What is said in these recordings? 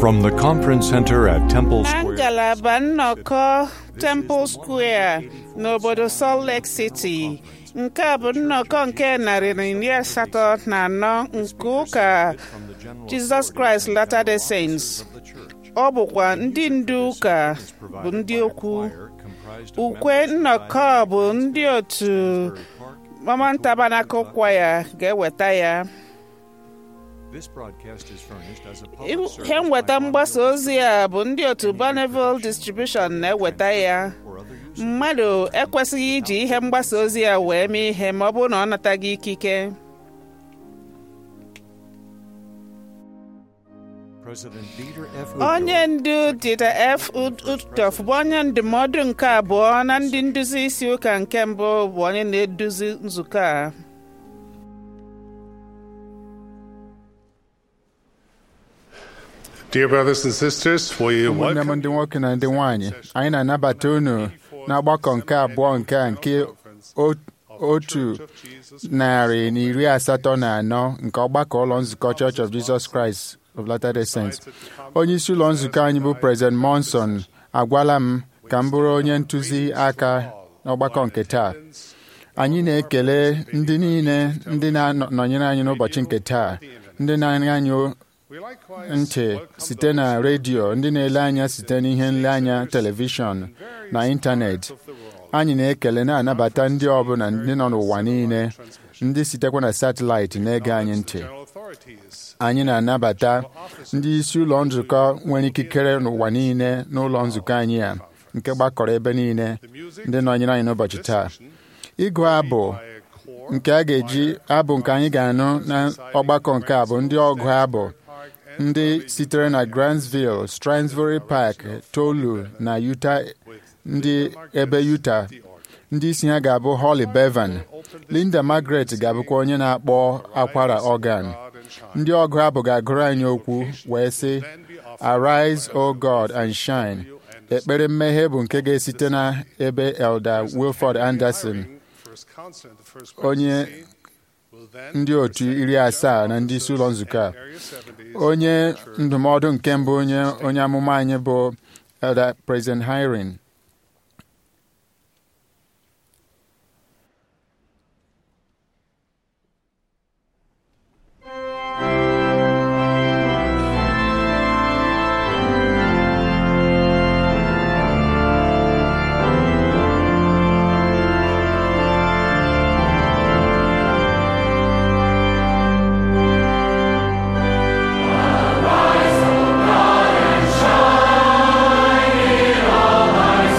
From the conference center at Temple na Square. ngalaba nnọkọ Temple Square n'obodo Salt Lake City nke a bụ nnọkọ nke narị na iri asatọ na anọ nke ụka Jesus Christ Latter-day Saints ọ bụkwa ndị ndu ụka bụ ndị okwu ukwe nnọkọ bụ ndị otu Mormon Tabernacle Choir ga-eweta ya This broadcast is furnished as a public service ihe nweta by mgbasa ozi a bụ ndị otu Bonneville Distribution na-eweta ya or other use. mmadụ ekwesịghị iji ihe mgbasa ozi a wee mee ihe ma ọ bụrụ na ọ nataghị ikike President Dieter F. onye ndu Dieter F. Ud- Uchtdorf bụ onye ndụmọdụ nke abụọ na ndị nduzi isi ụka nke mbụ bụ onye na-eduzi nzukọ a Dear brothers and sisters, we ụmụnne m welcome ndị nwoke na ndị nwanyị anyị na-anabata unu n'ọgbakọ nke abụọ nke a nke o- otu narị na iri asatọ na anọ nke ọgbakọ ụlọ nzukọ Church of Jesus Christ of Latter-day Saints. onye isi ụlọ nzukọ anyị bụ President Monson agwala m ka m bụrụ onye ntụzi aka n'ọgbakọ nke taa anyị na-ekele ndị niile ndị na-anọnyere anyị n'ụbọchị nke taa ndị na-anya anyị ntị site na redio ndị na-ele anya site n'ihe nleanya telivishọn na ịntanetị anyị na-ekele na-anabata ndị ọbụla ndị nọ n'ụwa niile ndị sitekwa na satịlaịtị na-ege anyị ntị anyị na-anabata ndị isi ụlọ nzukọ nwere ikikere n'ụwa niile n'ụlọ nzukọ anyị a nke gbakọrọ ebe niile ndị nọnyere anyị n'ụbọchị taa ịgụ abụ nke a ga-eji abụ nke anyị ga-anụ na ọgbakọ nke a bụ ndị ọgụ abụ ndị sitere na Grantsville, Stroudsbury Park, Tolu na Utah ndị ebe Utah ndị isi ha ga-abụ Holly Bevan Linda Margaret ga-abụkwa onye na-akpọ akwara organ ndị ọgụ abụ ga-agụrụ anyị okwu wee sị Arise, O God, and shine ekpere mmehie bụ nke ga-esite na ebe Elder Wilford Anderson onye ndị otu iri asaa na ndị isi ụlọ nzukọ a onye ndụmọdụ nke mbụ onye onye amụma anyị bụ Elder President Hiring Rise, O God, and shine in all thy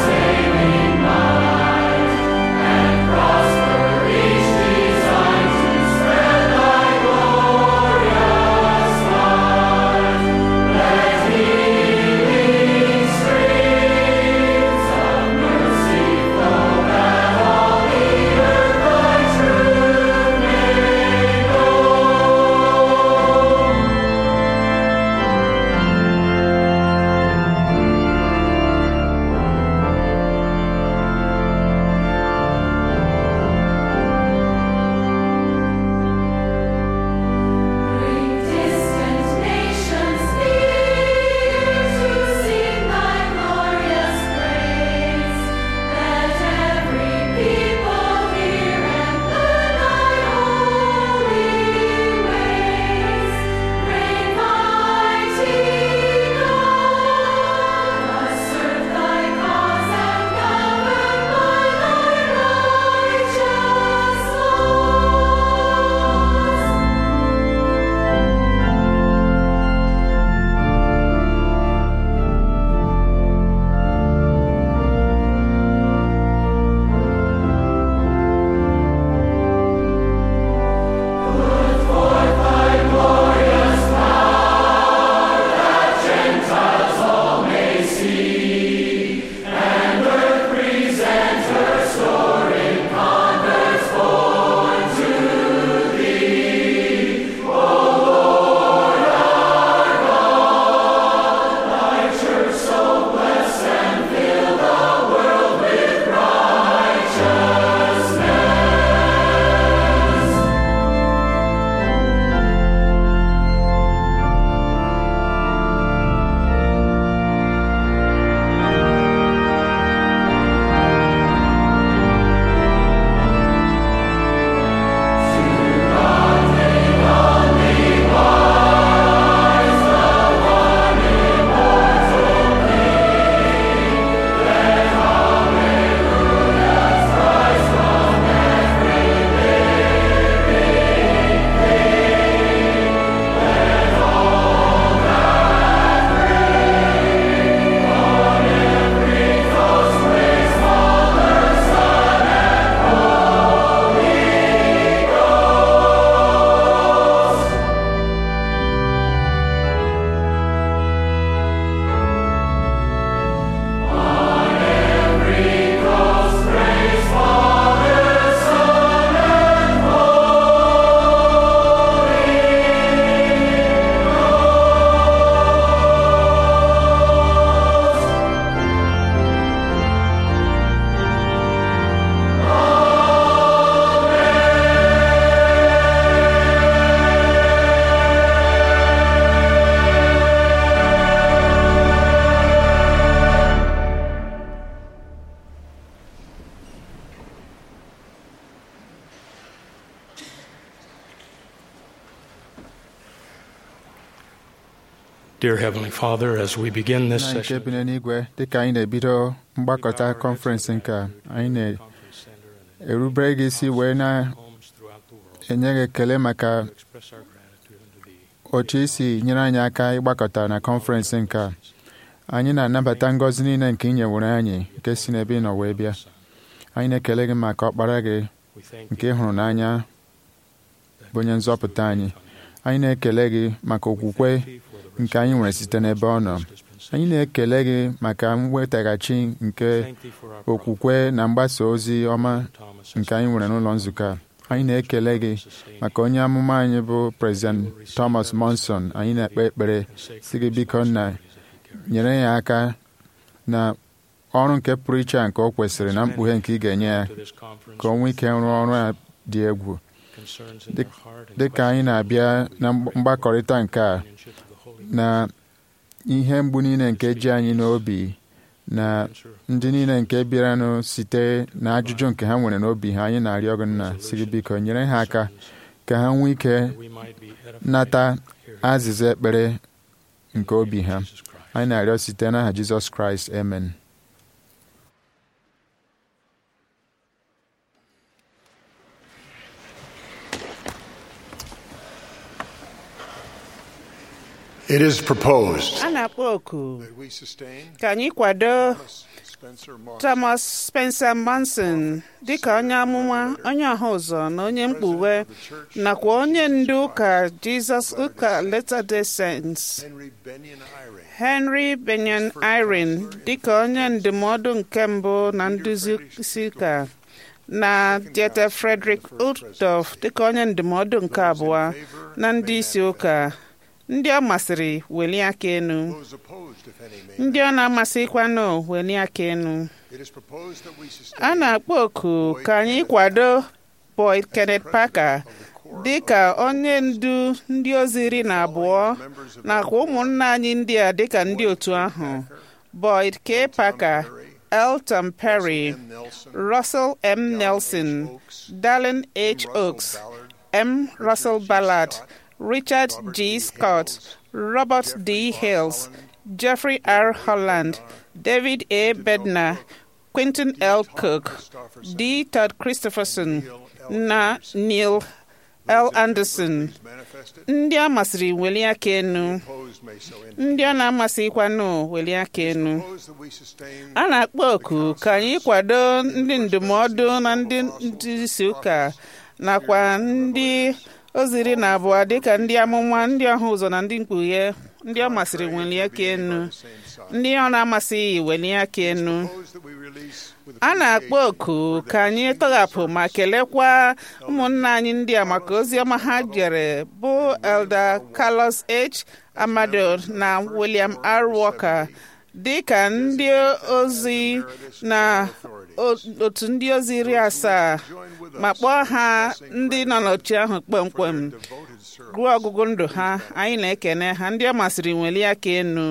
Dear Heavenly Father, as we begin this nna nke session, bi n'eluigwe dịka anyị na-ebido mgbakọta kọnferensị nke a, anyị na-erubere gị isi wee na-enye homes throughout the world, gị ekele maka to express our gratitude unto Thee. otu isi nyere anyị aka ịgbakọta na kọnferensị nke a anyị na-anabata ngọzi niile nke ị nyewere anyị nke si n'ebe ị nọ wee bịa anyị na-ekele gị maka ọkpara gị We thank nke Thee ị hụrụ n'anya bụ onye nzọpụta anyị anyị na-ekele gị maka okwukwe nke anyị nwere site n'ebe ọ nọ anyị na-ekele gị maka mwetaghachi nke okwukwe na mgbasa ozi ọma nke anyị nwere n'ụlọ nzukọ a anyị na-ekele gị maka onye amụma anyị bụ prezident Thomas Monson anyị na-ekpe ekpere si gị biko nna nyere ya aka na ọrụ nke pụrụ iche a nke o kwesịrị na mkpughe nke ị ga-enye ya ka o nwee ike rụọ ọrụ a dị egwu dị ka anyị na-abịa na mgbakọrịta nke a na ihe mgbu niile nke ji anyị n'obi na ndị niile nke bịaranụ site na ajụjụ nke ha nwere n'obi ha anyị na-arịọ gị nna si gị biko nyere ha aka ka ha nwee ike nata azịza ekpere nke obi ha anyị na-arịọ site n'aha Jizọs Kraịst amen It is proposed a na-akpọ oku that we sustain ka anyị kwado Spencer Moss, Thomas Spencer Manson dịka onye amụma onye ọha ụzọ na onye mkpughe nakwa onye ndu ụka Jesus ụka Latter-day Saints Henry Benyon Eyring, Henry Benyon Irene dịka onye ndụmọdụ nke mbụ na nduzi isi ụka na Dieter Frederick Uchtdorf dịka onye ndụmọdụ nke abụọ na ndị isi ụka ndị ọ masịrị welie aka enu those opposed, if any, may. ndị ọ na-amasịkwanụ welie aka enu It is proposed that we sustain a na-akpọ oku ka anyị kwado Boyd Kenneth Parker dị ka onye ndu ndị ozi iri na abụọ nakwa ụmụnna anyị ndị a dịka ndị otu ahụ Boyd K. Parker Elton Perry M. Nelson, Russell M. Nelson Dallin H. Oaks M. Russell Ballard Richard G. Scott Robert D. Hales Jeffrey R. Holland David A. Bednar Quentin L. Cook D. Todd Christopherson na Neil L. Anderson manifested, ndị a masịrị welie aka enu opposed may so end. ndị ọ na-amasịkwanụ welie aka enu Proposed that we sustain a na-akpọ oku ka anyị kwado ndị ndụmọdụ na ndị ndị isi ụka nakwa ndị oziri na abụọ dịka ndị amụma ndị ọha ụzọ na ndị mkpughe ndị ọ masịrị welie aka enu same side. ndị ọ na-amasịghị welie aka enu Proposed that we release with a na-akpọ oku ka anyị tọghapụ ma kelekwa ụmụnna anyị ndị a maka ozi ọma ha jere bụ Elder Carlos H. Amado na William R. Walker dị ka ndị ozi na o- otu ndị ozi iri asaa ma kpọọ ha ndị nọ n'oche ahụ kpọmkwem devoted service. ruo ọgụgụ ndụ ha anyị na-ekene ha ndị ọ masịrị welie aka enu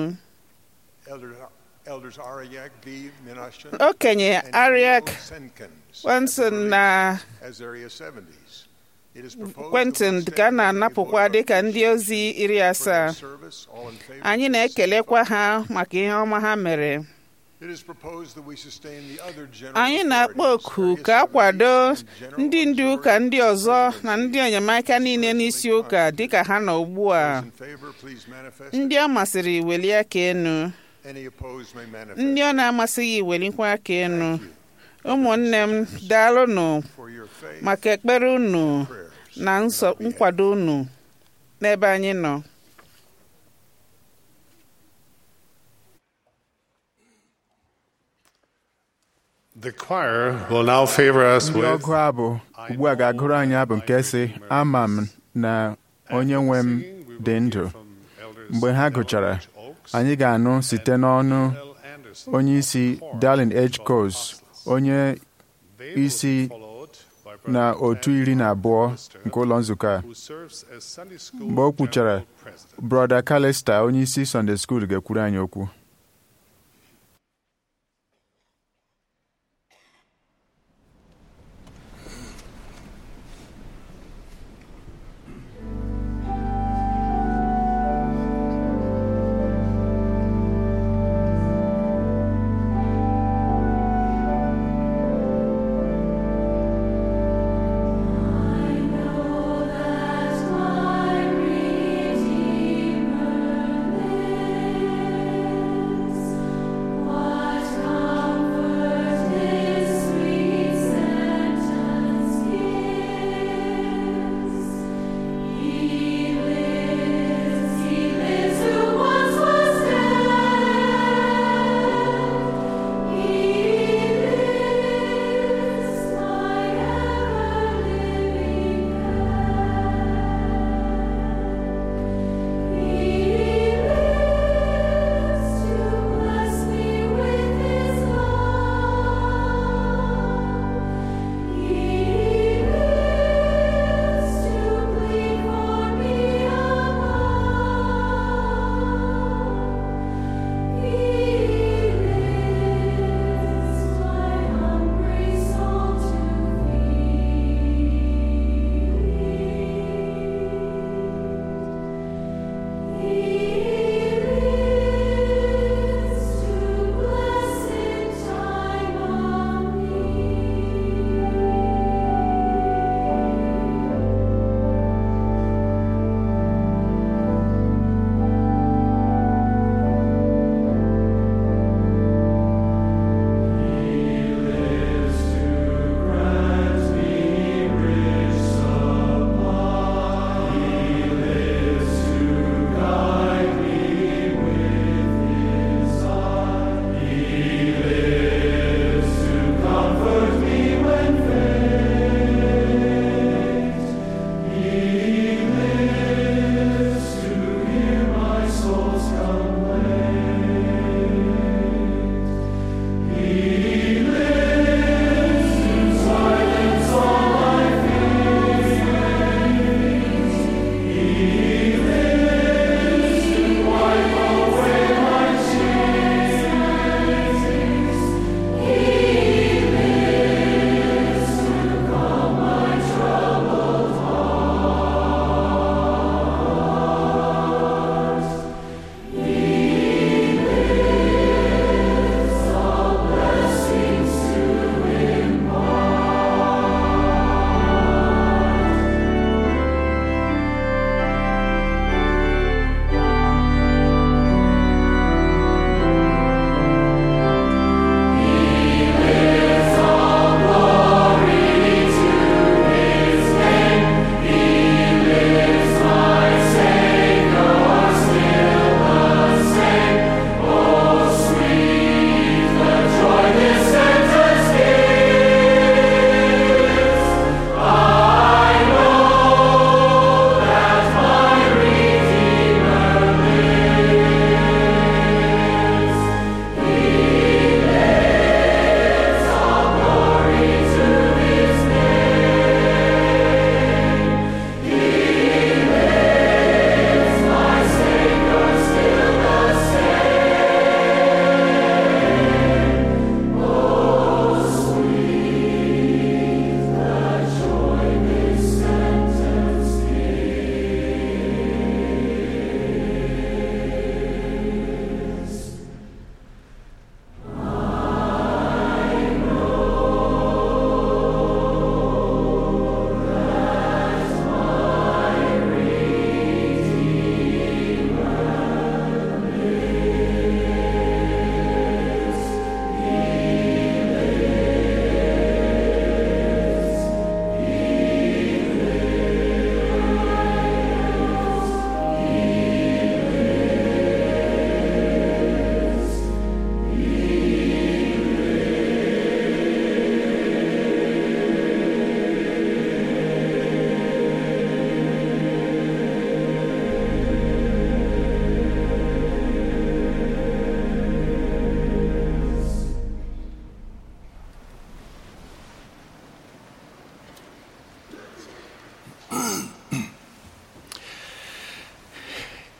Elder, Elders Ariak B. Minashan okenye and Ariak Neil Senkins, Wenson na as Area 70s. It is proposed Quentin that we ka a stand na-anapụkwa before dịka ndị ozi iri for asaa their service, all in favor, anyị please na-ekelekwa signify. ha maka ihe ọma ha mere It is proposed that we sustain the other general anyị na-akpọ authorities, oku Area ka a kwado 70s, and general ndị ndu ụka ndị ọzọ na ndị enyemaka niile n'isi ụka dịka ha nọ ugbu a Those in favor, please manifest. ndị ọ masịrị welie aka enu Any opposed may manifest. ndị ọ na-amasịghị welikwa aka enu ụmụnne m daalụnụ For your faith, maka ekpere unu prayers. na nsọ nkwado unu n'ebe anyị nọ The choir will now favor us ndị with ọgụ abụ ugbu a ga-agụrụ anyị abụ nke si ama m na onye nwe m dị ndụ mgbe ha gụchara anyị ga-anụ site n'ọnụ onye isi Darlin H. Coase onye isi na otu iri na abụọ nke ụlọ nzukọ a mgbe o kwuchara brọda Calista onye isi Sunday School ga-ekwuru anyị okwu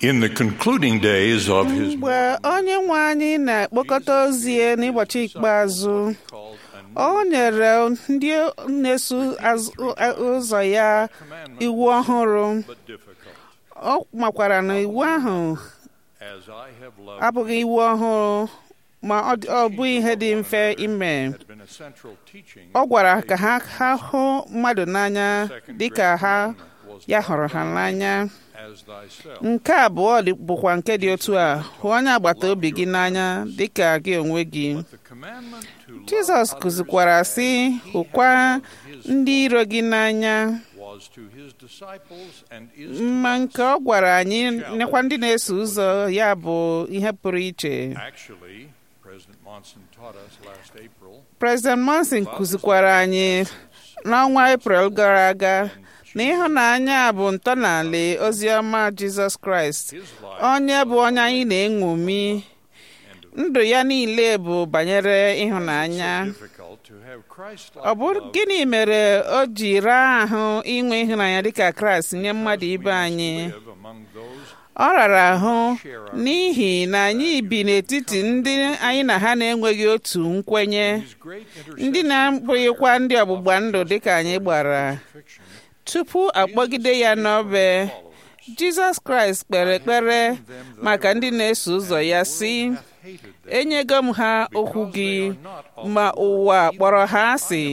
In the concluding days of his mgbe onye nwe anyị na-ekpokọta ozi ya n'ụbọchị ikpeazụ ọ nyere ndị na-eso azụ- ụzọ ya iwu ọhụrụ but difficult, ọ makwara na iwu ahụ as I have loved abụghị iwu ọhụrụ ma ọ dị- ọ bụghị ihe dị mfe ime had been a central teaching. ọ gwara ka ha ha hụ mmadụ n'anya dịka ha ya hụrụ ha n'anya as thyself. nke abụọ dị- bụkwa nke dị otu a hụ onye agbata obi gị n'anya dịka gị onwe gị The commandment to love jizọs kụzikwara sị hụkwa ndị iro gị n'anya was to his disciples and is mma nke ọ gwara anyị nekwa ndị na-eso ụzọ ya bụ ihe pụrụ iche actually President Monson taught us last April President Monson kụzikwara anyị n'ọnwa Eprel gara aga na ịhụnanya bụ ntọala ozi ọma Jizọs Kraịst his life onye bụ onye anyị na-eṅomi ndụ ya niile bụ banyere ịhụnanya difficult to have Christ ọ bụ gịnị mere o ji raa ahụ inwe ịhụnanya dịka Kraịst nye mmadụ ibe anyị live among those ọ rara ahụ n'ihi na anyị bi n'etiti ndị anyị na ha na-enweghị otu nkwenye his great ndị na-abụghịkwa ndị ọgbụgba ndụ dịka anyị gbara intersection tupu akpọgide ya n'obe Jizọs Kraịst kpere ekpere maka ndị na-eso ụzọ ya sị hated them enyego m ha okwu gị ma ụwa kpọrọ ha asị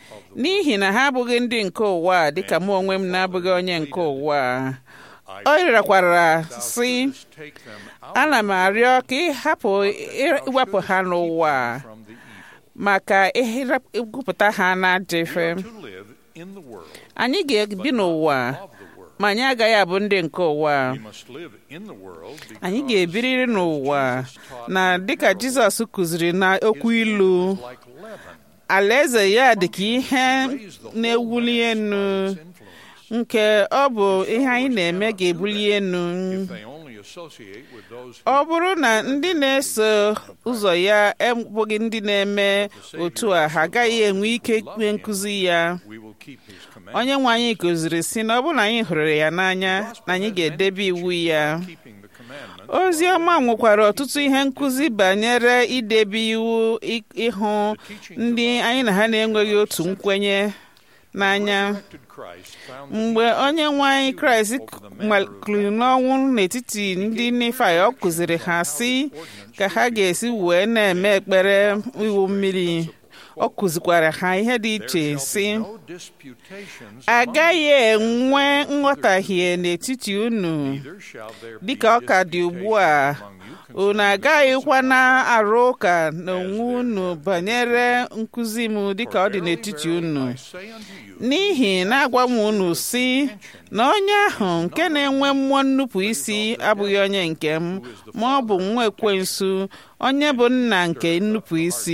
n'ihi na ha abụghị ndị nke ụwa a, dịka mụ onwe m na-abụghị onye nke ụwa a. o rịọkwara sị take them out ana m arịọ ka ị hapụ iwepụ ha n'ụwa from the evil maka ịgụpụta ha n'ajọ ife to live in the world anyị ga-ebi n'ụwa of the world ma anyị agaghị abụ ndị nke ụwa we must live in the world anyị because ga-ebiriri n'ụwa na dịka Jizọs kụziri na okwu ilu like leaven alaeze ya dị ka ihe na-ewuli enu influence nke ọ bụ ihe anyị na-eme ga-ebuli enu they only associate with those ọ bụrụ na ndị na-eso ụzọ ya abụghị ndị na-eme otu a ha agaghị enwe ike ikpe nkụzi ya we will keep his commandments onye nwe anyị kụziri si na ọ bụrụ na anyị hụrụ ya n'anya na anyị ga-edebe iwu ya keeping the commandments ozi ọma nwekwara ọtụtụ ihe nkụzi banyere idebe iwu ị- ịhụ ndị anyị na ha na-enweghị otu nkwenye n'anya Resurrected Christ found mgbe onye nwe anyị kraịst maliri n'ọnwụ n'etiti ndị Nifai ọ kụziri ha sị ka ha ga-esi wee na-eme ekpere iwu mmiri ọ kụzikwara ha ihe dị iche sị no disputations agaghị enwe nghọtahie n'etiti unu neither shall there be dịka ọ ka dị ugbu a among you unu agaghịkwa na-arụ ụka n'onwe unu banyere nkụzi m dịka ọ dị n'etiti unu I say unto you n'ihi na-agwa m unu si na onye ahụ nke na-enwe mmụọ nnupụ isi abụghị onye nke m ma ọ bụ nwa ekwensu onye bụ nna nke nnupụ isi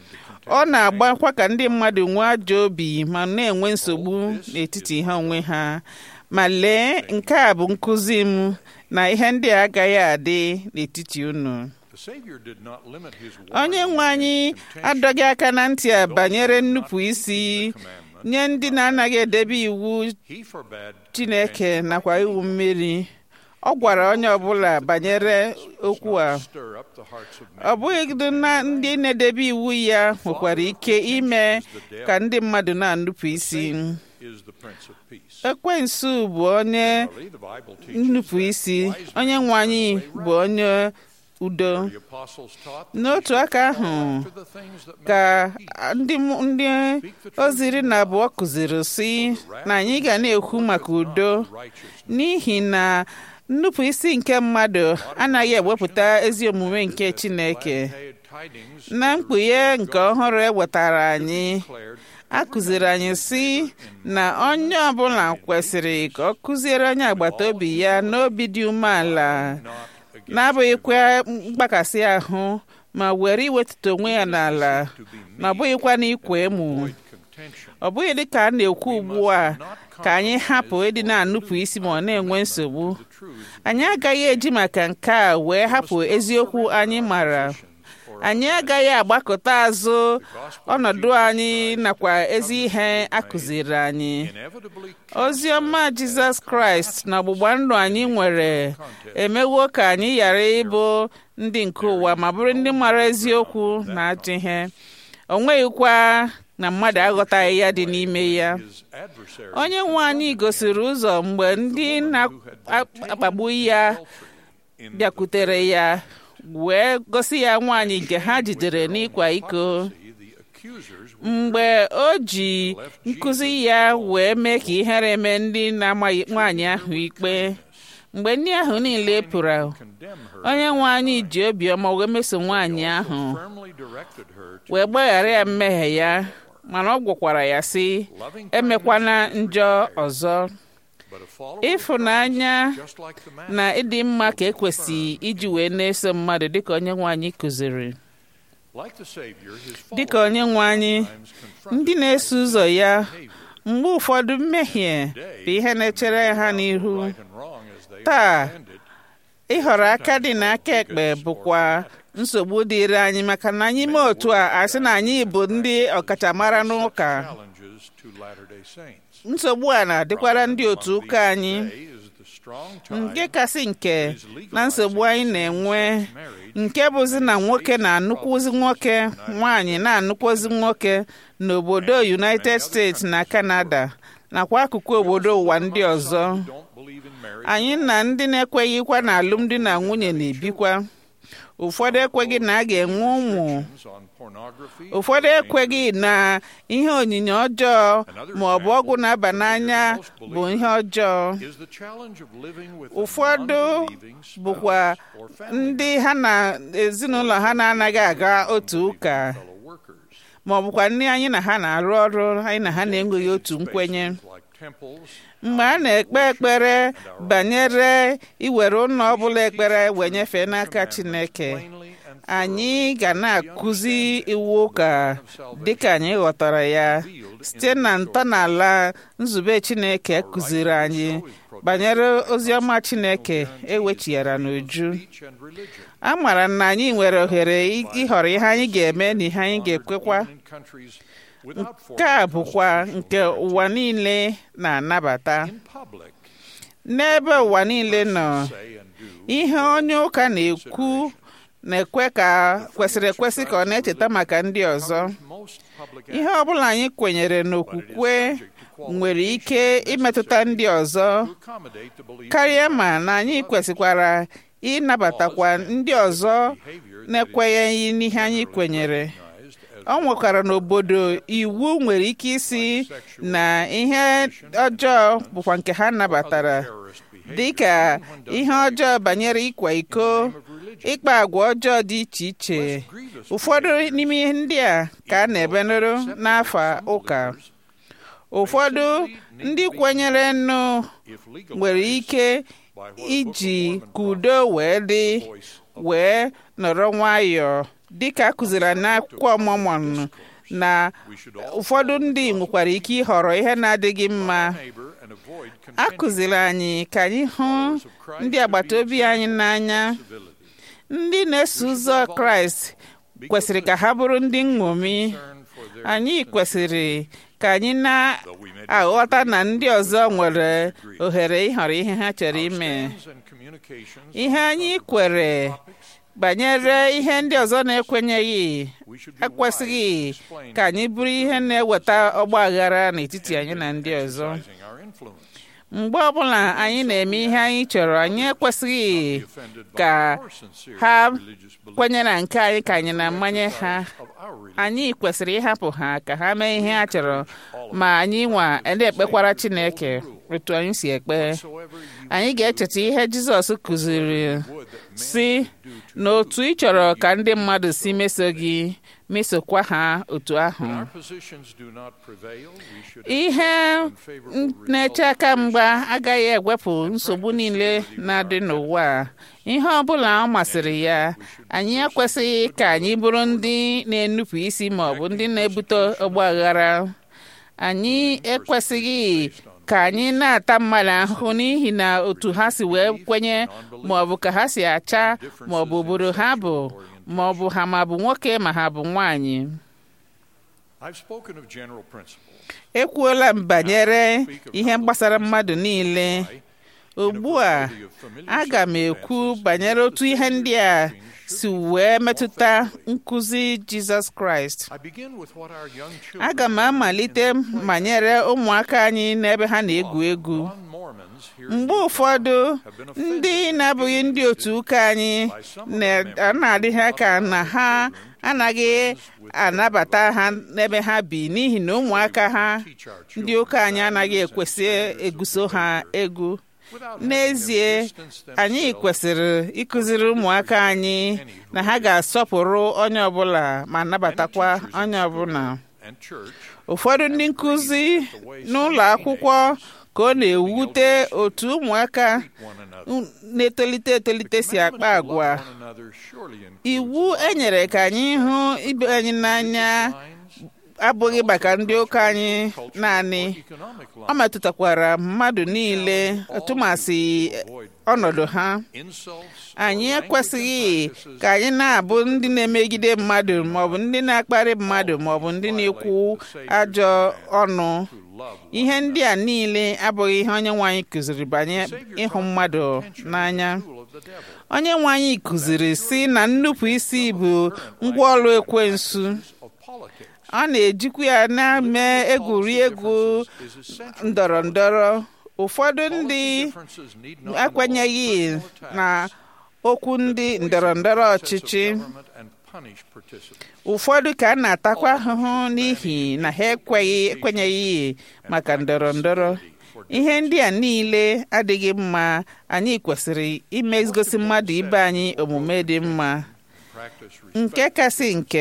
ọ na-agbakwa ka ndị mmadụ nwee ajọ obi ma na-enwe nsogbu n'etiti ha onwe ha ma lee nke a bụ nkụzi m na ihe ndị a agaghị adị n'etiti unu the Savior did not limit his onye nwe anyị adọghị aka na ntị a banyere nnupụ isi nye ndị na-anaghị edebe iwu he forbade Chineke nakwa iwu mmiri ọ gwara onye ọbụla banyere okwu a stir up the hearts of men ọ bụghị na ndị na-edebe iwu ya nwekwara ike ime ka ndị mmadụ na-anụpụ isi is the Prince of Peace. ekwensu bụ onye Surely the Bible teaches nnupụ isi onye nwe anyị bụ onye udo the apostles taught n'otu aka ahụ after the things that ka make for peace. ndị m- ndị ozi iri na abụọ kụziri si na anyị ga na-ekwu maka udo righteousness n'ihi na nnupụ isi nke mmadụ anaghị ewepụta ezi omume nke Chineke Glad tidings na mkpughe nke ọhụrụ e wetara anyị declared a kụziri anyị si na onye ọbụla kwesịrị ka ọ kụziere onye agbata obi ya n'obi dị umeala na-abụghịkwa mgbakasị ahụ ma were iwetụta onwe ya n'ala na ọ bụghịkwa n'ikwa emu contention ọ bụghị dị ka a na-ekwu ugbu a ka anyị hapụ ịdị na-anụpụ isi ma ọ na-enwe nsogbu anyị agaghị eji maka nke a wee hapụ eziokwu anyị mara anyị agaghị agbakọta azụ ọnọdụ anyị nakwa ezi ihe akụziri anyị inevitably ozi ọma jizọs kraịst na ọgbụgba ndụ anyị nwere emewo ka anyị ghara ịbụ ndị nke ụwa ma bụrụ ndị mara eziokwu na ajọ ihe o nweghịkwa na mmadụ aghọtaghị ya dị n'ime ya his adversary onye nwe anyị gosiri ụzọ mgbe ndị na-akpagbu ya in bịakwutere ya wee gosi ya nwaanyị nke ha jidere n'ịkwa iko the accusers mgbe o ji nkụzi ya wee mee ka ihere mee ndị na-amaghị nwaanyị ahụ ikpe mgbe ndị ahụ niile pụrụ condemn her onye nwe anyị ji obiọma wee meso nwaanyị ahụ firmly directed her to wee gbaghara ya mmehie ya mana ọ gwakwara ya sị emekwana njọ ọzọ but a follower ịfụnanya just like the man na ịdị mma ka ekwesị iji wee na-eso mmadụ dịka onye nwe anyị kụziri like the savior his dịka onye nwe anyị followers confronted ndị na-eso ụzọ ya behavior mgbe ụfọdụ mmehie bụ ihe na-echere ha n'ihu right and wrong as they taa understand it ịhọrọ aka dị n'aka ekpe bụkwa nsogbu dịịrị anyị maka na anyị mee otu a asị na anyị bụ ndị ọkachamara n'ụka challenges to latter-day saints nsogbu a na-adịkwara ndị otu ụka anyị today is the strong tie nke kasị nke na nsogbu anyị na-enwe nke bụzi na nwoke na-anụkwuzi nwoke nwaanyị na-anụkwuzi nwoke n'obodo United States na Canada nakwa akụkụ obodo ụwa ndị ọzọ don't believe in marriage anyị na ndị na-ekweghịkwa na alụmdi na nwunye na-ebikwa ụfọdụ ekweghị na a ga-enwe ụmụ on pornography ụfọdụ ekweghị na ihe onyinye ọjọọ ma ọ bụ ọgwụ na-aba n'anya bụ ihe ọjọọ is the challenge of living with a ụfọdụ non-believing spouse bụkwa or family ndị ha na ezinụlọ ha na-anaghị aga otu ụka fellow workers ma ọ bụkwa ndị anyị na ha na-arụ ọrụ anyị na ha na-enweghị otu nkwenye like temples mgbe a na-ekpe ekpere banyere iwere ụlọ ọbụla ekpere wee nyefee n'aka Chineke plainly and anyị ga na-akụzi iwu ụka dịka anyị ghọtara ya site na ntọala nzube Chineke kụziri anyị banyere oziọma Chineke ewechighara n'uju speech and religion a maara na anyị nwere ohere ị- ịhọrọ ihe anyị ga-eme na ihe anyị ga-ekwekwa in countries without nke a bụkwa nke ụwa niile na-anabata in public n'ebe ụwa niile nọ say and do ihe onye ụka na-ekwu na-ekwe ka kwesịrị ekwesị ka ọ na-echeta maka ndị ọzọ most public ihe ọ bụla anyị kwenyere n'okwukwe nwere ike imetụta ndị ọzọ accommodate the belief karịa ma na anyị kwesịkwara ịnabatakwa ndị ọzọ na-ekwenyeghị n'ihe anyị kwenyere ọ nwekwara n'obodo iwu nwere ike isi na ihe ọjọọ bụkwa nke ha nabatara dịka ihe ọjọọ banyere ịkwa iko ịkpa agwa ọjọọ dị iche iche ụfọdụ n'ime ihe ndị a ka a na-ebenụrụ n'afọ ụka ụfọdụ ndị kwenyere nụ if legal nwere ike iji ka udo wee dị wee nọrọ nwayọọ dịka a kụziri n'akwụkwọ Mormon na ụfọdụ ndị nwekwara ike ịhọrọ ihe na-adịghị mma neighbor and avoid a kụziri anyị ka anyị hụ ndị agbata obi anyị n'anya ndị na-eso ụzọ Kraịst kwesịrị ka ha bụrụ ndị nṅomi concern for their anyị kwesịrị ka anyị na-aghọta na ndị ọzọ nwere ohere ịhọrọ ihe ha chọrọ ime stands and communications ihe anyị kwere banyere ihe ndị ọzọ na-ekwenyeghị we should be ekwesịghị wise in explaining ka anyị bụrụ ihe na-eweta ọgba aghara n'etiti anyị na ndị ọzọ exercising our influence mgbe ọbụla anyị na-eme ihe anyị chọrọ anyị ekwesịghị offended by ka our sincere ha religious beliefs kwenye na nke anyị ka anyị na-amanye ha of our religion anyị kwesịrị ịhapụ ha ka ha mee ihe ha chọrọ ma anyị nwa na-ekpekwara Chineke otu anyị si ekpe whatsoever you anyị ga-echeta ihe Jizọs kụziri would that men si na otu ị chọrọ ka ndị mmadụ si meso gị mesokwa ha otu ahụ our positions do not prevail we should ihe na-eche aka mgba agaghị ewepụ nsogbu niile na-adị n'ụwa a. ihe ọ bụla ọ masịrị ya anyị ekwesịghị ka anyị bụrụ ndị na-enupụ isi ma ọ bụ ndị na-ebute ọgba aghara anyị ekwesịghị ka anyị na-ata mmadụ ahụhụ n'ihi na otu ha si wee kwenye ma ọ bụ ka ha si acha ma ọ bụ obodo ha bụ ma ọ bụ ha ma bụ nwoke ma ha bụ nwanyị I've spoken of general principles. ekwuola m banyere ihe gbasara mmadụ niile ugbu a aga m ekwu banyere otu ihe ndị a si wee metụta nkụzi jizọs kraịst I begin with what our young children aga m amalite banyere ụmụaka anyị n'ebe ha na-egwu egwu non-Mormons here mgbe ụfọdụ ndị na-abụghị ndị otu ụka anyị na- na-adịghị aka na ha anaghị anabata ha n'ebe ha bi n'ihi na ụmụaka ha ndị ụka anyị anaghị ekwesị eguso ha egwu n'ezie anyị kwesịrị ịkụziri ụmụaka anyị na ha ga-asọpụrụ onye ọbụla ma nabatakwa onye ọbụla and church ụfọdụ ndị nkụzi n'ụlọ akwụkwọ ka ọ na-ewute otu ụmụaka one another. na-etolite etolite si akpa agwa One another surely includes iwu e nyere ka anyị hụ ibe anyị n'anya abụghị maka ndị ụka anyị naanị economic ọ metụtakwara mmadụ niile tụmasị ọnọdụ ha insults, anyị ekwesịghị ka anyị na-abụ ndị na-emegide mmadụ maọbụ ndị na-akparị mmadụ maọbụ ndị na-ekwu ajọ ọnụ ihe ndị a niile abụghị ihe onye nwe anyị kụziri banye ịhụ mmadụ n'anya tool of the devil onye nwe anyị kụziri si na nnupụ isi bụ ngwaọrụ ekwensu of politics ọ na-ejikwa ya na-eme egwuregwu is essential. ndọrọ ndọrọ ụfọdụ ndị Differences need not ekwenyeghị involve personal na attacks. okwu ndị ndọrọ ndọrọ Process of ọchịchị government and punish participants. ụfọdụ ka a na-atakwa ahụhụ n'ihi na ha ekweghị ekwenyeghị maka ndọrọ ndọrọ ihe ndị a niile adịghị mma anyị kwesịrị imegosi mmadụ ibe anyị omume dị mma Practice respect nke kasị nke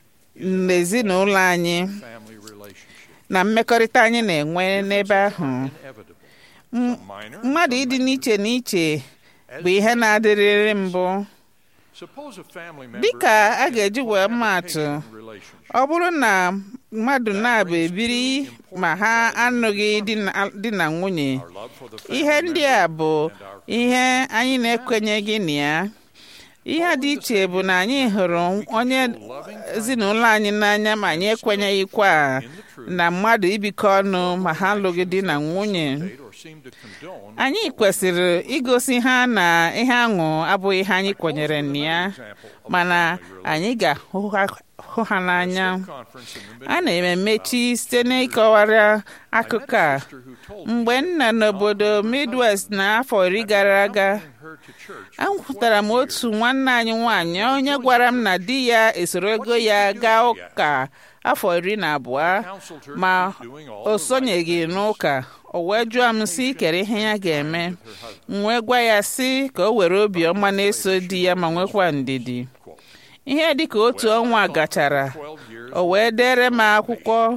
n'ezinụlọ anyị family relationships. na mmekọrịta anyị na-enwe n'ebe ahụ Inevitable. Some minor, mmadụ ịdị n'iche n'iche bụ ihe na-adịrịrị mbụ Suppose a family member dịka is a in ga-eji wee maatụ cohabitation relationship. ọ bụrụ na mmadụ na-abụ ebiri ma ha anụghị di na- di na nwunye Our love for the family ihe ndị a bụ ihe anyị na-ekwenyeghị na ya ihe dị iche bụ na anyị hụrụ onye ezinụlọ anyị n'anya ma anyị ekwenyeghịkwa na mmadụ ibikọ ọnụ ma ha alụghị di na nwunye state or seem to condone anyị kwesịrị igosi ha na ihe aṅụ abụghị ihe anyị kwenyere na ya mana anyị ga-ahụ ha- hụ ha n'anya conference in the a na-emechi site n'ịkọwara akụkọ a minister who told mgbe m nọ n'obodo midwest n'afọ iri gara aga her to church ahụtara m otu nwanne anyị nwanyị onye gwara m na di ya esoro ego ya gaa ụka afọ iri na abụọ counseled her ma to keep doing all o the sonyeghị n'ụka o wee jụọ m sị kere ihe ya ga-eme m wee gwa ya sị ka o were obiọma na-eso di ya ma nwekwa ndidi ihe dịka otu ọnwa gachara 12 years o wee dere m akwụkwọ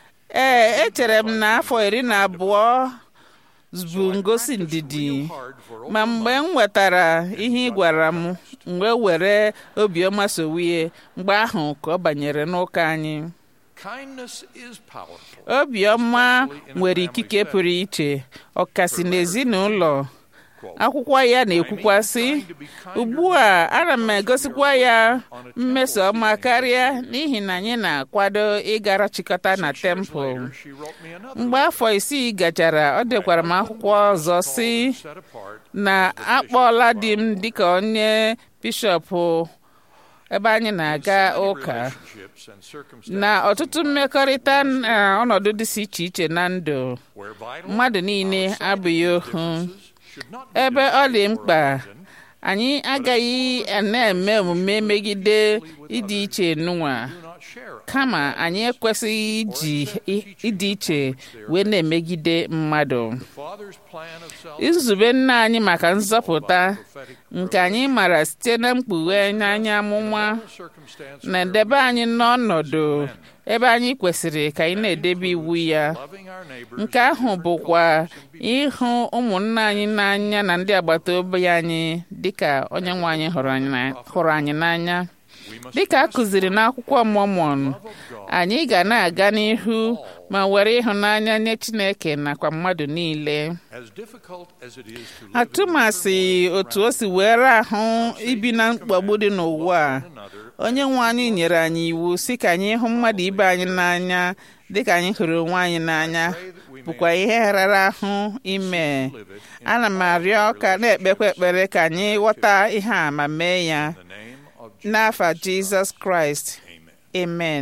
ee echere m na afọ iri na abụọ bụ ngosi ndidi hard for ma mgbe m nwetara ihe ị gwara m m wee were obiọma sowie mgbe ahụ ka ọ banyere n'ụka anyị kindness is powerful obiọma nwere ikike pụrụ iche ọkasị n'ezinụlọ akwụkwọ ya na-ekwukwa sị ugbu a ana m egosikwa ya mmeso ọma karịa n'ihi na anyị na-akwado ịgara chịkọta na tempụl she wrote me another mgbe afọ isii gachara ọ dekwara m akwụkwọ ọzọ sị set apart na akpọọla di m dịka onye bishọp ebe anyị na-aga ụka relationships and circumstances na ọtụtụ mmekọrịta na ọnọdụ dịsị iche iche na ndụ where vital mmadụ niile abụghị ohu should not be ebe ọ dị mkpa anyị agaghị na-eme omume megide ịdị iche nụnwa do not share kama anyị ekwesịghị iji i- ịdị iche wee na-emegide mmadụ Father's plan of salvation nzube nna anyị maka nzọpụta nke anyị mara site na mkpughe n'anya amụma circumstance na-edebe anyị n'ọnọdụ ebe anyị kwesịrị ka anyị na-edebe iwu ya loving our neighbors nke ahụ bụkwa ịhụ ụmụnna anyị n'anya na ndị agbata obi anyị dịka onye nwe anyị hụrụ anyị na- hụrụ anyị n'anya dịka a kụziri n'akwụkwọ Mormon anyị ga na-aga n'ihu ma were ịhụnanya nye Chineke nakwa mmadụ niile As difficult as it is to live in atụmasị otu o si were ahụ ibi na mkpagbu dị n'ụwa a another, onye nwe anyị nyere anyị iwu si ka anyị hụ mmadụ ibe anyị n'anya dịka anyị hụrụ onwe anyị n'anya bụkwa ihe rara ahụ ime ana m arịọ ka na-ekpekwa ekpere ka anyị ghọta ihe a ma mee ya in the name of Jesus. n'afa Jizọs Kraịst Amen. amen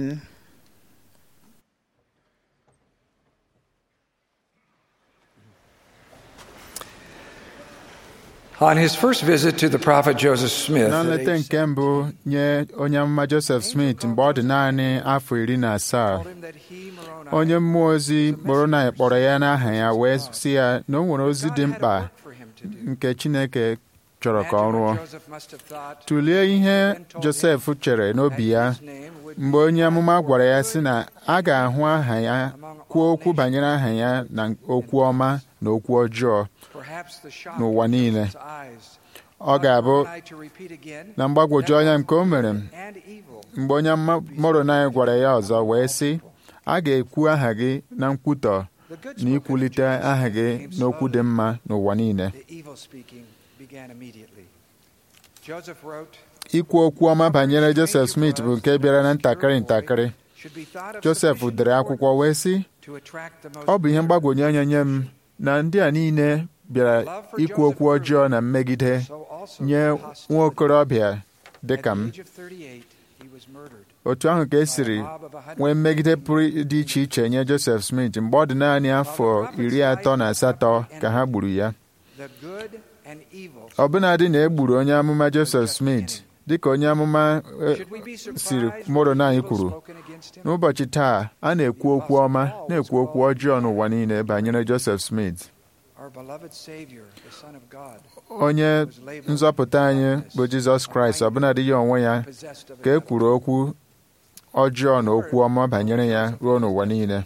On his first visit to the prophet Joseph Smith, na at nleta age nke mbụ nye onye amụma Joseph Smith mgbe ọ dị naanị afọ iri na asaa told him that he, Moroni, onye mmụọ ozi Moroni kpọrọ ya n'aha ya wee sị ya na o nwere ozi dị God had a mkpa work for him to do. nke Chineke chọrọ ka ọ Imagine rụọ what Joseph must have thought tụlee ihe Josef chere n'obi ya his name would mgbe onye amụma gwara ya sị na a ga-ahụ aha ya kwuo okwu banyere aha ya na okwu ọma na okwu ọjọọ perhaps the shock n'ụwa of niile. Joseph's eyes ọ ga-abụ Moroni to repeat again, na mgbagwoju anya nke o mere and evil. mgbe onye amụma Moroni gwara ya ọzọ wee sị a ga-ekwu aha gị na nkwutọ The good na spoken ikwulite of Joseph aha gị came n'okwu dị slowly. mma n'ụwa niile The evil speaking began immediately. Joseph wrote, ikwu okwu ọma banyere Joseph Smith bụ nke bịara na ntakịrị ntakịrị should be thought of Joseph sufficient dere akwụkwọ wee sị to attract the most ọ bụ ihe mgbagwoju anya nye m na ndị a niile bịara ikwu okwu ọjọọ na mmegide so also nye the nwa hostility. okorobịa dị At ka the m age of 38, he was murdered otu ahụ ka e by a siri mob of 100 nwee mmegide pụrụ dị iche iche nye Joseph Smith mgbe ọ dị naanị afọ iri atọ na asatọ ka ha gburu ya The good and evil. ọbụnadị na e gburu onye amụma Joseph Smith dịka onye amụma eh, Should we be surprised siri when Moroni evil kwuru spoken against him? n'ụbọchị taa a na-ekwu okwu ọma na-ekwu okwu ọjọọ n'ụwa niile banyere Joseph Smith Our beloved Savior, the Son of God, onye nzọpụta anyị bụ Jizọs Kraịst ọbụnadị ya onwe ya possessed of ka e another. kwuru okwu ọjọọ na okwu ọma banyere ya ruo n'ụwa niile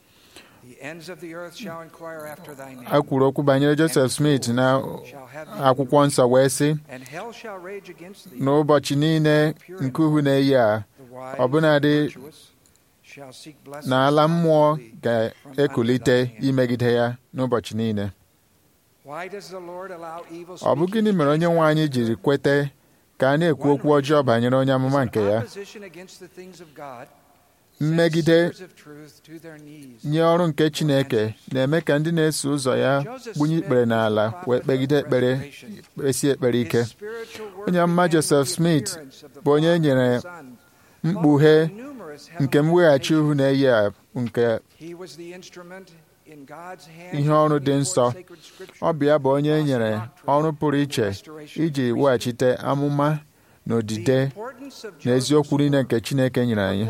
The ends of the earth shall inquire after thy name. a kwuru okwu banyere Joseph Smith na akwụkwọ nsọ wee sị And hell shall rage against thee. n'ụbọchị niile nke uhu na-eyi a The wise ọbụnadị and virtuous shall seek blessings na ala mmụọ from thee. ga-ekulite imegide ya n'ụbọchị niile Why does the Lord allow evil ọ bụ speaking gịnị mere onye nwe anyị to jiri kwete ka a na-ekwu okwu ọjọọ banyere onye amụma nke ya Opposition against the things of God mmegide sends seers of truth to their knees. nye ọrụ nke Chineke na-eme ka ndị na-eso ụzọ ya gbunye ikpere n'ala wee kpegide ekpere kpesi ekpere ike His spiritual work Onye amụma began with Joseph the Smith appearance of the bụ onye Father nyere and Son, mkpughe followed by numerous nke heavenly mweghachi nations. ihu na-eyi a nke He was the instrument in God's hands ihe ọrụ dị before nsọ sacred scripture. ọ bụ ya bụ onye e nyere ọrụ pụrụ iche iji weghachite amụma na odide na eziokwu niile nke Chineke nyere anyị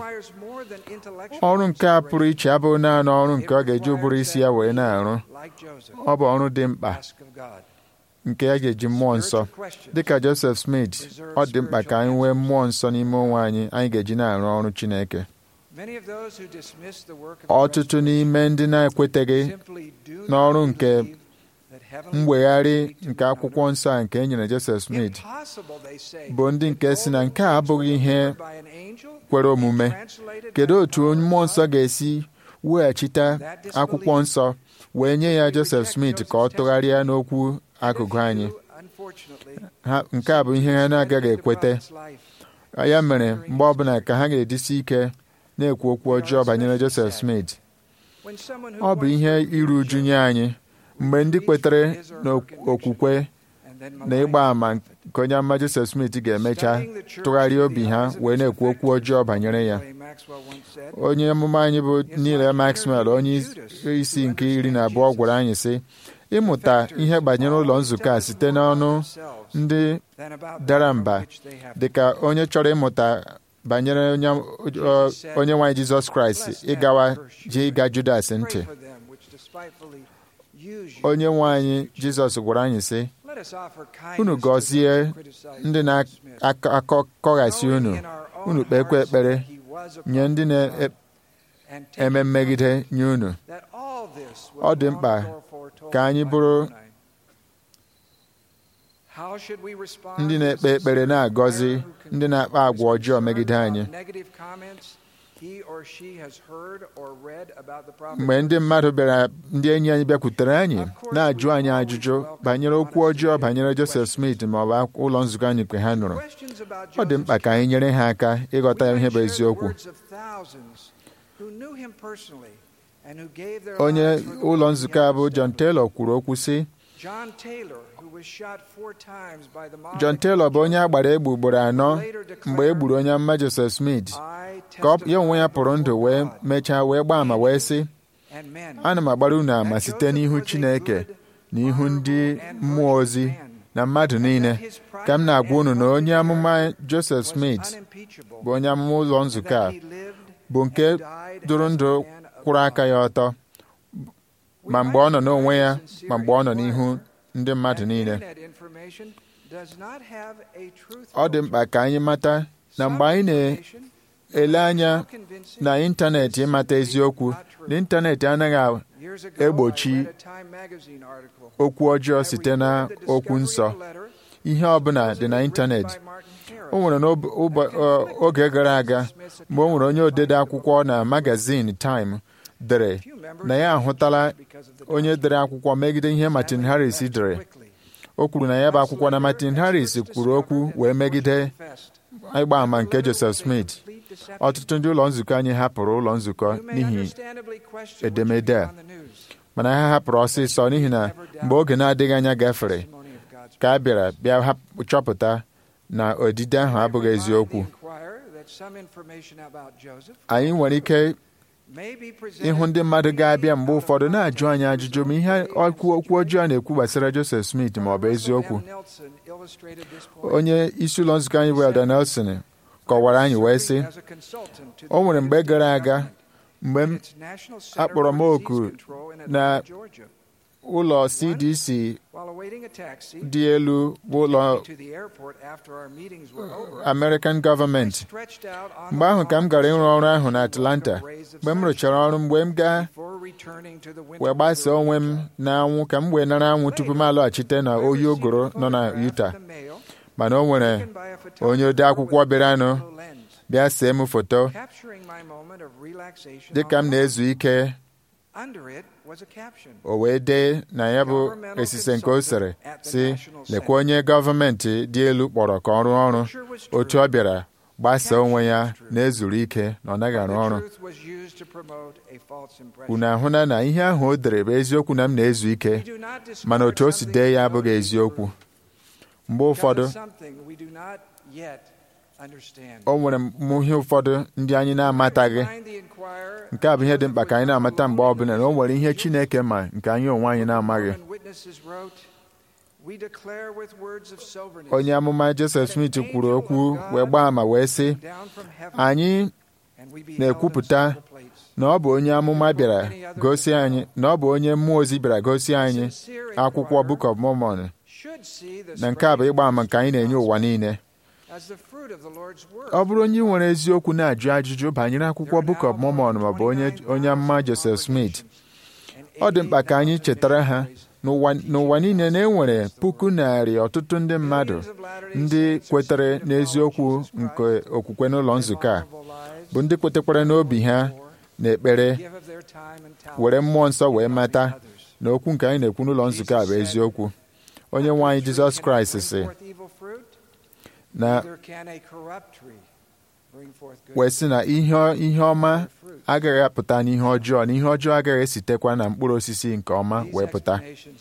ọrụ nke a pụrụ iche abụghị naanị ọrụ nke ọ ga-eji ụbụrụ isi ya wee na-arụ ọ bụ ọrụ dị mkpa nke ya ga-eji mmụọ nsọ dịka Joseph Smith ọ dị mkpa ka anyị nwee mmụọ nsọ n'ime onwe anyị anyị ga-eji na-arụ ọrụ Chineke ọtụtụ n'ime ndị na-ekweteghị n'ọrụ nke mwegharị nke akwụkwọ nsọ a nke e nyere Joseph Smith bụ ndị nke si na nke a abụghị ihe kwere omume kedu otu mmụọ nsọ ga-esi weghachite akwụkwọ nsọ wee nye ya Joseph Smith ka ọ tụgharịa n'okwu akụkụ anyị ha nke a bụ ihe ha na-agaghị ekwete ya mere mgbe ọbụla ka ha ga-edisi ike na-ekwu okwu ọjọọ banyere Joseph Smith ọ bụ ihe iru uju nye anyị mgbe ndị kwetere n'okwukwe na ịgba àmà nke onye ama Joseph Smith ga-emecha tụgharịa obi ha wee na-ekwu okwu ọjọọ banyere ya onye amụma anyị bụ Neil Maxwell onye isi nke iri na abụọ gwara anyị sị ịmụta ihe banyere ụlọ nzukọ a site n'ọnụ ndị dara mba dịka onye chọrọ ịmụta banyere onye nwaanyị Jizọs Kraịst ịgawa ji ịga Judas ntị onye nwe anyị Jizọs gwara anyị sị unu gọzie ndị na-akọghasị unu unu kpekwa ekpere nye ndị na-eme mmegide nye unu ọ dị mkpa ka anyị bụrụ ndị na-ekpe ekpere na-agọzi ndị na-akpa agwa ọjọọ megide anyị he or she has heard or read about the prophet mgbe ndị mmadụ bịara ndị enyi anyị bịakwutere anyị na-ajụ anyị ajụjụ banyere okwu ọjọọ banyere Joseph Smith ma ọ bụ ak- ụlọ nzukọ anyị nke ha nụrụ Questions about ọ dị mkpa Joseph's ka anyị nyere ha aka ịghọta We ihe bụ might share the eziokwu words of thousands who knew him personally and who gave their onye lives for the ụlọ work he nzukọ had a bụ John established. Taylor kwuru okwu sị John Taylor, who was shot four times by the mob John Taylor bụ onye a gbara egbe ugboro anọ mgbe e gburu onye mma Joseph Smith I ka ọ- ya onwe ya testify pụrụ ndụ wee before God mechaa wee gbaa ama wee sị and men ana m agbara unu ama that site Joseph n'ihu was a Chineke good, na ihu ndị honorable, and mmụọ virtuous ozi man, na mmadụ niile ka m na-agwa unu na onye amụma Joseph was Smith unimpeachable, bụ onye amụma ụlọ nzukọ a that he lived bụ nke and died dụrụ as a ndụ man of kwụrụ aka God. ya ọtọ We ma mgbe ọ nọ might n'onwe ya find sincere ma mgbe ọ nọ n'ihu inquiry ndị mmadụ that niile internet information does not have a truth ọ dị filter. mkpa ka anyị mata na Some mgbe anyị information na-ele anya so convincing na ịntanetị ịmata eziokwu na ịntanetị anaghị Years ago, egbochi I read a Time magazine article okwu ọjọọ that site na reported the okwu discovery nsọ of a letter ihe ọbụla dị na supposedly ịntanetị written by Martin Harris o nwere n'ob- ụbọ- ọ, oge gara aga mgbe o nwere onye odede akwụkwọ na magazin Time dere Few members na ya ahụtala because of the onye dere akwụkwọ megide ihe Martin Harris dere quickly. o kwuru na ya bụ akwụkwọ na Martin Harris kwuru okwu wee megide ịgba àmà nke Joseph Smith ọtụtụ ndị ụlọ nzukọ anyị hapụrụ ụlọ nzukọ n'ihi edemede a mana ha hapụrụ ọsịsọ n'ihi na mgbe oge na-adịghị anya gafere ka a bịara bịa hap- chọpụta na odide ahụ abụghị eziokwu anyị nwere ike ịhụ ndị mmadụ ga-abịa mgbe ụfọdụ na-ajụ anyị ajụjụ ma ihe okwu okwu ọjọọ na-ekwu gbasara Joseph Smith ma ọ bụ eziokwu onye isi ụlọ nzukọ anyị bụ Elder Nelson kọwara anyị wee sị o nwere mgbe gara aga mgbe m akpọrọ m oku na ụlọ CDC dị elu bụ ụlọ American gọọmenti mgbe ahụ ka m gara ịrụ ọrụ ahụ na Atlanta mgbe m rụchara ọrụ mgbe m gaa wee gbasaa onwe m n'anwụ ka m wee nara anwụ tupu m alọghachite na oyi ogoro nọ na Utah mana o nwere onye ode akwụkwọ bịaranụ bịa see m foto dịka m na-ezu ike o wee dee na ya bụ esise nke o sere si lekwa onye gọọmenti dị elu kpọrọ ka ọ rụọ ọrụ otu ọ bịara gbasaa onwe ya na-ezuru ike na ọ naghị arụ ọrụ unu ahụna na ihe ahụ o dere bụ eziokwu na m na-ezu ike mana otu o si dee ya abụghị eziokwu mgbe ụfọdụ o nwere m ihe ụfọdụ ndị anyị na-amataghị nke a bụ ihe dị mkpa ka anyị na-amata mgbe ọbụla na o nwere ihe Chineke ma nke anyị onwe anyị na-amaghị onye amụma Joseph Smith kwuru okwu wee gbaa ama wee sị anyị na-ekwupụta na ọ bụ onye amụma bịara gosi anyị na ọ bụ onye mmụọ ozi bịara gosi anyị akwụkwọ Book of Mormon na nke a bụ ịgba ama nke anyị na-enye ụwa niile ọ bụrụ onye nwere eziokwu na-ajụ ajụjụ banyere akwụkwọ Book of Mormon ma ọ bụ onye onye amụma Joseph Smith ọ dị mkpa ka anyị chetara ha n'ụwa n'ụwa niile na enwere puku narị ọtụtụ ndị mmadụ ndị kwetere n'eziokwu nke okwukwe n'ụlọ nzukọ a bụ ndị kwetekwara n'obi ha na ekpere were mmụọ nsọ wee mata na okwu nke anyị na-ekwu n'ụlọ nzukọ a bụ eziokwu onye nwe anyị Jizọs Kraịst sị na wee sị na ihe ihe ọma agaghị apụta n'ihe ọjọọ na ihe ọjọọ agaghị esitekwa na mkpụrụ osisi nke ọma wee pụta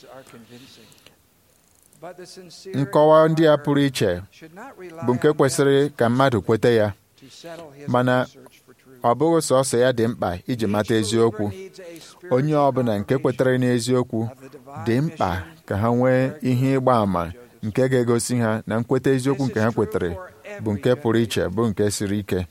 nkọwa ndị a pụrụ iche bụ nke kwesịrị ka mmadụ kweta ya mana ọ bụghị sọsọ ya dị mkpa iji mata eziokwu onye ọbụla nke kwetere n'eziokwu dị mkpa ka ha nwee ihe ịgba àmà nke ga-egosi ha na nkweta eziokwu nke ha kwetere bụ nke pụrụ iche bụ nke siri ike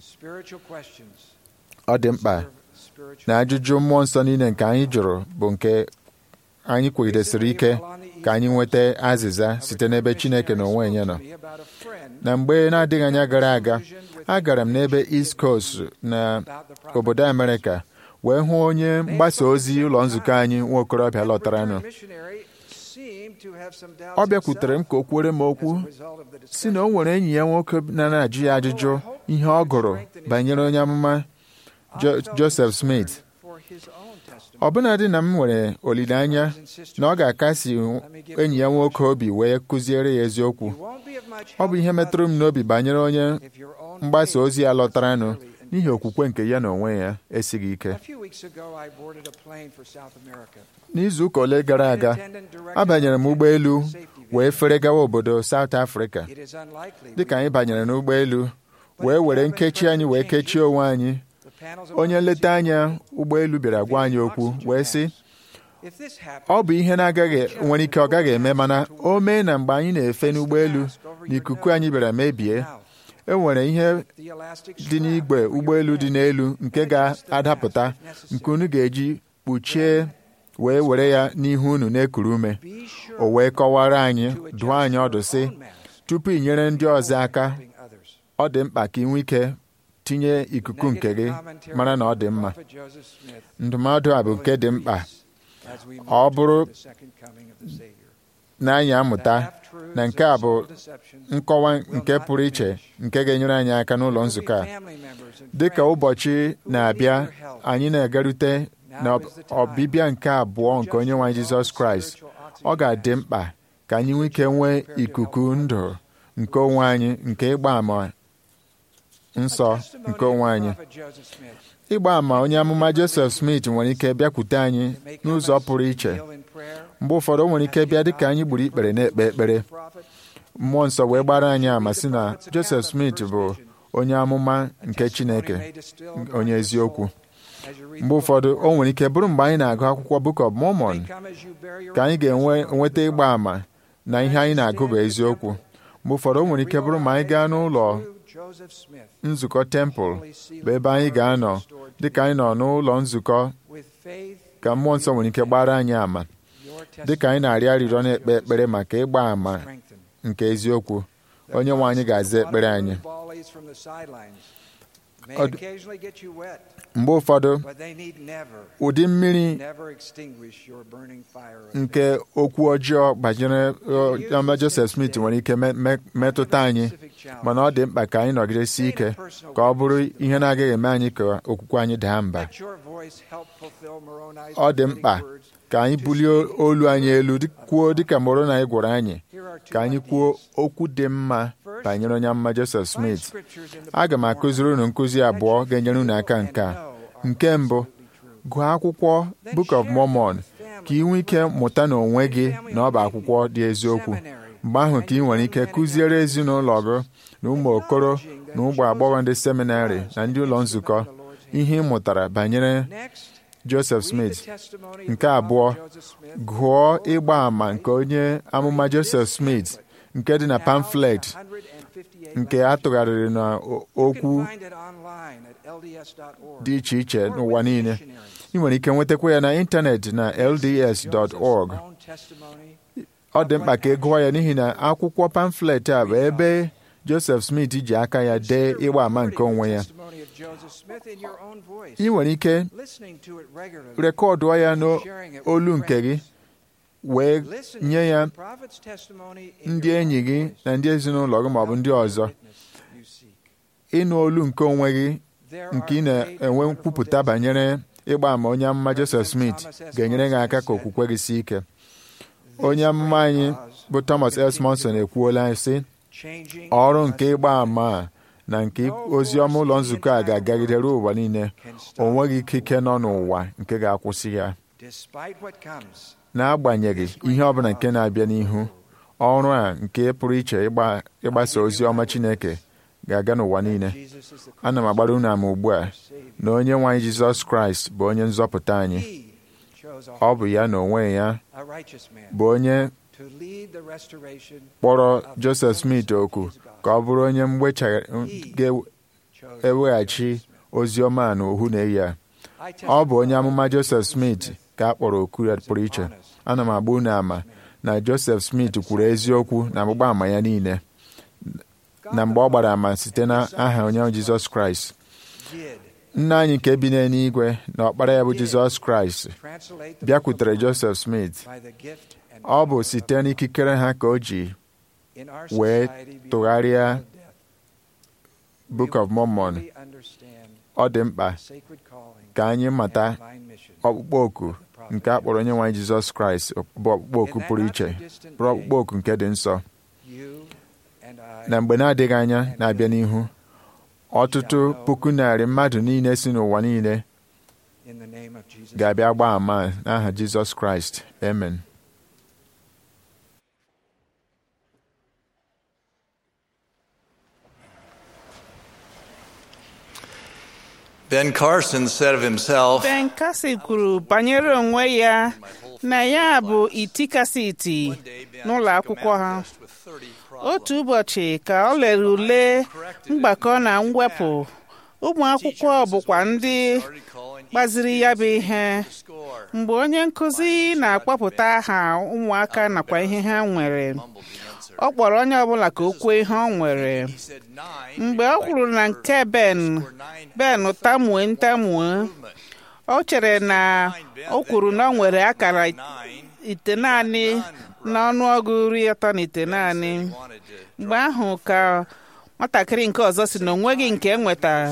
ọ dị mkpa na ajụjụ mmụọ nsọ niile nke anyị jụrụ bụ nke anyị kwegidesiri ike ka anyị nweta azịza site n'ebe Chineke na onwe ya nọ na mgbe na-adịghị anya gara aga agara m n'ebe East Coast na obodo Amerịka wee hụ onye mgbasa ozi ụlọ nzukọ anyị nwa okorobịa lọtaranụ ọ bịakwutere m ka o kwere m okwu si na o nwere enyi ya nwoke na na-ajụ ya ajụjụ ihe ọ gụrụ banyere onye amụma Jo- Joseph Smith ọbụnadị na m nwere olileanya na ọ ga-akasi enyi ya nwoke obi wee kụziere ya eziokwu ọ bụ ihe metụrụ m n'obi banyere onye mgbasa ozi ya lọtaranụ n'ihi okwukwe nke ya na onwe ya esighị ike n'izu ụka ole gara aga abanyere m ụgbọelu wee fere gawa obodo South Africa dịka anyị banyere n'ụgbọelu wee were nkechi anyị wee kechie onwe anyị onye nleta anya ụgbọelu bịara gwa anyị okwu wee sị ọ bụ ihe na-agaghị nwere ike ọ gaghị eme mana o mee na mgbe anyị na-efe n'ụgbọelu na ikuku anyị bịara mebie e nwere ihe dị n'igwe ụgbọelu dị n'elu nke ga-adapụta nke unu ga-eji kpuchie wee were ya n'ihu unu na-ekuru ume o wee kọwara anyị dụọ anyị ọdụ sị tupu ị nyere ndị ọzọ aka ọ dị mkpa ka ị nwee ike tinye ikuku nke gị mara na ọ dị mma ndụmọdụ a bụ nke dị mkpa ọ bụrụ na anyị amụta na nke a bụ nkọwa nke pụrụ iche nke ga-enyere anyị aka n'ụlọ nzukọ a dị ka ụbọchị na-abịa anyị na-egarute na ọbịbịa nke abụọ nke onye nwe anyị Jizọs Kraịst ọ ga-adị mkpa ka anyị nwee ike nwee ikuku ndụ nke onwe anyị nke ịgba ama nsọ nke onwe anyị ịgba ama onye amụma Joseph Smith nwere ike bịakwute anyị n'ụzọ pụrụ iche mgbe ụfọdụ o nwere ike bịa dịka anyị gburu ikpere na-ekpe ekpere mmụọ nsọ wee gbara anyị ama sị na Joseph Smith bụ onye amụma nke Chineke onye eziokwu mgbe ụfọdụ o nwere ike bụrụ mgbe anyị na-agụ akwụkwọ Book of Mormon ka anyị ga-enwe nweta ịgba ama na ihe anyị na-agụ bụ eziokwu mgbe ụfọdụ o nwere ike bụrụ ma anyị gaa n'ụlọ nzukọ tempụl bụ ebe anyị ga-anọ dịka anyị nọ n'ụlọ nzukọ ka mmụọ nsọ nwere ike gbara anyị ama dịka anyị na-arịọ arịrịọ na-ekpe ekpere maka ịgba ama nke eziokwu onye nwe anyị ga-aza ekpere anyị mgbe ụfọdụ ụdị mmiri nke okwu ọjọọ banyere ọma Joseph Smith nwere ike metụta anyị mana ọ dị mkpa ka anyị nọgidesi ike ka ọ bụrụ ihe na-agaghị eme anyị ka okwukwe anyị daa mba ọ dị mkpa ka anyị bulie olu anyị elu kwuo dịka Moroni anyị gwara anyị ka anyị kwuo okwu dị mma banyere onye amụma Joseph Smith aga m akụziri unu nkụzi abụọ ga-enyere unu aka nke a nke mbụ gụọ akwụkwọ Book of Mormon ka ị nwee ike mụta n'onwe gị na ọ bụ akwụkwọ dị eziokwu mgbe ahụ ka ị nwere ike kụziere ezinụlọ gị na ụmụ okoro na ụmụ agbọghọ ndị seminarị na ndị ụlọ nzukọ ihe ị mụtara banyere Joseph Smith nke abụọ gụọ ịgba àmà nke onye amụma Joseph Smith nke dị na pamflet nke a tụgharịrị n'okwu dị iche iche n'ụwa niile ị nwere ike nwetakwa ya na ịntanetị na lds.org ọ dị mkpa ka ị gụọ ya n'ihi na akwụkwọ pamflet a bụ ebe Joseph Smith ji aka ya dee ịgba àmà nke onwe ya ị nwere ike rekọdụọ ya n'olu nke gị wee nye ya ndị enyi gị na ndị ezinụlọ gị maọbụ ndị ọzọ ịnụ olu nke onwe gị nke ị na-enwe nkwupụta banyere ịgba àmà onye amụma Joseph Smith ga-enyere gị aka ka okwukwe gị sie ike onye amụma anyị bụ Thomas S. Monson ekwuola sị ọrụ nke ịgba àmà a na nke ozi ọma ụlọ nzukọ a ga-agagide ruo ụwa niile o nweghị ikike nọ n'ụwa nke ga-akwụsị ya n'agbanyeghị ihe ọbụla nke na-abịa n'ihu ọrụ a nke pụrụ iche ịgbasa ozi ọma Chineke ga-aga n'ụwa niile ana m agbara unu ama ugbu a na onye nwe anyị Jizọs Kraịst bụ onye nzọpụta anyị ọ bụ ya na onwe ya bụ onye kpọrọ Joseph Smith oku ka ọ bụrụ onye ga-eweghachi ozi ọma na ohu na eyi a ọ bụ onye amụma Joseph Smith ka a kpọrọ oku ya pụrụ iche ana m agba unu ama na Joseph Smith kwuru eziokwu na mgbagba ama ya niile na mgbe ọ gbara ama site na aha onye Jizọs Kraịst nna anyị nke bi n'eluigwe na ọkpara ya bụ Jizọs Kraịst bịakwutere Joseph Smith ọ bụ site n'ikikere ha ka o ji wee tụgharịa Book of Mormon ọ dị mkpa sacred calling ka anyị mata and divine mission. ọkpụkpọ oku nke a kpọrọ onye nwe anyị Jizọs Kraịst bụ ọkpụkpọ oku pụrụ iche bụrụ ọkpụkpọ oku nke dị nsọ You and I na mgbe na-adịghị anya na-abịa n'ihu ọtụtụ puku narị mmadụ niile si n'ụwa niile in the name of Jesus. ga-abịa gbaa ama n'aha Jizọs Kraịst amen Ben Carson said of himself, Ben Kasi kwuru banyere onwe ya na ya bụ iti kasị iti n'ụlọ akwụkwọ ha otu ụbọchị ka ọ lere ule mgbakọ na mwepụ ụmụ akwụkwọ bụkwa ndị gbaziri ya bụ ihe mgbe onye nkụzi na-akpọpụta aha ụmụaka nakwa ihe ha nwere ọ kpọrọ onye ọbụla ka o kwuo ihe ọ nwere mgbe ọ kwuru na nke Ben Ben tamue ntamue o chere na o kwuru na ọ nwere akara ite naanị n'ọnụọgụ iri atọ na ite naanị mgbe ahụ ka nwatakịrị nke ọzọ si na onweghị nke nwetara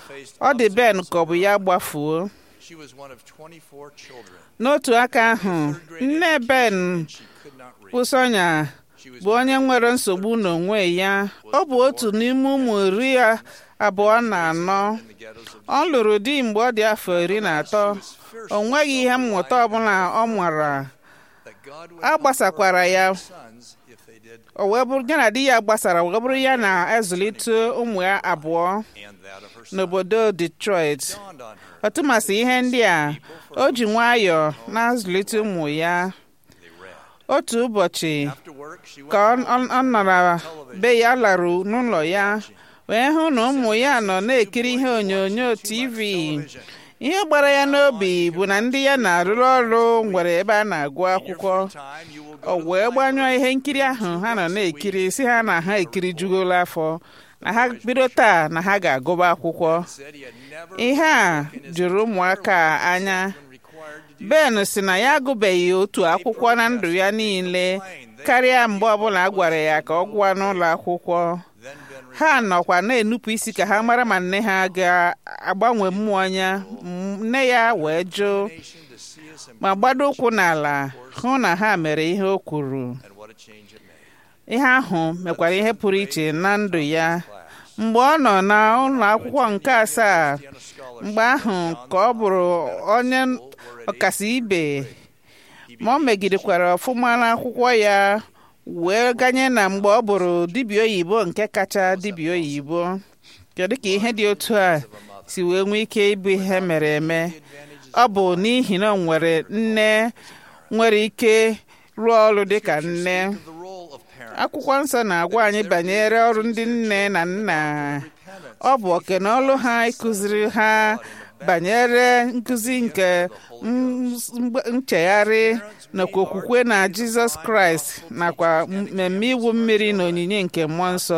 ọ dị Ben ka ọ bụ ya gbafuo She was one of 24 children. n'otu aka ahụ nne Ben She could not read. bụ Sonya She was bụ onye nwere nsogbu n'onwe ya ọ bụ otu n'ime ụmụ iri abụọ na anọ in the ghettos of ọ lụrụ di mgbe ọ dị afọ iri na atọ o nweghị ihe mmụta ọbụla ọ mara that God would a gbasakwara ya sons if they did o wee bụrụ ya na di ya gbasara wee bụrụ ya na-ezulite ụmụ ya abụọ and that of her son n'obodo Detroit dawned on her. ọtụmasị ihe ndị a o ji nwayọọ na-azụlite ụmụ ya They read. otu ụbọchị After work, she went ka ọ home ọ- ọ nọrọ be ya larụ n'ụlọ ya wee hụ na ụmụ ya nọ na-ekiri ihe onyonyo TV television. ihe gbara ya n'obi bụ na ndị ya na-arụrụ ọrụ nwere ebe a na-agụ akwụkwọ Time you will o go to wee the gbanyụọ ihe nkiri ahụ ha nọ na-ekiri si ha na ha ekiri jugola afọ na ha bido taa na ha ga-agụba akwụkwọ said he had never ihe a jụrụ ụmụaka a anya been required to do Ben si na ya agụbeghị otu akwụkwọ na ndụ ya niile karịa mgbe ọbụla a gwara ya ka ọ gụọ n'ụlọ akwụkwọ then been ha nọkwa na-enupụ isi ka ha mara ma nne ha ga-agbanwe mmụọ ya M- nne ya wee jụ nation to see us and, ma gbado ụkwụ n'ala hụ na ha mere ihe o kwuru and what a change it made. ihe ahụ mekwara ihe pụrụ iche na ndụ ya mgbe ọ nọ na ụlọ akwụkwọ nke asaa On a scholarship, mgbe ahụ ka ọ bụrụ onye ọkasi ibe ma ọ megidekwara ọfụma n'akwụkwọ ya wee ganye na mgbe ọ bụrụ dibịa oyibo nke kacha dibịa oyibo kedu ka ihe dị otu a si wee nwee ike ịbụ ihe mere eme ọ bụ n'ihi na ọ nwere nne nwere ike rụọ ọrụ dị ka nne The role of parent akwụkwọ nsọ na-agwa anyị banyere ọrụ ndị nne na nna ọ bụ oke na ọrụ ha ịkụziri ha banyere nkụzi nke m- mgbe- nchegharị nakwa okwukwe na jizọs kraịst nakwa mmemme iwu mmiri na onyinye nke mmụọ nsọ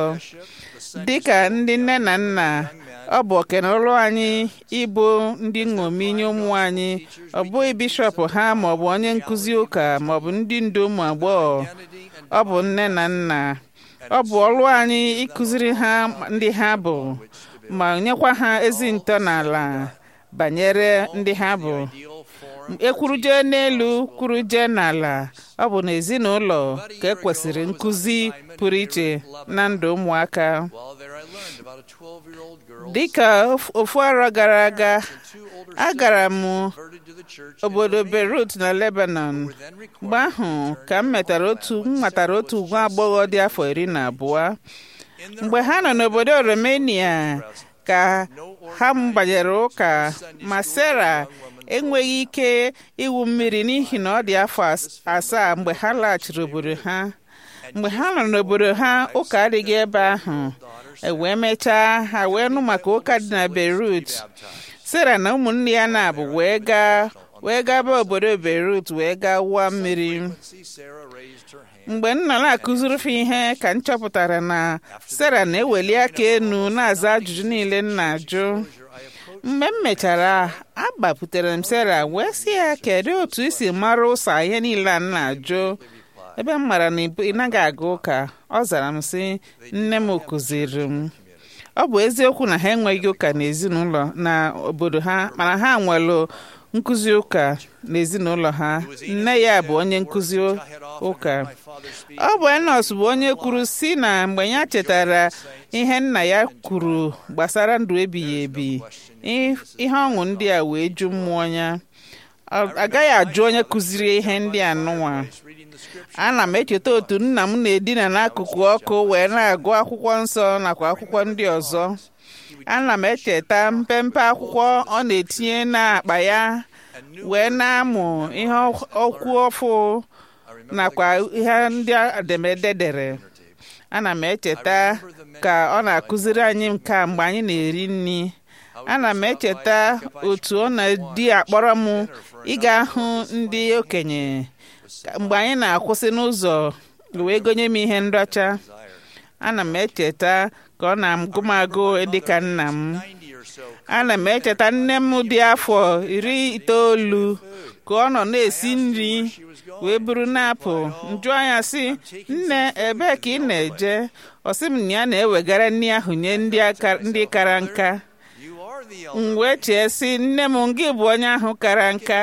dị ka ndị nne na nna ọ bụ oke na ọrụ anyị ịbụ ndị nṅomi nye ụmụ anyị ọ bụghị bishọp ha maọbụ onye nkụzi ụka maọbụ ndị ndu ụmụ agbọghọ ọ bụ nne na nna ọ bụ ọrụ anyị ịkụziri ha ndị ha bụ ma nyekwa ha ezi ntọala banyere ndị ha bụ ekwuruje n'elu kwuruje n'ala ọ bụ n'ezinụlọ ka ekwesịrị nkụzi pụrụ iche na ndụ ụmụaka While there, I learned about a 12-year-old girl dịka of- ofu arọ gara aga two older agara m converted to the church in obodo Romania, Beirut na Lebanon were then required mgbe ahụ ka m metara otu m matara otu nwa agbọghọ dị afọ iri na abụọ in their mgbe ha nọ n'obodo Romania ka ha banyere ụka ma Sera enweghị ike ịwụ mmiri n'ihi na ọ dị afọ as- asaa mgbe ha laghachiri obodo ha mgbe ha nọ n'obodo ha ụka adịghị ebe ahụ e wee mechaa ha wee nụ maka ụka dị na Beirut Sera na ụmụnne ya na-abụ wee gaa wee gaba obodo Beirut wee gaa wụọ mmiri See, Sarah raised her hand. mgbe m nọ na-akụziri fa ihe ka m chọpụtara na Sera na-eweli aka enu na-aza ajụjụ niile m na-ajụ mgbe m mechara agbaputere m Sera wee sị ya kedu otu i si mara ụsa ihe niile a m na-ajụ ebe m mara na ị naghị aga ụka ọ zara m sị nne m kụziri m ọ bụ eziokwu na ha enweghị ụka n'ezinụlọ na obodo ha mana ha nwere nkụzi ụka n'ezinụlọ ha nne ya bụ onye nkụzi ụka ọ bụ enos bụ onye kwuru si na mgbe ya chetara ihe nna ya kwuru gbasara ndụ ebighị ebi ihe ọṅụ ndị a wee ju mmụọ ya agaghị ajụ onye kụziri ihe ndị a nụnwa ana m echeta otu nna m na-edina n'akụkụ ọkụ wee na-agụ akwụkwọ nsọ nakwa akwụkwọ ndị ọzọ ana m echeta mpempe akwụkwọ ọ na-etinye n'akpa ya wee na-amụ ihe okwu ọfụ nakwa ihe ndị edemede dere ana m echeta ka ọ na-akụziri anyị nke mgbe anyị na-eri nri ana m echeta otu ọ na-di akpọrọ m ịga hụ ndị okenye mgbe anyị na-akwụsị n'ụzọ wee gonye m ihe nracha ana m echeta ka ọ na-agụ m agụ dịka nna m ana m echeta nne m dị afọ iri itoolu ka ọ nọ na-esi nri wee buru na-apụ njụ anya sị nne ebee ka ị na-eje ọ sị m na ya na-ewegara nri ahụ nye ndị kara nka m wee chee sị nne m gị bụ onye ahụ kara nka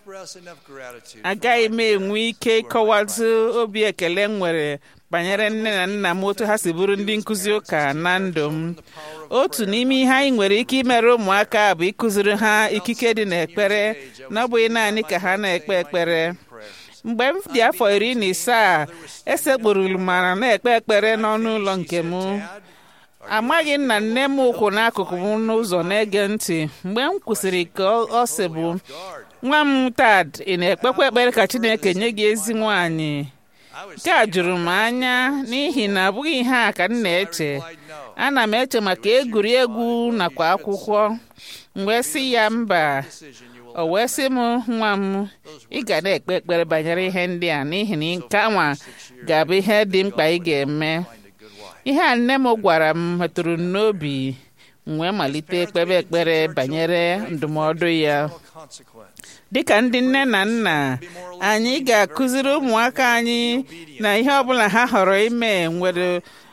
agaghị m enwe ike ịkọwazi obi ekele m nwere banyere nne na nna m otu ha si bụrụ ndị nkụzi ụka na ndụ m otu n'ime ihe anyị nwere ike imere ụmụaka bụ ịkụziri ha ikike dị n'ekpere na ọ bụghị naanị ka ha na-ekpe ekpere mgbe m dị afọ iri na ise esekpụrụrụ m mana na-ekpe ekpere n'ọnụ ụlọ nke m amaghị nna nne m ụkwụ n'akụkụ m n'ụzọ na-ege ntị mgbe m kwụsịrị ka ọ sị bụ nwa m tad ị na-ekpekwa ekpere ka Chineke nye gị ezi nwaanyị nke a jụrụ m anya n'ihi na abụghị ihe a ka m na-eche ana m eche maka egwuregwu nakwa akwụkwọ mgbe sị ya mba o wee sị m nwa m ị ga na-ekpe ekpere banyere ihe ndị a n'ihi na nke anwa ga-abụ ihe dị mkpa ị ga-eme ihe a nne m gwara m metụrụ m n'obi m wee malite ekpebe ekpere banyere ndụmọdụ ya dịka ndị nne na nna anyị ga-akụziri ụmụaka anyị na ihe ọbụla ha họrọ ime nwere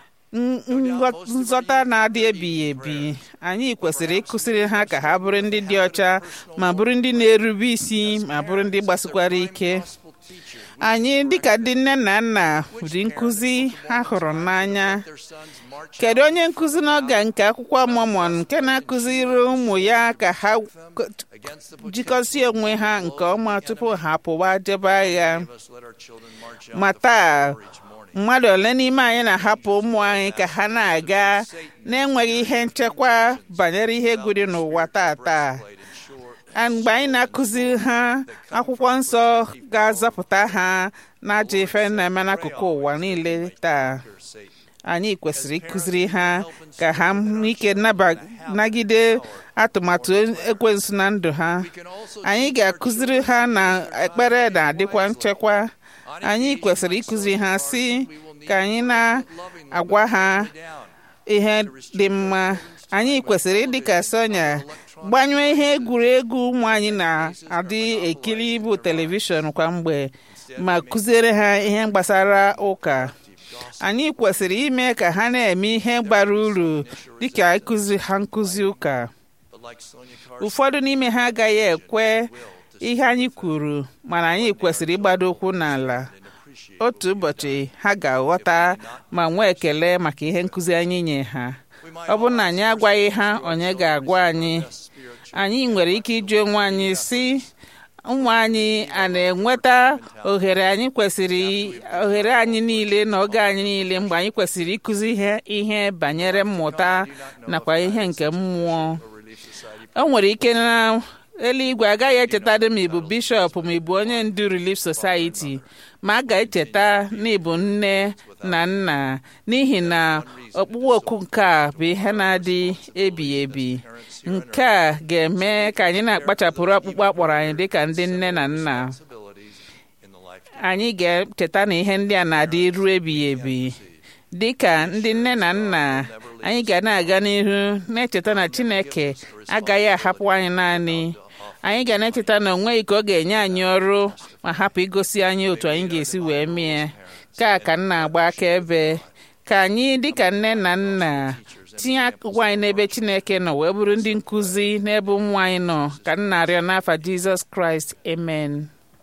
nzọta na-adị ebighị ebi anyị kwesịrị ịkụziri ha ka ha bụrụ ndị dị ọcha ma bụrụ ndị na-erube isi ma bụrụ ndị gbasikwara ike anyị dịka ndị nne na nna dị nkụzi ha hụrụ n'anya kedu onye nkụzi n'oge nke akwụkwọ Mormon nke na-akụziri ụmụ ya ka ha jikọsie onwe ha nke ọma tupu ha pụwa jebe agha ma taa mmadụ ole n'ime anyị na-ahapụ ụmụ anyị ka ha na-aga na-enweghị ihe nchekwa banyere ihe egwu dị n'ụwa tata mgbe anyị na-akụziri ha akwụkwọ nsọ ga-azọpụta ha n'ajọ ife na-eme n'akụkụ ụwa niile taa anyị kwesịrị ịkụziri ha ka ha nwee ike nagide atụmatụ ekwensu na ndụ ha anyị ga-akụziri ha na ekpere na-adịkwa nchekwa anyị kwesịrị ịkụziri ha si ka anyị na-agwa ha ihe dị mma anyị kwesịrị ịdị ka Sonia gbanyụọ ihe egwuregwu ụmụ anyị na-adị ekiri bụ telivishọn kwa mgbe ma kụziere ha ihe gbasara ụka anyị kwesịrị ime ka ha na-eme ihe bara uru dịka ịkụzi ha nkụzi ụka ụfọdụ n'ime ha agaghị ekwe ihe anyị kwuru mana anyị kwesịrị ịgbado ụkwụ n'ala otu ụbọchị ha ga-aghọta ma nwee ekele maka ihe nkụzi anyị nye ha ọ bụrụ na anyị agwaghị ha onye ga-agwa anyị anyị nwere ike ịjụ onwe anyị si ụmụ anyị a na-enweta ohere anyị kwesịrị ohere anyị niile na oge anyị niile mgbe anyị kwesịrị ịkụzi ihe ihe banyere mmụta nakwa ihe nke mmụọ o nwere ike na eluigwe agaghị echetadị ma ịbụ bishọp ma ịbụ onye ndu Relief Society ma a ga-echeta na ịbụ nne na nna n'ihi na ọkpụkpọ oku nke a bụ ihe na-adị ebighị ebi nke a ga-eme ka anyị na-akpachapụrụ ọkpụkpọ akpọrọ anyị dịka ndị nne na nna anyị ga-echeta na ihe ndị a na-adị ruo ebighị ebi dịka ndị nne na nna anyị ga na-aga n'ihu na-echeta na Chineke agaghị ahapụ anyị naanị anyị ga na-echeta na onweghị ka ọ ga-enye anyị ọrụ ma hapụ igosi anyị otu anyị ga-esi wee mee ka ka nna agba akaebe ka anyị dịka nne na nna tinye ụwa anyị n'ebe chineke nọ wee bụrụ ndị nkụzi n'ebe ụmụ anyị nọ ka m na-arịọ n'afa jizọs kraịst amen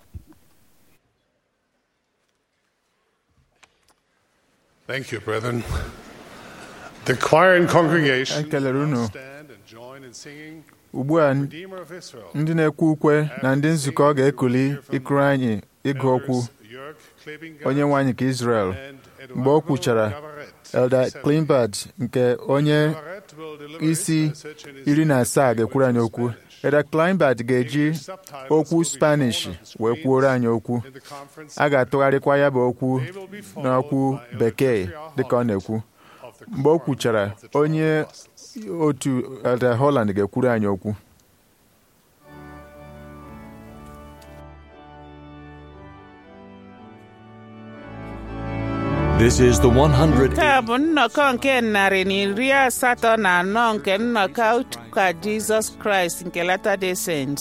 Thank you, brethren. The choir and congregation Ekelere unu. now stand and join in singing ugbu a Redeemer of Israel. ndị na-ekwe ukwe na ndị nzukọ ga-ekuli ịkụrụ anyị ịgụ okwu Members Jörg Klebinger onye nwe anyị nke Israel and mgbe o Eduardo kwuchara Gavaret. Elder Klimbad nke onye Gavaret will deliver his isi message in his iri na native asaa ga-ekwuru anyị language okwu of Spanish. Elder Klimbad ga-eji okwu Spanish wee kwuoro anyị okwu In the conference a ga-atụgharịkwa ya bụ okwu they will be followed n'okwu by Elder bekee Jeffrey R. dịka ọ na-ekwu of the mgbe o Quorum kwuchara of the Twelve onye Apostles. otu Elder Holland ga-ekwuru anyị okwu This is the 100. nke a bụ nnọkọ nke narị na iri asatọ na anọ nke nnọkọ ụka jizọs kraịst nke Latter-day Saints.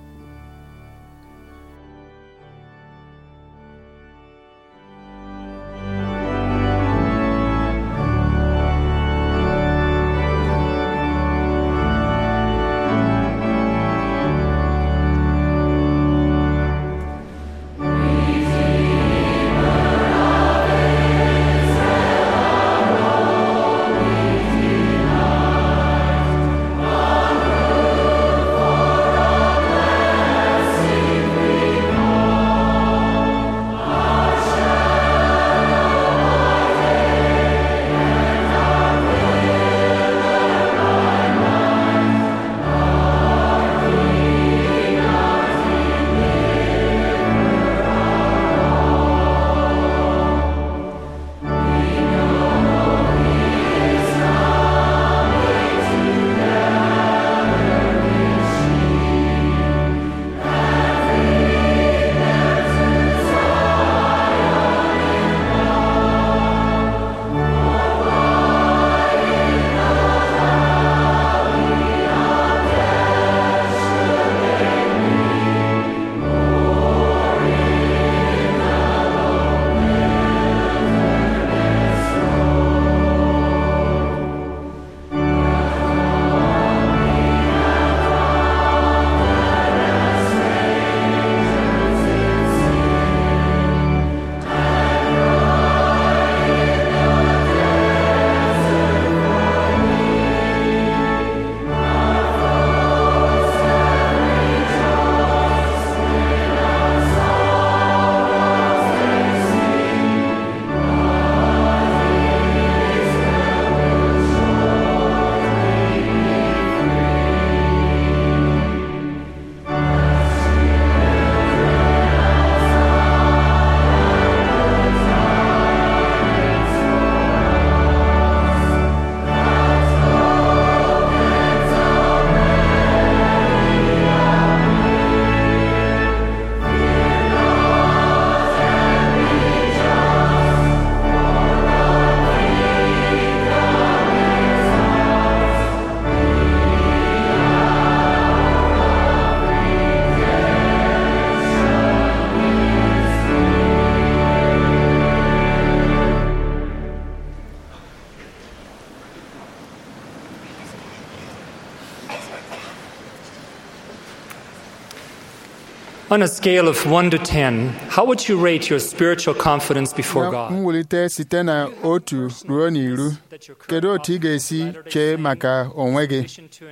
On a scale of 1 to 10, how would you rate your spiritual confidence before na God? mwulite site na otu ruo n'iru kedu otu ị ga-esi chee maka onwe gị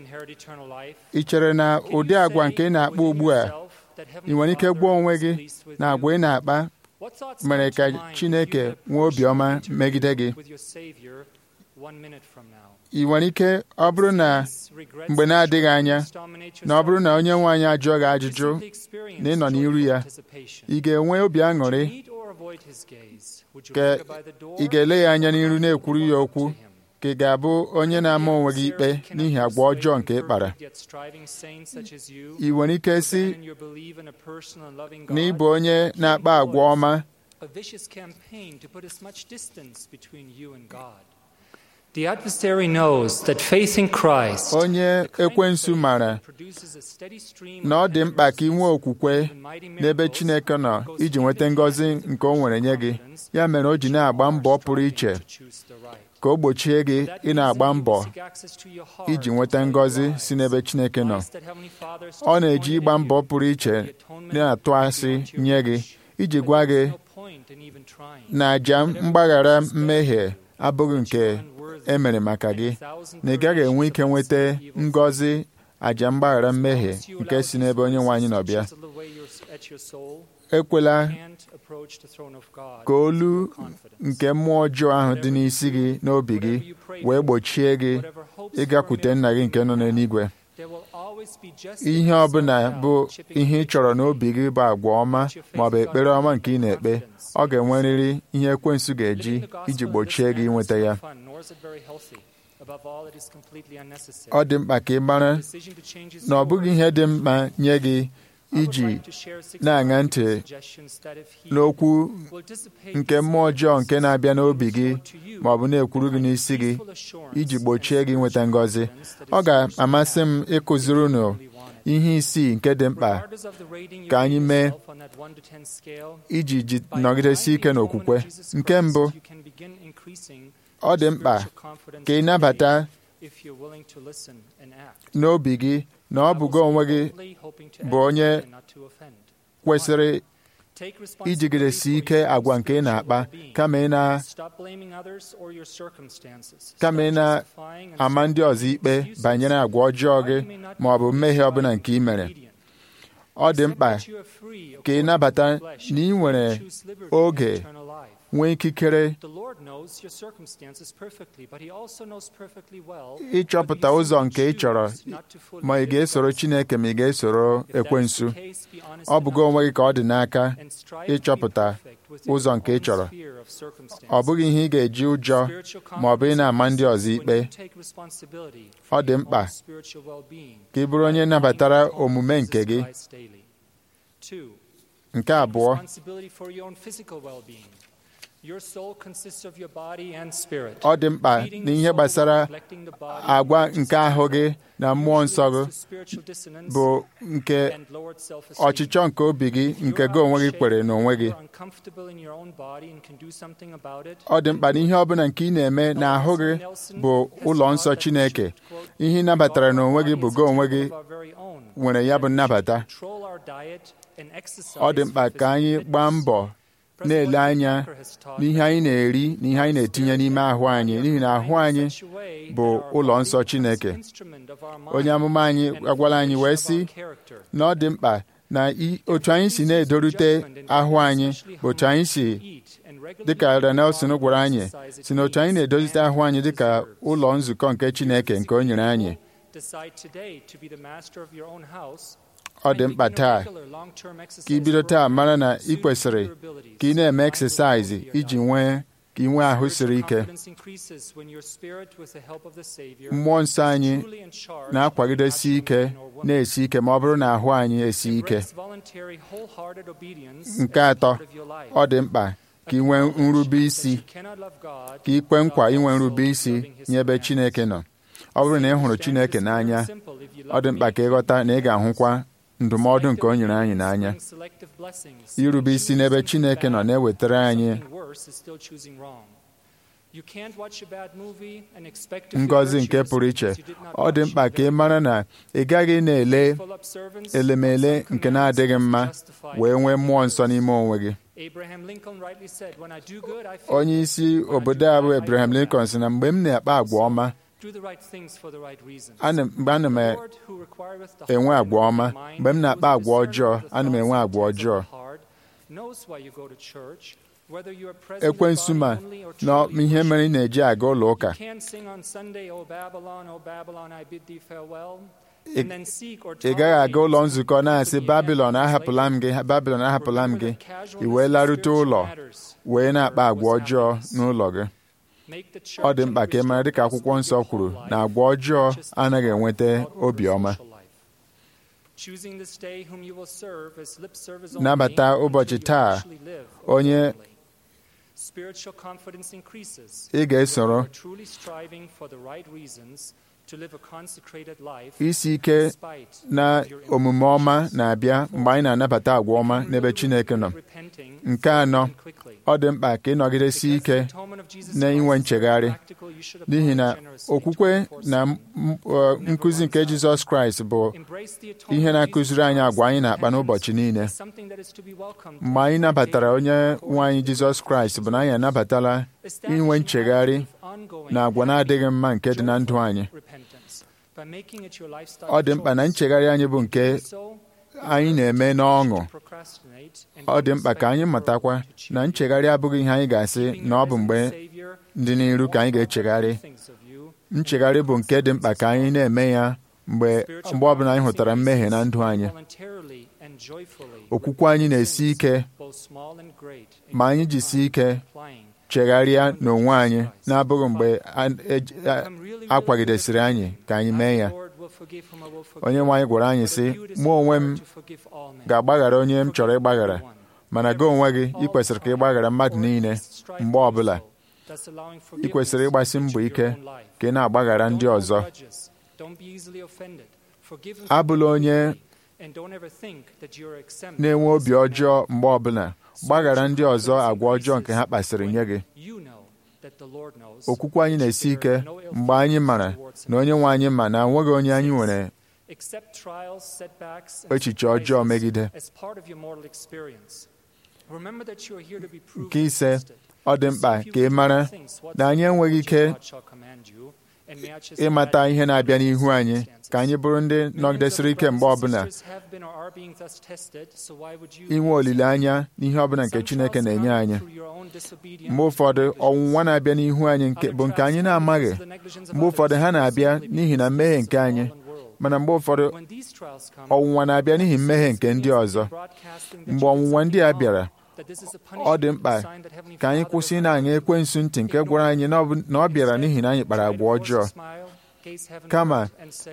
ị chere na ụdị agwa nke ị na-akpa ugbu a ị nwere ike gwụọ onwe gị na agwa ị na-akpa mere ka Chineke nwee obiọma megide gị ị nwere ike ọ bụrụ na mgbe na-adịghị anya na ọ bụrụ na onye nwe anyị ajụọ gị ajụjụ na ị nọ n'iru ya ị ga-enwe obi aṅụrị ka ị ga-ele ya anya n'iru na-ekwuru ya okwu ka ị ga-abụ onye na-ama onwe gị ikpe n'ihi agwa ọjọọ nke ị kpara ị nwere ike si na ị bụ onye na-akpa agwa ọma a vicious campaign to put as much distance between you and God. The adversary knows that faith in Christ onye ekwensu mara na ọ dị mkpa ka ị nwee okwukwe n'ebe Chineke nọ iji nweta ngọzi nke o nwere nye gị ya mere o ji na-agba mbọ pụrụ iche ka o gbochie gị ị na-agba mbọ iji nweta ngọzi si n'ebe Chineke nọ ọ na-eji ịgba mbọ pụrụ iche na-atụ asị nye gị iji gwa gị na àjà mgbaghara mmehie abụghị nke e mere maka gị na ị gaghị enwe ike nweta ngọzi àjà mgbaghara mmehie nke si n'ebe onye nwe anyị nọ bịa ekwela ka olu nke mmụọ ọjọọ ahụ dị n'isi gị n'obi gị wee gbochie gị ịgakwute nna gị nke nọ n'eluigwe ihe ọ bụla bụ ihe ị chọrọ n'obi gị bụ agwa ọma ma ọ bụ ekpere ọma nke ị na-ekpe ọ ga-enwerịrị ihe ekwensu ga-eji iji gbochie gị inweta ya ọ dị mkpa ka ị mara na ọ bụghị ihe dị mkpa nye gị iji na-aṅa ntị n'okwu nke mmụọ ọjọọ nke na-abịa n'obi gị ma ọ bụ na-ekwuru gị n'isi gị iji gbochie gị nweta ngọzi ọ ga-amasị m ịkụziri unu ihe isii nke dị mkpa ka anyị mee iji nọgidesi ike n'okwukwe nke mbụ ọ dị mkpa ka ị nabata n'obi gị na ọ bụ gị onwe gị bụ onye kwesịrị ijigidesi ike agwa nke ị na-akpa kama ị na kama ị na-ama ndị ọzọ ikpe banyere agwa ọjọọ gị ma ọ bụ mmehie ọbụla nke ị mere ọ dị mkpa ka ị nabata na ị nwere oge nwee ikikere ịchọpụta ụzọ nke ị chọrọ ma ị ga-esoro Chineke ma ị ga-esoro ekwensu ọ bụgo onwe gị ka ọ dị n'aka ịchọpụta ụzọ nke ị chọrọ ọ bụghị ihe ị ga-eji ụjọ ma ọ bụ ị na-ama ndị ọzọ ikpe ọ dị mkpa ka ị bụrụ onye nabatara omume nke gị nke abụọ ọ dị mkpa n'ihe gbasara agwa nke ahụ gị na mmụọ nsọ gị bụ nke ọchịchọ nke obi gị nke gị onwe gị kwere n'onwe gị ọ dị mkpa na ihe ọ bụla nke ị na-eme n'ahụ gị bụ ụlọ nsọ Chineke ihe ị nabatara n'onwe gị bụ gị onwe gị nwere ya bụ nnabata ọ dị mkpa ka anyị gbaa mbọ na-ele anya n'ihe anyị na-eri na ihe anyị na-etinye n'ime ahụ anyị n'ihi na ahụ anyị bụ ụlọ nsọ Chineke onye amụma anyị agwala anyị wee sị na ọ dị mkpa na otu anyị si na-edorute ahụ anyị bụ otu anyị si dịka Elder Nelson gwara anyị si na otu anyị na-edozite ahụ anyị dịka ụlọ nzukọ nke Chineke nke o nyere anyị ọ dị mkpa taa ka ị bido taa mara na ị kwesịrị ka ị na-eme eksesaizi iji nwee ka ị nwee ahụ siri ike mmụọ nsọ anyị na-akwagidesi ike na-esi ike ma ọ bụrụ na ahụ anyị esi ike nke atọ ọ dị mkpa ka ị nwee nrube isi ka ị kwe nkwa inwe nrube isi nye ebe Chineke nọ ọ bụrụ na ị hụrụ Chineke n'anya ọ dị mkpa ka ị ghọta na ị ga-ahụkwa ndụmọdụ nke o nyere anyị n'anya irube isi n'ebe Chineke nọ na-ewetara anyị ngọzi nke pụrụ iche ọ dị mkpa ka ị mara na ị gaghị na-ele elemele nke na-adịghị mma wee nwee mmụọ nsọ n'ime onwe gị onye isi obodo a bụ Abraham Lincoln sị na mgbe m na-akpa agwa ọma mgbe ana m enwe agwa ọma mgbe m na-akpa agwa ọjọọ ana m enwe agwa ọjọọ ekwensu ma na ihe mere ị na-eji aga ụlọ ụka ị gaghị aga ụlọ nzukọ na-asị babilon ahapụla m gị babilon ahapụla m gị ị wee larute ụlọ wee na-akpa agwa ọjọọ n'ụlọ gị ọ dị mkpa ka ị mara dịka akwụkwọ nsọ kwuru na agwa ọjọọ anaghị enweta obiọma nabata ụbọchị taa onye ị ga-esoro to live a consecrated life isi ike despite na your omume ọma na-abịa mgbe anyị na-anabata agwa ọma n'ebe Chineke nọ repenting nke anọ and quickly. ọ dị mkpa ka ịnọgidesi ike Because the atonement of Jesus na inwe Christ is nchegharị practical, you should apply n'ihi it na generously okwukwe 24/7. na m- m- ọ, nkụzi nke Jizọs Kraịst bụ Embrace the atonement ihe of na-akụziri Jesus anyị Christ agwa anyị in na-akpa repentance n'ụbọchị niile is something that is to be welcomed mgbe anyị nabatara daily onye according nwe anyị to Jizọs Kraịst bụ na anyị anabatala Establishing inwe nchegharị habits of ongoing na agwa na-adịghị mma nke dị na ndụ joyful anyị repentance by making it your lifestyle ọ dị mkpa na choice. nchegharị anyị bụ nke So, anyị na-eme n'ọṅụ to procrastinate and ọ dị mkpa ka anyị expect the matakwa world to choose na you. nchegharị abụghị ihe anyị ga-asị Keeping na ọ bụ your mgbe risen Savior ndị n'iru ka anyị ga-echegharị thinks of you, nchegharị bụ nke dị mkpa ka anyị na-eme ya mgbe spiritual mgbe ọbụla anyị progress hụtara mmehie na ndụ anyị voluntarily and joyfully okwukwe anyị na-esi ike both small and great in ma anyị jisie ike applying chegharịa n'onwe anyị na-abụghị mgbe a- e- a- Become really, a really kwagidesịrị good at anyị ka anyị I, mee the ya Lord, will forgive whom I will forgive. onye nwe anyị gwara anyị For the sị beauty mụ onwe m to forgive all men. ga-agbaghara onye m chọrọ ịgbaghara Everyone. mana gị onwe gị ị kwesịrị ka ị gbaghara mmadụ niile mgbe ọbụla Thus allowing ị kwesịrị ịgbasi mbọ forgiveness ike into your own life. ka ị na-agbaghara ndị Don't ọzọ hold grudges. Don't be easily offended. Forgive and abụla forgive onye quickly. And don't ever think that you're exempt na-enwe from obi this ọjọọ command. mgbe ọbụla gbaghara ndị ọzọ agwa ọjọọ nke ha kpasịrị nye gị You know that the Lord knows okwukwe anyị na-esi that there ike is no ill mgbe anyị feelings mara towards na him. onye nwe anyị ma na enweghị onye anyị nwere Accept trials, setbacks, and echiche ọjọọ surprises megide as part of your mortal experience. Remember that you are here to be proven nke ise tested. ọ dị mkpa See if ka you ị can mara do things na anyị enweghị ike God shall command you, and match his ịmata life ihe na-abịa n'ihu anyị circumstances. ka anyị bụrụ ndị Millions of nọgidesịrị ike brothers mgbe and ọbụla sisters have been or are being thus tested, so why would you inwe be olileanya n'ihe ọbụla nke Some Chineke trials na-enye come anyị through your own disobedience mgbe ụfọdụ and ọnwụnwa na-abịa n'ihu anyị nke Other bụ nke trials anyị come na-amaghị because of the negligence of mgbe ụfọdụ others, ha or na-abịa simply n'ihi na because mmehie of nke the anyị fallen world. mana mgbe ụfọdụ When these trials come, ọnwụnwa na-abịa n'ihi mmehie nke ndị means ọzọ broadcasting that mgbe you did ọnwụnwa ndị a something bịara wrong, that this is a ọ dị punishment, mkpa a sign that Heavenly ka anyị Father kwụsị has na-aṅa loved ekwensu ntị nke gwara anyị na ọ bụ- na ọ bịara n'ihi na anyị kpara agwa ọjọọ Kama,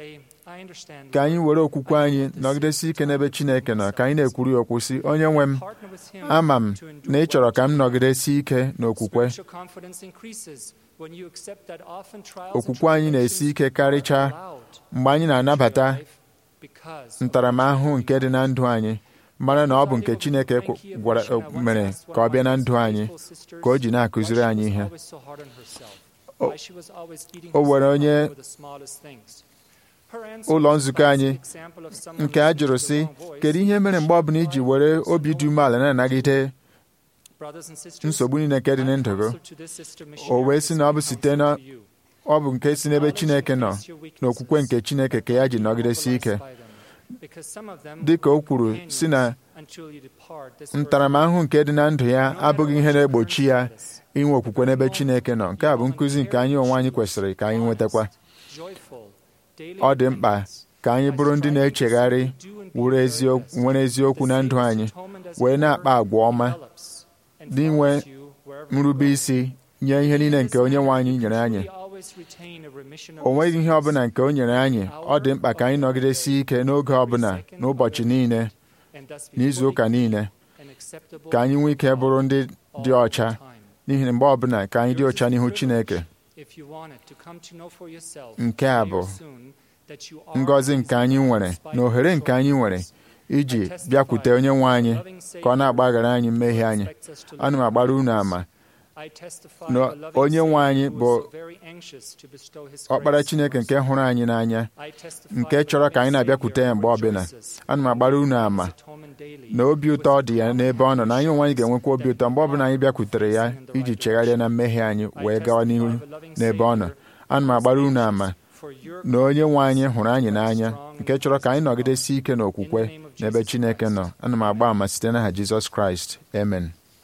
ka anyị were okwukwe anyị nọgidesi ike n'ebe Chineke nọ ka anyị na-ekwuru ya okwu sị onye nwe m ama m na ị chọrọ ka m nọgidesi ike n'okwukwe okwukwe anyị na-esi ike karịchaa mgbe anyị na-anabata ntaramahụhụ nke dị na ndụ anyị mara na ọ bụ nke Chineke kwu- gwara mere ka ọ bịa na ndụ anyị ka o ji na-akụziri anyị ihe O- o were onye ụlọ nzukọ anyị nke a jụrụ sị kedu ihe mere mgbe ọbụla iji were obi dị umeala na-anagide nsogbu niile nke dị na ndụ gị o wee sị na ọ bụ site na ọ bụ nke si n'ebe Chineke nọ n'okwukwe nke Chineke ka ya ji nọgidesi ike dị ka o kwuru si na ntaramahụhụ nke dị na ndụ ya abụghị ihe na-egbochi ya inwe okwukwe n'ebe Chineke nọ nke a bụ nkụzi nke anyị onwe anyị kwesịrị ka anyị nwetakwa ọ dị mkpa ka anyị bụrụ ndị na-echegharị wuru eziokwu- nwere eziokwu na ndụ anyị wee na-akpa agwa ọma n'inwe nrube isi nye ihe niile nke onye nwe anyị nyere anyị o nweghị ihe ọbụla nke o nyere anyị ọ dị mkpa ka anyị nọgidesi ike n'oge ọbụla n'ụbọchị niile n'izu ụka niile ka anyị nwee ike bụrụ ndị dị ọcha n'ihi na mgbe ọbụla ka anyị dị ọcha n'ihu Chineke nke a bụ ngọzi nke anyị nwere na ohere nke anyị nwere iji bịakwute onye nwe anyị ka ọ na-agbaghara anyị mmehie anyị ana m agbara unu ama na onye nwe anyị bụ ọkpara Chineke nke hụrụ anyị n'anya nke chọrọ ka anyị na-abịakwute ya mgbe ọbụla ana m agbara unu ama na obi ụtọ dị ya n'ebe ọ nọ na anyị onwe anyị ga-enwekwa obi ụtọ mgbe ọbụla anyị bịakwutere ya iji chegharịa na mmehie anyị wee gawa n'ihu n'ebe ọ nọ ana m agbara unu ama na onye nwe anyị hụrụ anyị n'anya nke chọrọ ka anyị nọgidesi ike n'okwukwe n'ebe Chineke nọ ana m agba ama site n'aha Jizọs Kraịst amen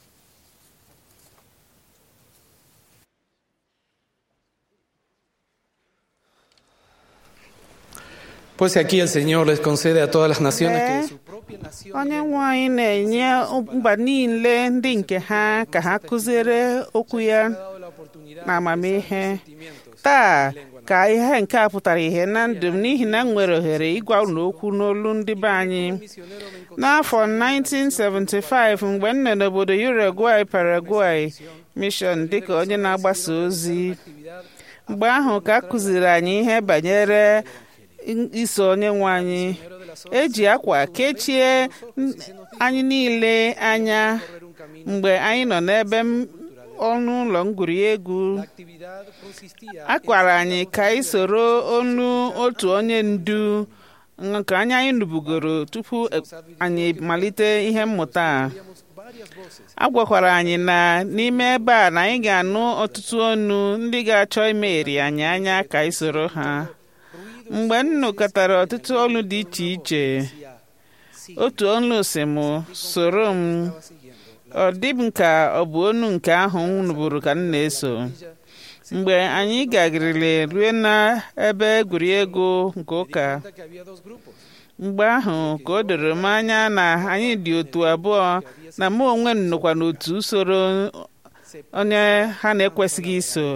Pues aquí el Señor les concede a todas las naciones que de su propia nación onye nwe anyị na-enye mba niile ndị nke ha ka ha kụziere okwu ya na amamihe taa ka ihe nke a pụtara ihe na ndụ m n'ihi na m nwere ohere ịgwa unu okwu n'olu ndị be anyị n'afọ 1975 mgbe m nọ n'obodo Uruguay Paraguay mission dịka onye na-agbasa ozi mgbe ahụ ka a kụziri anyị ihe banyere iso onye nwe anyị eji akwa kechie anyị niile anya mgbe anyị nọ n'ebe ọnụ ụlọ ngwuriegwu a gwara anyị ka anyị soro onu otu onye ndu nke anya anyị nụbugoro tupu anyị malite ihe mmụta a a gwakwara anyị na n'ime ebe a na anyị ga-anụ ọtụtụ onu ndị ga-achọ imegheri anyị anya ka anyị soro ha mgbe m nụkọtara ọtụtụ olu dị iche iche otu olu si m soro m ọ dị m ka ọ bụ onu nke ahụ m nụburu ka m na-eso mgbe anyị gagịrịrị rue n'ebe egwuregwu nke ụka mgbe ahụ ka o doro m anya na anyị dị otu abụọ na mụ onwe m nọkwa n'otu usoro onye ha na-ekwesịghị iso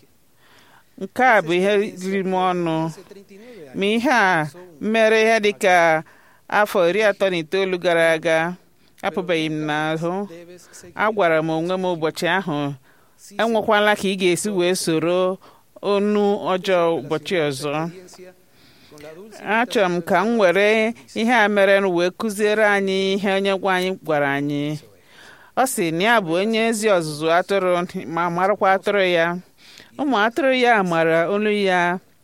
nke a bụ ihe riri m ọnụ ma ihe a mere ihe dị ka afọ iri atọ na itoolu gara aga apụbeghị m n'ahụ agwara m onwe m ụbọchị ahụ enwekwala ka ị ga-esi wee soro onu ọjọọ ụbọchị ọzọ achọrọ m ka m were ihe a mere wee kụziere anyị ihe onye gwa anyị gwara anyị ọ sị na ya bụ onye ezi ọzụzụ atụrụ ma marakwa atụrụ ya ụmụ atụrụ ya mara olu ya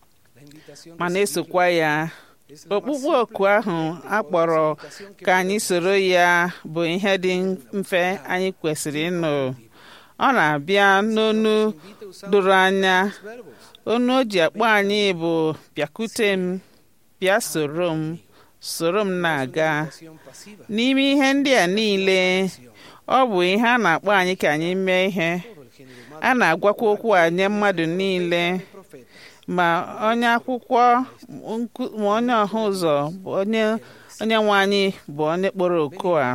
ma na-esokwa ya okpukpe oku ahụ a kpọrọ ka anyị soro ya bụ ihe dị mfe anyị kwesịrị ịnụ ọ na-abịa n'onu doro anya onu o ji akpọ anyị bụ bịakute m bịa soro m soro m na-aga n'ime ihe ndị a niile ọ bụ ihe a na-akpọ anyị ka anyị mee ihe a na-agwakwa okwu a nye mmadụ niile ma onye akwụkwọ ma onye ọha ụzọ bụ onye onye nwe anyị bụ onye kpọrọ oku a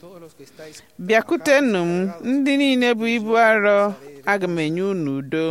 bịakutenụ m ndị niile bụ ibu arọ aga m enye unu udo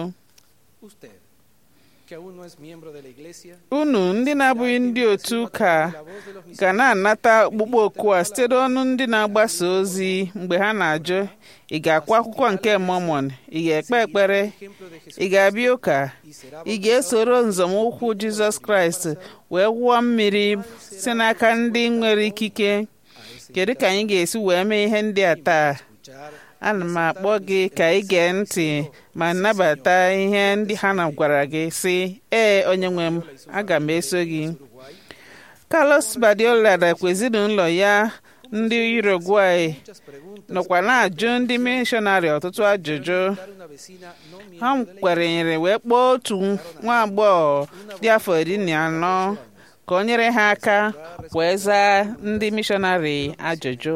unu ndị na-abụghị ndị otu ụka ga na-anata okpukpe oku a site n'ọnụ ndị na-agbasa ozi mgbe ha na-ajụ ị ga-akwa akwụkwọ nke Mormon ị ga-ekpe ekpere ị ga-abịa ụka ị ga-esoro nzọmụkwụ Jizọs Kraịst wee wụọ mmiri si n'aka ndị nwere ikike kedu ka anyị ga-esi wee mee ihe ndị a taa ana m akpọ gị ka ị gee ntị ma nabata ihe ndị ha na gwara gị sị ee onye nwe m aga m eso gị Carlos Badiola nakwa ezinụlọ ya ndị Uruguay nọkwa na-ajụ ndị mishọnarị ọtụtụ ajụjụ ha kwerenyere wee kpọọ otu nwa agbọghọ dị afọ iri na anọ ka o nyere ha aka wee zaa ndị mishọnarị ajụjụ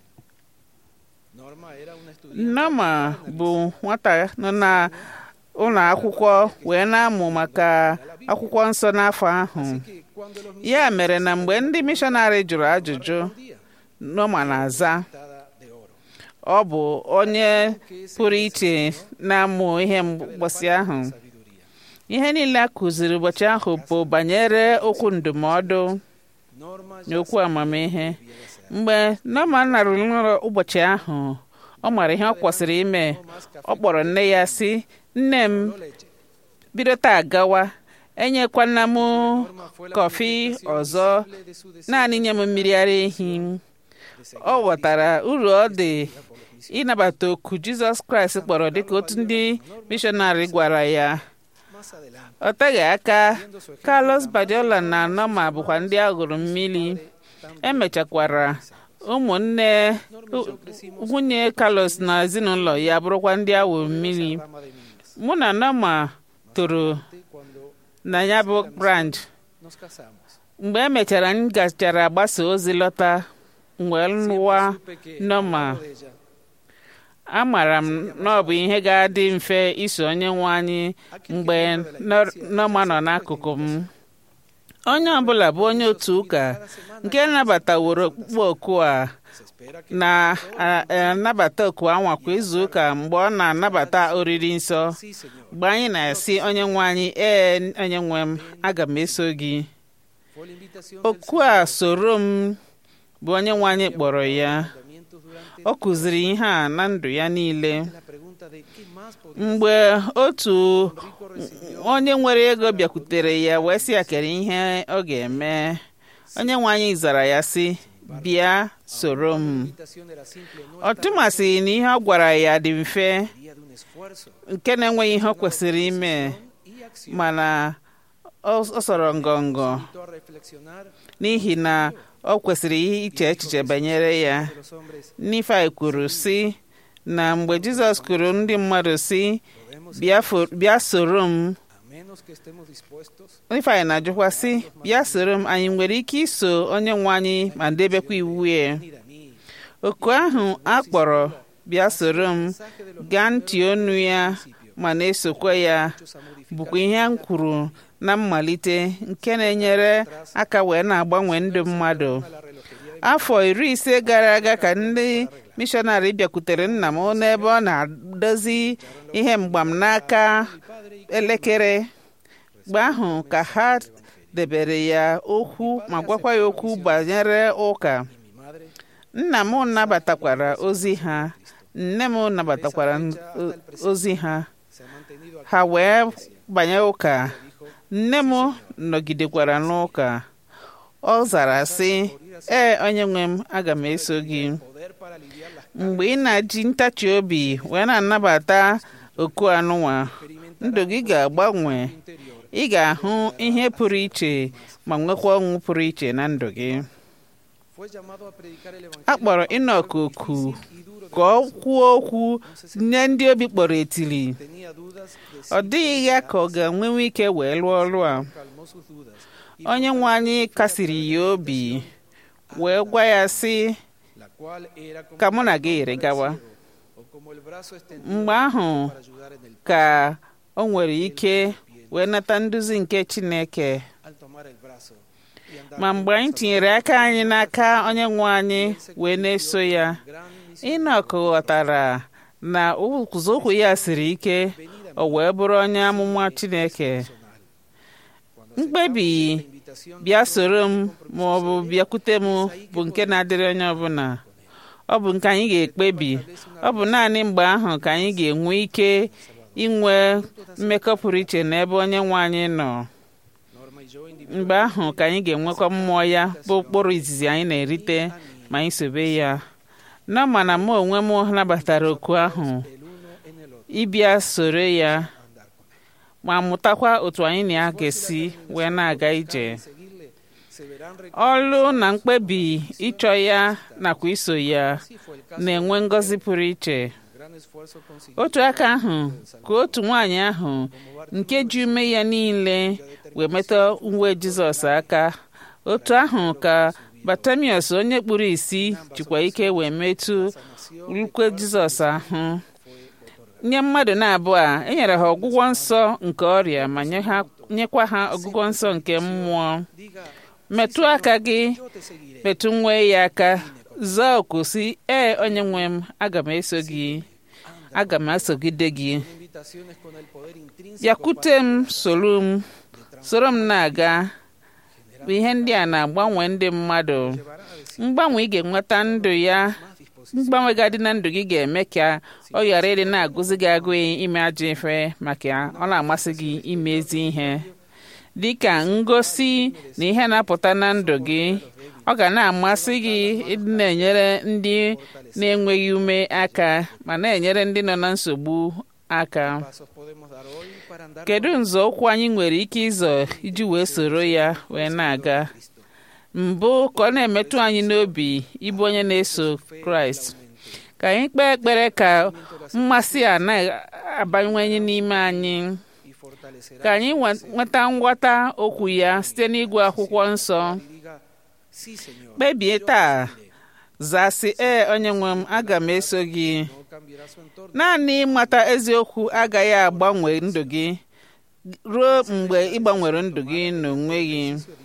Norma bụ nwata nọ na ụlọ akwụkwọ wee na-amụ maka akwụkwọ nsọ n'afọ ahụ ya mere na mgbe ndị mishọnarị jụrụ ajụjụ Norma na-aza ọ bụ onye pụrụ iche na-amụ ihe mgbọsị ahụ ihe niile a kụziri ụbọchị ahụ bụ banyere okwu ndụmọdụ na okwu amamihe mgbe Norma narụrụ ụbọchị ahụ ọ mara ihe ọ kwesịrị ime ọ kpọrọ nne ya sị nne m bido taa gawa enyekwana m kọfị ọzọ naanị nye m mmiri ara ehi ọ ghọtara uru ọ dị ịnabata oku Jizọs Kraịst kpọrọ dịka otu ndị mishọnarị gwara ya ọ teghị aka Carlos Badiola na Norma bụkwa ndị aghụrụ mmiri emechakwara ụmụnne nwunye Carlos na ezinụlọ ya bụrụkwa ndị awụ mmiri mụ na Norma toro na ya bụ branch mgbe emechara m gachara gbasa ozi lọta wee lụwa Norma amara m na ọ bụ ihe ga-adị mfe iso onye nwe anyị mgbe Norma nọ n'akụkụ m onye ọbụla bụ onye otu ụka nke nabataworo okpukpe oku a na-anabata oku anwa kwa izu ụka mgbe ọ na-anabata oriri nsọ mgbe anyị na-asị onye nwe anyị ee onye nwe m aga m eso gị oku a soro m bụ onye nwe anyị kpọrọ ya ọ kụziri ihe a na ndụ ya niile mgbe otu onye nwere ego bịakwutere ya wee sị ya kere ihe ọ ga-eme onye nwe anyị zara ya sị bịa soro m ọ tụmasịghị na ihe ọ gwara ya dị mfe nke na-enweghị ihe ọ kwesịrị ime mana ọ sọrọ ngọngọ n'ihi na ọ kwesịrị iche echiche banyere ya Nifai kwuru sị na mgbe Jizọs kwuru ndị mmadụ sị bịa soro m Nifai na-ajụkwa sị bịa soro m anyị nwere ike iso onye nwe anyị ma debekwa iwu ya oku ahụ a kpọrọ bịa soro m gaa ntị onu ya ma na-esokwa ya bụkwa ihe m kwuru na mmalite nke na-enyere aka wee na-agbanwe ndụ mmadụ afọ iri ise gara aga ka ndị mishọnarị bịakwutere nna m n'ebe ọ na-adozi ihe mgbam n'aka elekere mgbe ahụ ka ha debere ya okwu ma gwakwa ya okwu banyere ụka nna m nabatakwara ozi ha nne m nabatakwara ozi ha ha wee banye ụka nne m nọgidekwara n'ụka ọ zara sị ee onye nwe m aga m eso gị mgbe ị na-eji ntachi obi wee na-anabata oku anụnwa ndụ gị ga-agbanwe ị ga-ahụ ihe pụrụ iche ma nwekwa ọṅụ pụrụ iche na ndụ gị a kpọrọ Inọk oku ka ọ kwuo okwu nye ndị obi kpọrọ etili ọ dịghị ya ka ọ ga-enwenwe ike wee lụọ ọrụ a onye nwe anyị kasiri ya obi wee gwa ya sị ka mụ na gị yiri gawa mgbe ahụ ka o nwere ike wee nata nduzi nke Chineke ma mgbe anyị tinyere aka anyị n'aka onye nwe anyị wee na-eso ya Inọk ghọtara na ụzọụkwụ ya siri ike o wee bụrụ onye amụma Chineke mkpebi bịa soro m ma ọ bụ bịakwute m bụ nke na-adịrị onye ọbụla ọ bụ nke anyị ga-ekpebi ọ bụ naanị mgbe ahụ ka anyị ga-enwe ike inwe mmekọ pụrụ iche n'ebe onye nwe anyị nọ mgbe ahụ ka anyị ga-enwekwa mmụọ ya bụ ụkpụrụ izizi anyị na-erite ma anyị sobe ya n'ọma na mụ onwe m nabatara oku ahụ ịbịa soro ya ma mụtakwa otu anyị na ya ga-esi wee na-aga ije ọlụ na mkpebi ịchọ ya nakwa iso ya na-enwe ngọzi pụrụ iche otu aka ahụ ka otu nwaanyị ahụ nke ji ume ya niile wee metụ uwe Jizọs aka otu ahụ ka Batamius onye kpuru isi jikwa ike wee metụ ukwe Jizọs ahụ nye mmadụ na-abụọ a enyere ha ọgwụgwọ nsọ nke ọrịa ma nyekwa ha ọgwụgwọ nsọ nke mmụọ metụ aka gị metụ nwe ya aka zaa oku si ee onye nwe m aga m eso gị aga m asogide gị bịakwute m soro m soro m na-aga bụ ihe ndị a na-agbanwe ndị mmadụ mgbanwe ị ga-enweta ndụ ya mgbanwe ga-adị na ndụ gị ga-eme ka ọ ghara ịdị na-agụzi gị agụụ ime ajọ ife maka ọ na-amasị gị ime ezi ihe dị ka ngosi na ihe na-apụta na ndụ gị ọ ga na-amasị gị ịdị na-enyere ndị na-enweghị ume aka ma na-enyere ndị nọ na nsogbu aka kedu nzọụkwụ anyị nwere ike ịzọ iji wee soro ya wee na-aga mbụ ka ọ na-emetụ anyị n'obi ịbụ onye na-eso kraịst ka anyị kpee ekpere ka mmasị a na-abawanye n'ime anyị ka anyị nweta nghọta okwu ya site n'ịgụ akwụkwọ nsọ kpebie taa zasị ee onye nwe m aga m eso gị naanị ịmata eziokwu agaghị agbanwe ndụ gị ruo mgbe ị gbanwere ndụ gị n'onwe gị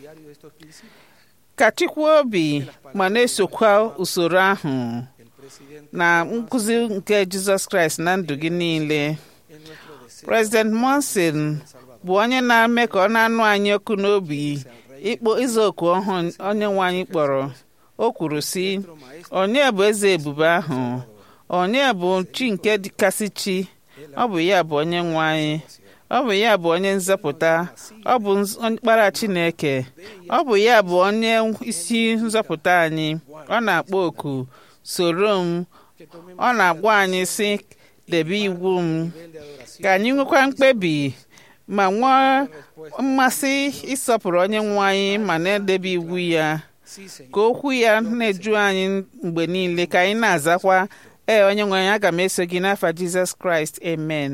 ka chịkwa obi ma na-esokwa usoro ahụ na nkụzi nke jizọs kraịst na ndụ gị niile prezident monson bụ onye na-eme ka ọ na-anụ anyị ọkụ n'obi ịkpọ ịza oku ọhụụ onye nwe anyị kpọrọ o kwuru sị onye bụ eze ebube ahụ onye bụ chi nke kasị chi ọ bụ ya bụ onye nwe anyị ọ bụ ya bụ onye nzọpụta ọ bụ mkpara Chineke ọ bụ ya bụ onye isi nzọpụta anyị ọ na-akpọ oku soro m ọ na-agwa anyị sị debe iwu m ka anyị nwekwa mkpebi ma nwee mmasị ịsọpụrụ onye nwe anyị ma na-edebe iwu ya ka okwu ya na-eju anyị mgbe niile ka anyị na-azakwa ee onye nwe anyị aga m eso gị n'afa Jizọs Kraịst amen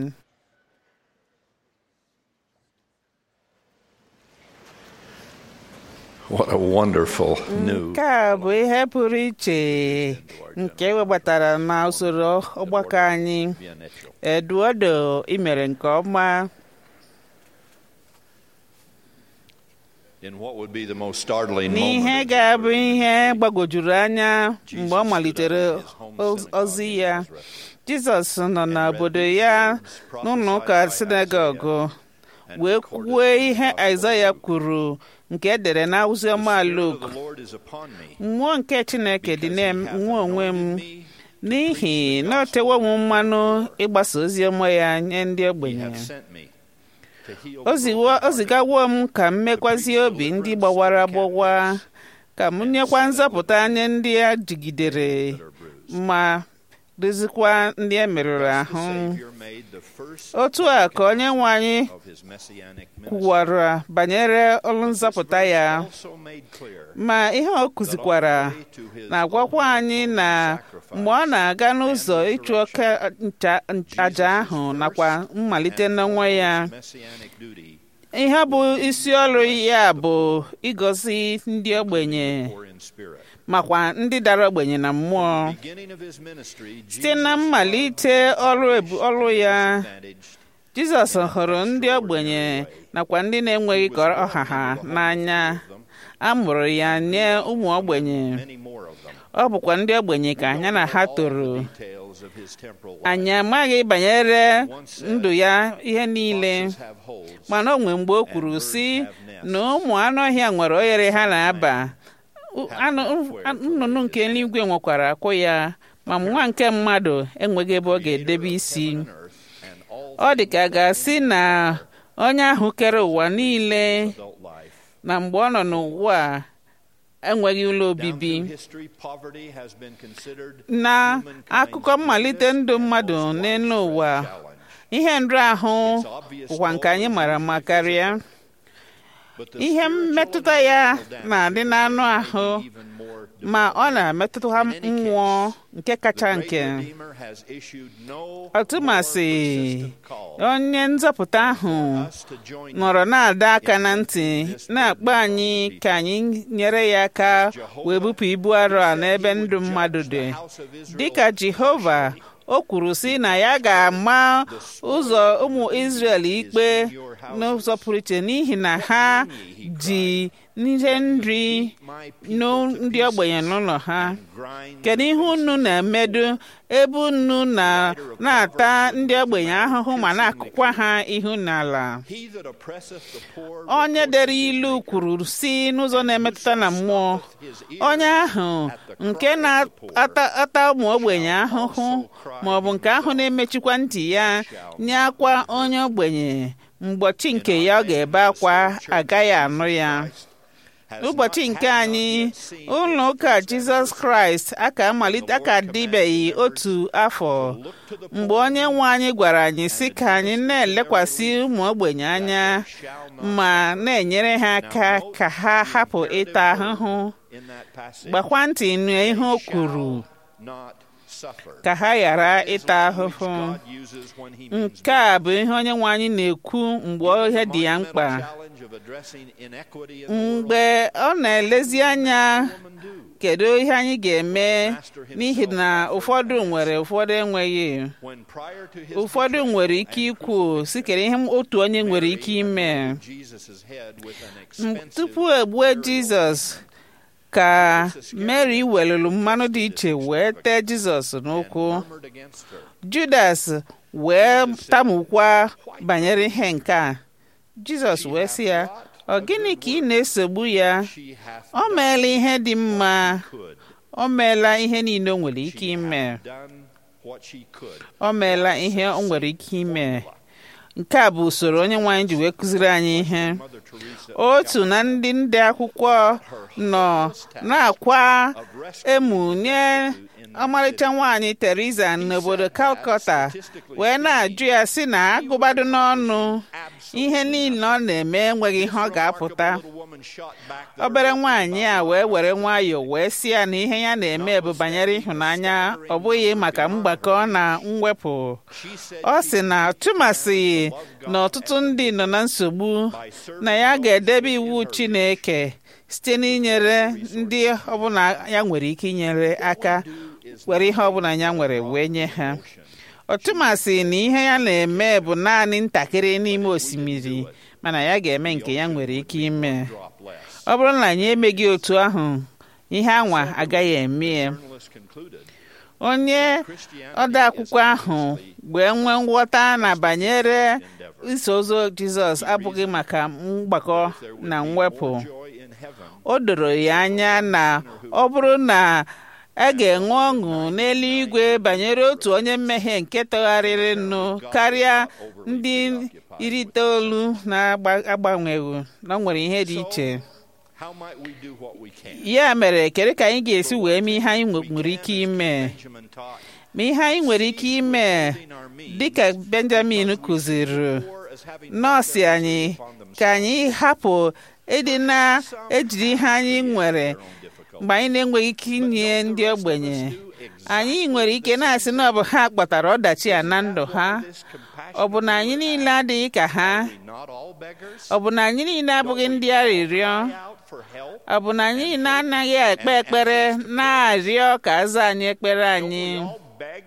What a wonderful new. nke a bụ ihe pụrụ iche nke ewebatara na usoro ọgbakọ anyị Eduardo imere nke ọma In what would be the most startling n'ihe moment ga-abụ ihe gbagwojuru anya mgbe ọ malitere oz- ozi ya Jizọs nọ n'obodo ya n'ụlọ ụka sinagogu wee kwuo ihe Aịzaya kwuru nke edere na oziọma Luk the Lord is upon me. mmụọ nke Chineke dị na-enwe onwe m n'ihi na o tewo m mmanụ ịgbasa oziọma ya nye ndị He ogbenye hath sent me to heal o ziwo- o zigawo m ka m mekwazie obi ndị gbawara agbawa ka m nyekwa nzọpụta nye ndị a jigidere ma dozikwa ndị e merụrụ the ahụ Savior made the first otu a ka onye nwe anyị of his messianic ministry. kwuwara banyere ọrụ nzọpụta ya Also made clear ma ihe o kuzikwara na-agwakwa anyị na mgbe ọ na-aga n'ụzọ ịchụ oke ncha- aja ahụ nakwa mmalite n'onwe ya messianic duty ihe bụ isi ọrụ ya bụ ịgọzi ndị ogbenye or in spirit. makwa ndị dara ogbenye na mmụọ Beginning of his ministry, site na mmalite ọrụ ebu- ọrụ ya advantaged Jizọs hụrụ ndị ogbenye nakwa ndị na-enweghị ka ọha ha n'anya a mụrụ ya nye ụmụ ogbenye many more of them. ọ bụkwa ndị ogbenye ka anya na ha toro Details of his temporal life. anyị amaghị banyere ndụ ya ihe niile Foxes have holes. mana o nwee mgbe o kwuru sị na ụmụ anụ ọhịa nwere oghere ha na-aba U- anụ- nnụnụ nke eluigwe nwekwara akwụ ya ma nwa nke mmadụ enweghị ebe ọ ga-edebe isi Earth and all ọ dị ka a ga-asị na onye ahụ kere ụwa niile adult life. na mgbe ọ nọ n'ụwa a enweghị ụlọ Down obibi through history, poverty has been considered na humankind's akụkọ mmalite ndụ mmadụ n'elu ụwa challenge. ihe nrahụ bụkwa nke anyị mara mma karịa But the ihe spiritual mmetụta and ya emotional damage na-adị n'anụ ahụ even more ma ọ na-emetụta ha mmụọ nke kacha The nke great Redeemer has issued no ọtụmasị more persistent call onye nzọpụta ahụ us to join nọrọ na-ada aka na ntị na-akpọ anyị ka anyị nyere ya aka wee bupụ ibu arọ a n'ebe ndụ mmadụ dị dịka Jehova o kwuru sị na ya ga-ama ụzọ ụmụ Izrel ikpe n'ụzọ pụrụ iche n'ihi na ha ji ihe nri nụ ndị ogbenye n'ụlọ ha grind kedu ihe unu na-emedu ebe unu na na-ata ndị ogbenye ahụhụ ma na-akụkwa ha ihu n'ala he that oppresseth the poor onye dere ilu kwuru si n'ụzọ na-emetụta na mmụọ onye ahụ nke na-ata ụmụ ogbenye ahụhụ ma ọ bụ nke ahụ na-emechikwa ntị ya nye akwa onye ogbenye mgbochi nke ya ọ ga-ebe akwa agaghị anụ ya has ụbọchị not nke had anyị not yet seen ụlọ ụka jizọs kraịst aka amalite aka adịbeghị otu afọ mgbe onye nwe anyị gwara anyị sị ka anyị na-elekwasị ụmụ ogbenye anya ma na-enyere ha aka ka ha hapụ ịta ahụhụ in that passage gbakwa ntị nụ ihe o kwuru not suffer ka ha ghara ịta ahụhụ God uses when he means nke a bụ ihe onye nwe anyị na-ekwu mgbe ihe dị ya mkpa challenge of addressing inequity in the world mgbe ọ na-elezi anya kedu ihe anyị ga-eme n'ihi na ụfọdụ nwere ụfọdụ enweghị when prior to his ụfọdụ nwere ike ikwu si kere ihe otu onye nwere ike ime Jesus' head with an M- expensive tupu egbue jizọs ka mary welụrụ mmanụ dị iche wee tee jizọs n'ụkwụ murmured against her judas wee tamukwa banyere ihe nke a jizọs wee sị ya ọ gịnị ka ị na-esogbu ya she hath o meela ihe dị mma could o meela ihe niile o nwere ike ime done what she could. o meela ihe o nwere ike ime nke a bụ usoro onye nwaanyị ji wee kụziri anyị ihe Mother Teresa otu na ndị nde akwụkwọ nọ na-akwa emu nye ọmarịcha nwaanyị Teresa n'obodo Calcutta wee na-ajụ ya si na agụbado n'ọnụ ihe niile ọ na-eme enweghị ihe ọ ga-apụta little woman shot back the obere nwaanyị a wee were nwayọọ wee sị ya na ihe ya na-eme bụ banyere ịhụnanya ọ bụghị maka mgbakọ na mwepụ she said ọ sị na tụmasị na ọtụtụ ndị nọ na nsogbu na ya ga-edebe iwu Chineke site n'inyere ndị ọbụla ya nwere ike inyere aka were ihe ọbụla ya nwere wee nye ha ọtụmasị na ihe ya na-eme bụ naanị ntakịrị n'ime osimiri mana ya ga-eme nke ya nwere ike ime drop less. ọ bụrụ na anyị emeghị otu ahụ ihe anwa agaghị eme ya Journalist concluded onye ode akwụkwọ ahụ wee nwee nghọta na banyere iso ụzọ Jizọs abụghị maka mgbakọ na mwepụ joy in heaven o doro ya anya na ọ bụrụ na a ga-enwe ọṅụ n'eluigwe banyere otu onye mmehie nke tọgharịrị nnu karịa ndị iri itoolu na-agbanweghị na o nwere ihe dị iche how might we do what we can ya mere kedu ka anyị ga-esi wee mee ihe anyị nwe- nwere ike ime Benjamin taught ma ihe anyị nwere ike ime dịka Benjamin kụziri or as having nọọsụ anyị ka anyị hapụ ịdị na-ejiri ihe anyị nwere mgbe anyị na-enweghị ike inye ndị ogbenye anyị nwere ike na-asị na ọ bụ ha kpatara ọdachi a na ndụ ha ọ bụ na anyị niile adịghị ka ha not all beggars ọ bụ na anyị niile abụghị ndị arịrịọ out for help ọ bụ na anyị niile anaghị ekpe ekpere na-arịọ ka aza anyị ekpere anyị all beg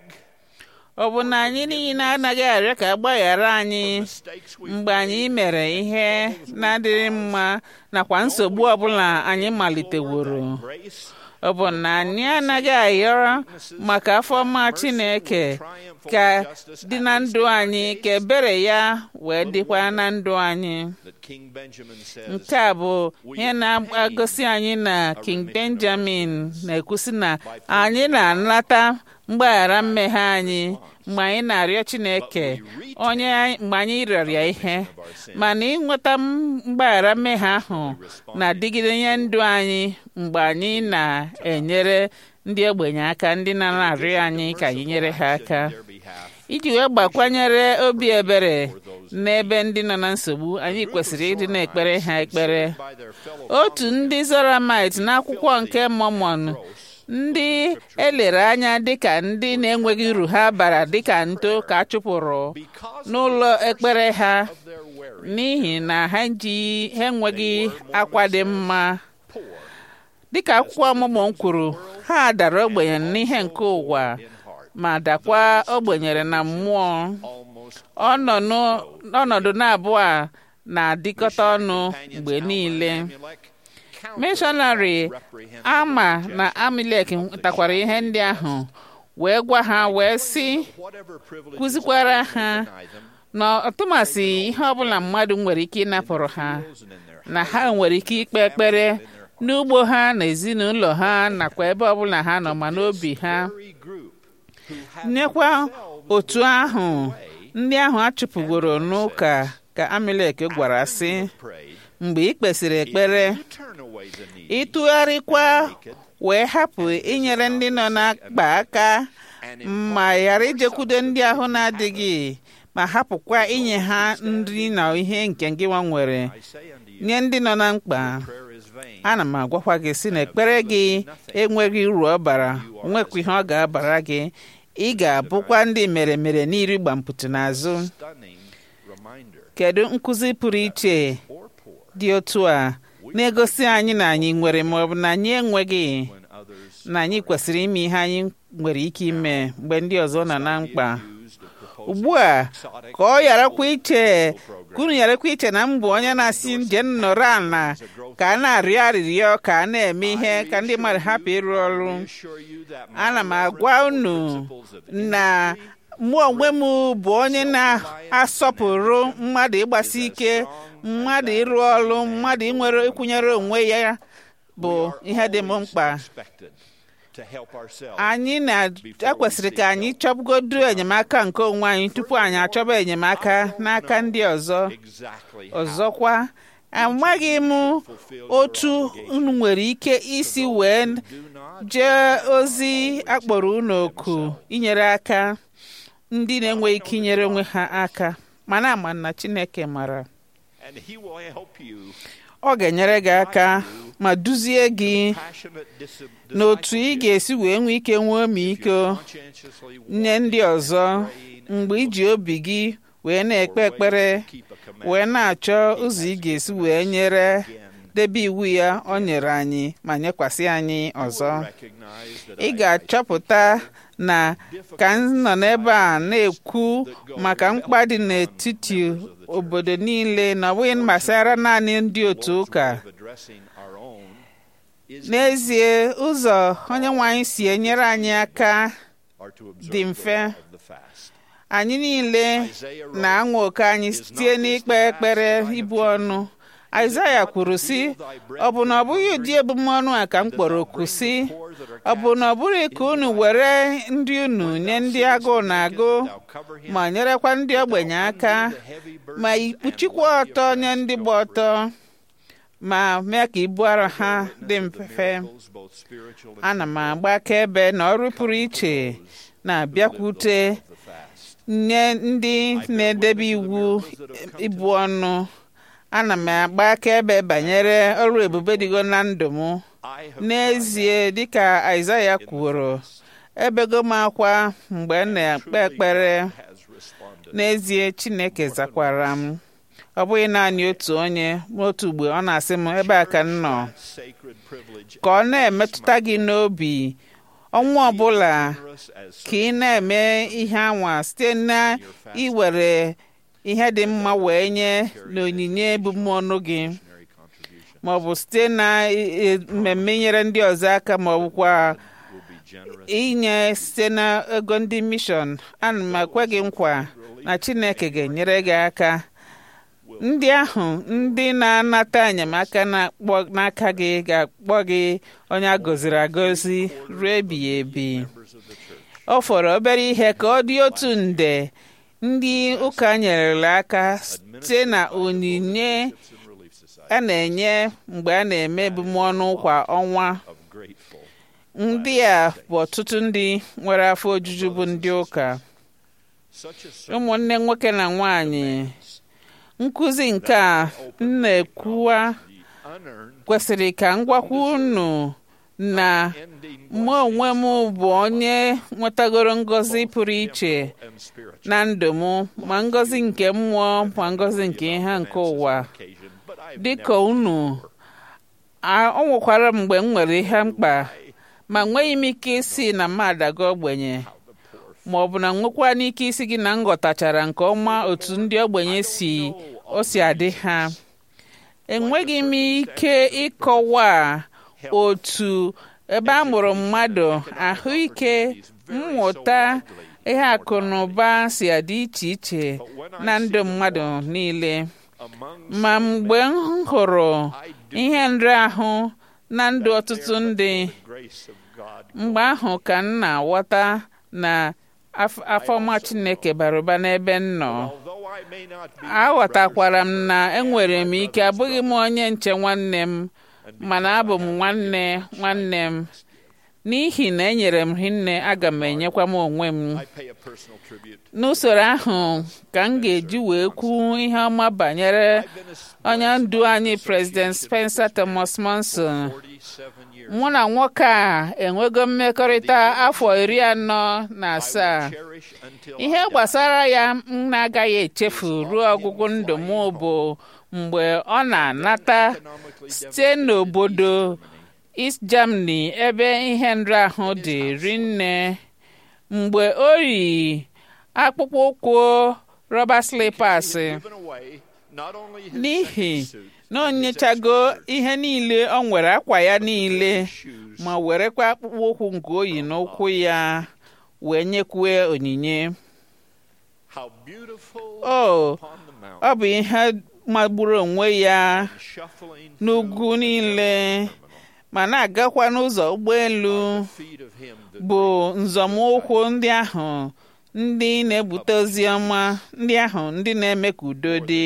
ọ bụ na anyị niile anaghị arịọ ka agbaghara anyị mistakes we mgbe anyị mere ihe na-adịghị mma nakwa nsogbu ọbụla anyị maliteworo grace ọ bụ na anyị anaghị ayọrọ maka afọ ọma Chineke ka dị na ndụ anyị ka ebere ya wee dịkwa na ndụ anyị that King Benjamin says nke a bụ ihe na-agosi anyị na King Benjamin na-ekwusi na anyị na-anata mgbaghara mmehie anyị mgbe anyị na-arịọ Chineke onye anyị- mgbe anyị rịọrọ ya ihe mana ịnweta mgbaghara mmehie ahụ na-adịgide nye ndụ anyị mgbe anyị na-enyere ndị ogbenye aka ndị na-arịọ anyị ka anyị nyere ha aka their behalf iji wee gbakwanyere obi ebere n'ebe ndị nọ na nsogbu anyị kwesịrị ịdị na-ekpere ha ekpere by their fellow otu ndị Zoramite n'akwụkwọ nke Mormon ndị elere anya dịka ndị na-enweghị uru ha bara dịka nto ka a chụpụrụ n'ụlọ ekpere ha their weary n'ihi na ha ji ha enweghị akwa dị mma dịka akwụkwọ ọmụmụ kwuru ha dara ogbenye n'ihe nke ụwa ma dakwa ogbenyere na mmụọ almost ọnọdụ ọnọdụ na-abụọ a na-adịkọta ọnụ mgbe niile Amalek mishọnarị ama na amilek takwara ihe ndị ahụ wee gwa ha wee sị whatever privilege kụzikwara ha deny them na ọtụmasị ihe ọbụla mmadụ nwere ike ịnapụrụ ha and in their na ha nwere ike ikpe ekpere n'ugbo ha na ezinụlọ ha nakwa ebe ọbụla ha nọ ma n'obi ha very group who had nyekwa otu ahụ ndị ahụ a chụpụgoro n'ụka ka Amalek gwara sị prayed mgbe ị kpesịrị ekpere you turn away the need ịtụgharịkwa wee hapụ inyere ndị nọ na-akpa aka ma ghara ijekwudo ndị ahụ na-adịghị ma hapụkwa inye ha nri na ihe nke gị nwa nwere I say unto you nye ndị nọ na mkpa prayer is vain ana m agwakwa gị sị na ekpere gị enweghị uru ọ bara nwekwa ihe ọ ga-abara gị ị ga-abụkwa ndị mere mere n'iri gbampụtụ n'azụ stunning reminder kedu nkụzi pụrụ iche or poor dị otu a na-egosi anyị na anyị nwere ma ọ bụ na anyị enweghị when others na anyị kwesịrị ime ihe anyị nwere ike ime mgbe ndị ọzọ nọ na mkpa used of proposing ugbu a ka ọ gharakwa iche ka unu gharakwa iche na mbụ onye na-asị nje nnọrọ ala ka a na-arịọ arịrịọ ka a na-eme ihe ka ndị mmadụ hapụ ịrụ ọrụ assure you that ana m agwa unu na mụ onwe m bụ onye na-asọpụrụ mmadụ ịgbasi ike mmadụ ịrụ ọrụ mmadụ inwere ịkwụnyere onwe ya bụ ihe dị m mkpa expected anyị na-ekwesịrị ka anyị chọpụgodu enyemaka nke onwe anyị tupu anyị achọba enyemaka n'aka ndị ọzọ ọzọkwa amaghị m otu unu nwere ike isi wee jee ozi akpọrọ unu oku inyere aka ndị na-enweghị ike inyere onwe ha aka mana ama na Chineke mara ọ ga-enyere gị aka ma duzie gị n'otu ị ga-esi wee nwee ike nwee ọmịiko nye ndị ọzọ mgbe iji obi gị wee na-ekpe ekpere wee na-achọ ụzọ ị ga-esi wee nyere debe iwu ya o nyere anyị ma nyekwasị anyị ọzọ ị ga-achọpụta na ka m nọ n'ebe a na-ekwu maka mkpa dị n'etiti obodo niile na ọ bụghị gbasara naanị ndị otu ụka n'ezie ụzọ onye nwe anyị si enyere anyị aka dị mfe anyị niile na-anwa oke anyị site n'ikpe ekpere ibu ọnụ Aịzaya kwuru sị ọ bụ na ọ bụghị ụdị ebumọnụ a ka m kpọrọ oku sị ọ bụ na ọ bụghị ka unu were ndị unu nye ndị agụụ na-agụ ma nyerekwa ndị ogbenye aka ma ikpuchikwa ọtọ nye ndị gba ọtọ ma mee ka ibu arọ ha dị mfe ana m agba akaebe na ọrụ pụrụ iche na-abịakwute nye ndị na-edebe iwu ibu ọnụ ana m agba akaebe banyere ọrụ ebube dịgo na ndụ m n'ezie dịka Aịzaya kwuru ebego m akwa mgbe m na-ekpe ekpere n'ezie Chineke zakwara m ọ bụghị naanị otu onye n'otu mgbe ọ na-asị m ebe a ka m nọ ka ọ na-emetụta gị n'obi ọnwa ọbụla ka ị na-eme ihe anwa site na iwere ihe dị mma wee nye n'onyinye ebumọnụ gị ma ọ bụ site na mmemme nyere ndị ọzọ aka ma ọ bụkwa inye site na ego ndị mishọn ana m ekwe gị nkwa na Chineke ga-enyere gị aka ndị ahụ ndị na-anata enyemaka n'aka gị ga-akpọ gị onye a gọziri agọzi ruo ebighị ebi ọ fọrọ obere ihe ka ọ dị otu nde ndị ụka nyerela aka site na onyinye a na-enye mgbe a na-eme ebumọnụ kwa ọnwa ndị a bụ ọtụtụ ndị nwere afọ ojuju bụ ndị ụka ụmụnne nwoke na nwanyị nkụzi nke a m na-ekwuwa kwesịrị ka m gwakwa unu na mụ onwe m bụ onye nwetagoro ngọzi pụrụ iche na ndụ m ma ngọzi nke mmụọ ma ngọzi nke ihe nke ụwa dịka unu ọ nwekwara mgbe m nwere ihe mkpa ma nweghị m ike isi na m adago ogbenye ma ọ bụ na nwekwa n'ike isi gị na m ghọtachara nke ọma otu ndị ogbenye si o si adị ha enweghị m ike ịkọwa otu ebe a mụrụ mmadụ ahụike mmụta ihe akụ na ụba si adị iche iche na ndụ mmadụ niile ma mgbe m hụrụ ihe nrịahụ na ndụ ọtụtụ ndị mgbe ahụ ka m na-aghọta na afọma Chineke bara ụba n'ebe m nọ aghọtakwara m na enwere m ike abụghị m onye nche nwanne m mana abụ m nwanne nwanne m n'ihi na enyere m hinne aga m enyekwa m onwe m n'usoro ahụ ka m ga-eji wee kwuo ihe ọma banyere onye ndu anyị President Spencer Thomas Monson mụ na nwoke a enwego mmekọrịta afọ iri anọ na asaa ihe gbasara ya m na-agaghị echefu ruo ọgwụgwụ ndụ m bụ mgbe ọ na-anata site n'obodo East Germany ebe ihe nrahụ dị rinne mgbe o yi akpụkpọ ụkwụ rọba slippers n'ihi na o nyechago ihe niile ọ nwere akwa ya niile ma werekwa akpụkpọ ụkwụ nke oyi n'ụkwụ ya wee nyekwue onyinye o ọ bụ ihe magburu onwe ya n'ugwu niile ma na-agakwa n'ụzọ ụgbọelu bụ nzọmụkwụ ndị ahụ ndị na-ebute ozi ọma ndị ahụ ndị na-eme ka udo dị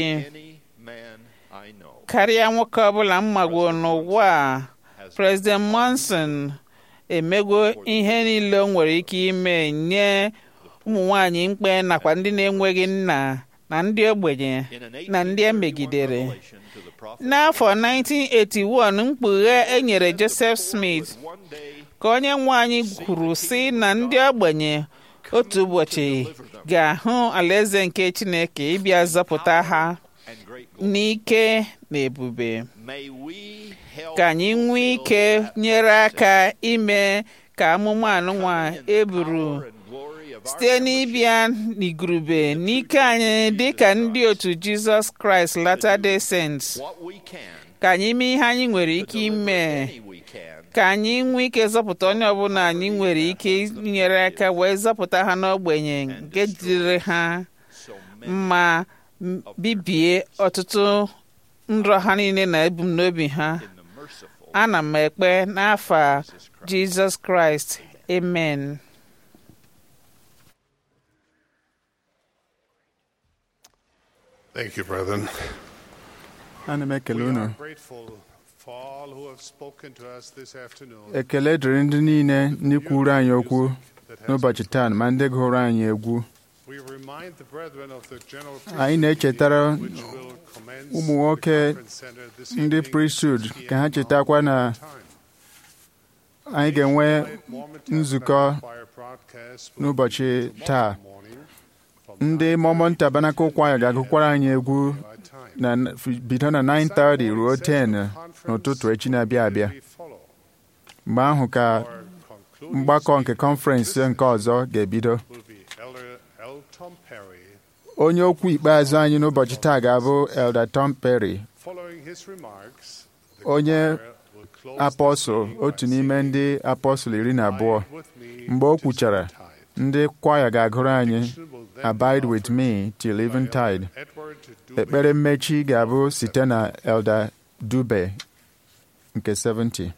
karịa nwoke ọbụla mmagwo n'ụwa a President Monson emego ihe niile o nwere ike ime nye ụmụ nwanyị mkpe nakwa ndị na-enweghị nna na ndị ogbenye na ndị emegidere n'afọ 1981 mkpughe e nyere Joseph Smith ka onye nwe anyị kwuru sị na ndị ogbenye otu ụbọchị ga-ahụ alaeze nke Chineke ịbịa zọpụta ha n'ike na ebube ka anyị nwee ike nyere aka ime ka amụma anụnwa eburu site n'ịbịa n'igurube n'ike anyị dị ka ndị otu Jizọs Kraịst Latter-day Saints ka anyị mee ihe anyị nwere ike ime ka anyị nwee ike zọpụta onye ọbụla anyị nwere ike inyere aka wee zọpụta ha n'ogbenye nke dịrị ha ma bibie ọtụtụ nrọ ha niile na ebumnobi ha ana m ekpe n'afa Jizọs Kraịst amen Thank you, brethren. ana m ekele We unu are grateful for all who have spoken to us this afternoon. ekele dịrị ndị niile ndị kwuru anyị okwu n'ụbọchị taa ma ndị gụrụ anyị egwu We remind the brethren of the general anyị na-echetara which will commence ụmụ nwoke the conference center this ndị evening priesthood at 6 ka ha p.m. chetakwa na time. anyị ga-enwe Mormon nzukọ Tabernacle Choir broadcast will n'ụbọchị be taa tomorrow morning from ndị Mormon Tabernacle Choir ga-agụkwara anyị egwu our time. na bido na 9:30 ruo 10 n'ụtụtụ echi na-abịa abịa We follow mgbe ahụ ka our concluding mgbakọ nke speaker kọnferensị nke ọzọ ga-ebido will be Elder L. Tom Perry. onye okwu ikpeazụ anyị n'ụbọchị taa ga-abụ Elder Tom Perry Following his remarks, the onye choir will close the apọsụl meeting by otu n'ime singing ndị apọsụl iri na abụọ Abide with me mgbe o till kwuchara eventide. ndị kwaya ga-agụrụ anyị Benediction will then be Abide with offered me till by eventide Elder Edward Dubé. ekpere mmechi ga-abụ site na Elder Dube nke 70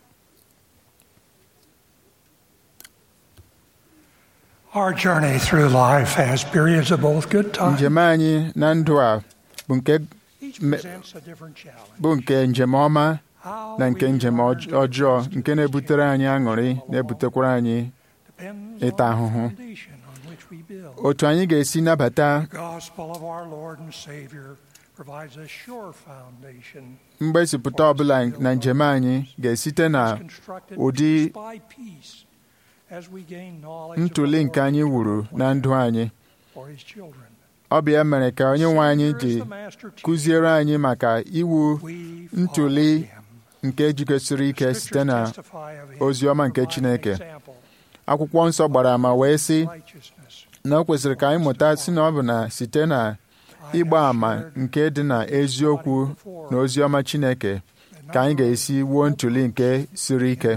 Our journey through life has periods of both good times. njem anyị na ndụ a bụ nke Each me- presents a different challenge. bụ nke njem ọma How na nke we njem learn ọj- to ọjọọ adjust to nke the na-ebutere anyị changes aṅụrị that come na-ebutekwara anyị along. Depends ịta on the ahụhụ. foundation on which we build. otu anyị ga-esi nabata The gospel of our Lord and Savior provides a sure foundation. mgbezipụta ọbụla na njem anyị ga-esite na It's constructed ụdị piece by piece as we gain knowledge of ntụli the nke Lord's anyị wuru na ndụ anyị for His children. ọ bụ ya mere ka onye nwe anyị Savior is ji the master teacher. kụziere anyị maka iwu We ntụli follow him. nke jikọsiri ike site na Scriptures testify of him, ozi ọma nke providing Chineke. example akwụkwọ nsọ gbara ama wee sị righteousness. na o kwesịrị ka anyị mụta si na ọ bụ na site na ịgba àmà nke dị na eziokwu na ozi ọma Chineke ka anyị ga-esi wuo ntụli nke siri ike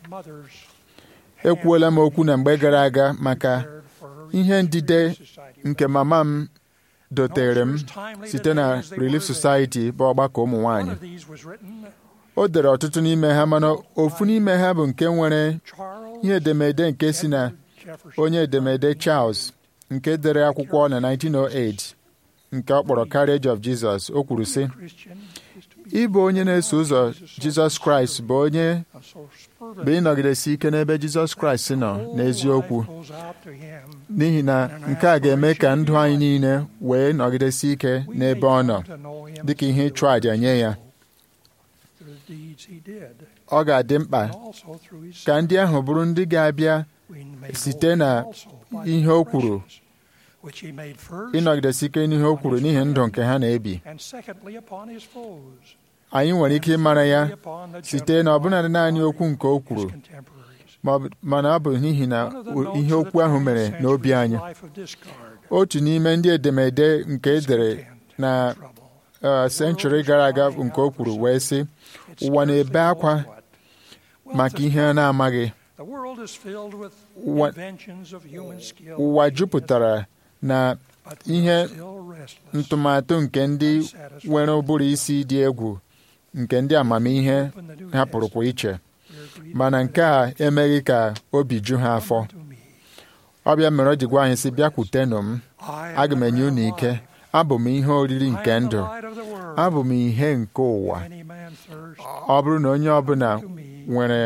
ekwuola m okwu na mgbe gara aga maka ihe ndide nke mama m dotere m site na Relief Society bụ ọgbakọ ụmụ nwanyị o dere ọtụtụ n'ime ha mana ofu n'ime ha bụ nke nwere ihe edemede nke si na onye edemede Charles nke dere akwụkwọ na 1908 nke ọ kpọrọ Carriage of Jesus o kwuru sị ịbụ onye na-eso ụzọ Jizọs Kraịst bụ onye bụ ịnọgidesi ike n'ebe Jizọs Kraịst nọ n'eziokwu n'ihi na nke a ga-eme ka ndụ anyị niile wee nọgidesi ike n'ebe ọ nọ dịka ihe ịchụ àjà nye ya ọ ga-adị mkpa ka ndị ahụ bụrụ ndị ga-abịa site na ihe o kwuru ịnọgidesi ike n'ihe o kwuru n'ihi ndụ nke ha na-ebi anyị nwere ike ịmara ya site na ọbụnadị naanị okwu nke o kwuru mana ọ bụ n'ihi na ihe okwu ahụ mere n'obi anyị otu n'ime ndị edemede nke edere na senchuri gara aga nke o kwuru wee sị ụwa na-ebe akwa maka ihe a na-amaghị ụwa jupụtara na ihe ntụmatụ nke ndị nwere ụbụrụ isi dị egwu nke ndị amamihe hapụrụkwa iche mana nke a emeghị ka obi ju ha afọ ọ bịa mere o ji gwa anyị sị bịakwutenụ m aga m enye unu ike abụ m ihe oriri nke ndụ abụ m ihe nke ụwa ọ bụrụ na onye ọbụla nwere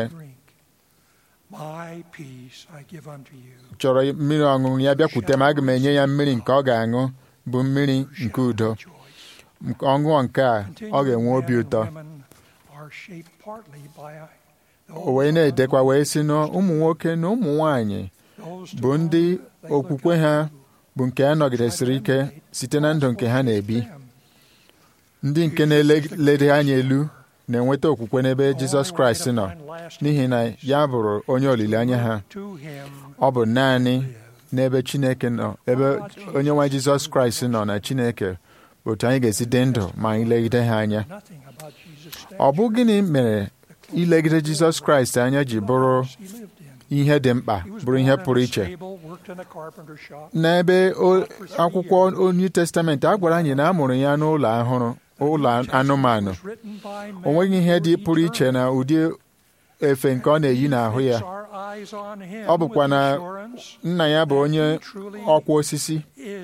My peace I give unto you. chọrọ mmiri ọṅụṅụ ya bịakwute m aga m enye ya mmiri nke ọ ga-aṅụ bụ mmiri nke udo Nke- ọṅụṅụ nke a ọ ga-enwe obi ụtọ Women are shaped partly by o wee na-edekwa wee sị na ụmụ nwoke na ụmụ nwanyị bụ ndị okwukwe ha bụ nke a nọgidesịrị ike site na ndụ nke ha na-ebi ndị nke na-elede anya elu na-enweta okwukwe n'ebe Jizọs Kraịst nọ n'ihi na ya bụrụ onye olileanya ha ọ bụ naanị n'ebe Chineke nọ ebe onye nwe Jizọs Kraịst nọ na Chineke bụ otu anyị ga-esi dị ndụ ma anyị legide ha anya ọ bụ gịnị mere ilegide Jizọs Kraịst anya ji bụrụ ihe dị mkpa bụrụ ihe pụrụ iche n'ebe o- akwụkwọ New Testament a gwara anyị na a mụrụ ya n'ụlọ ahụrụ ụlọ anụmanụ o nweghị ihe dị pụrụ iche na ụdị efe nke ọ na-eyi n'ahụ ya ọ bụkwa na nna ya bụ onye ọkwa osisi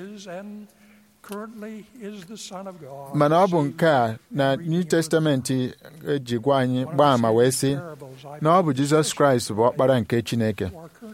mana ọ bụ nke a na New Testament eji gwa anyị gbaa ama wee sị na ọ bụ Jizọs Kraịst bụ ọkpara nke Chineke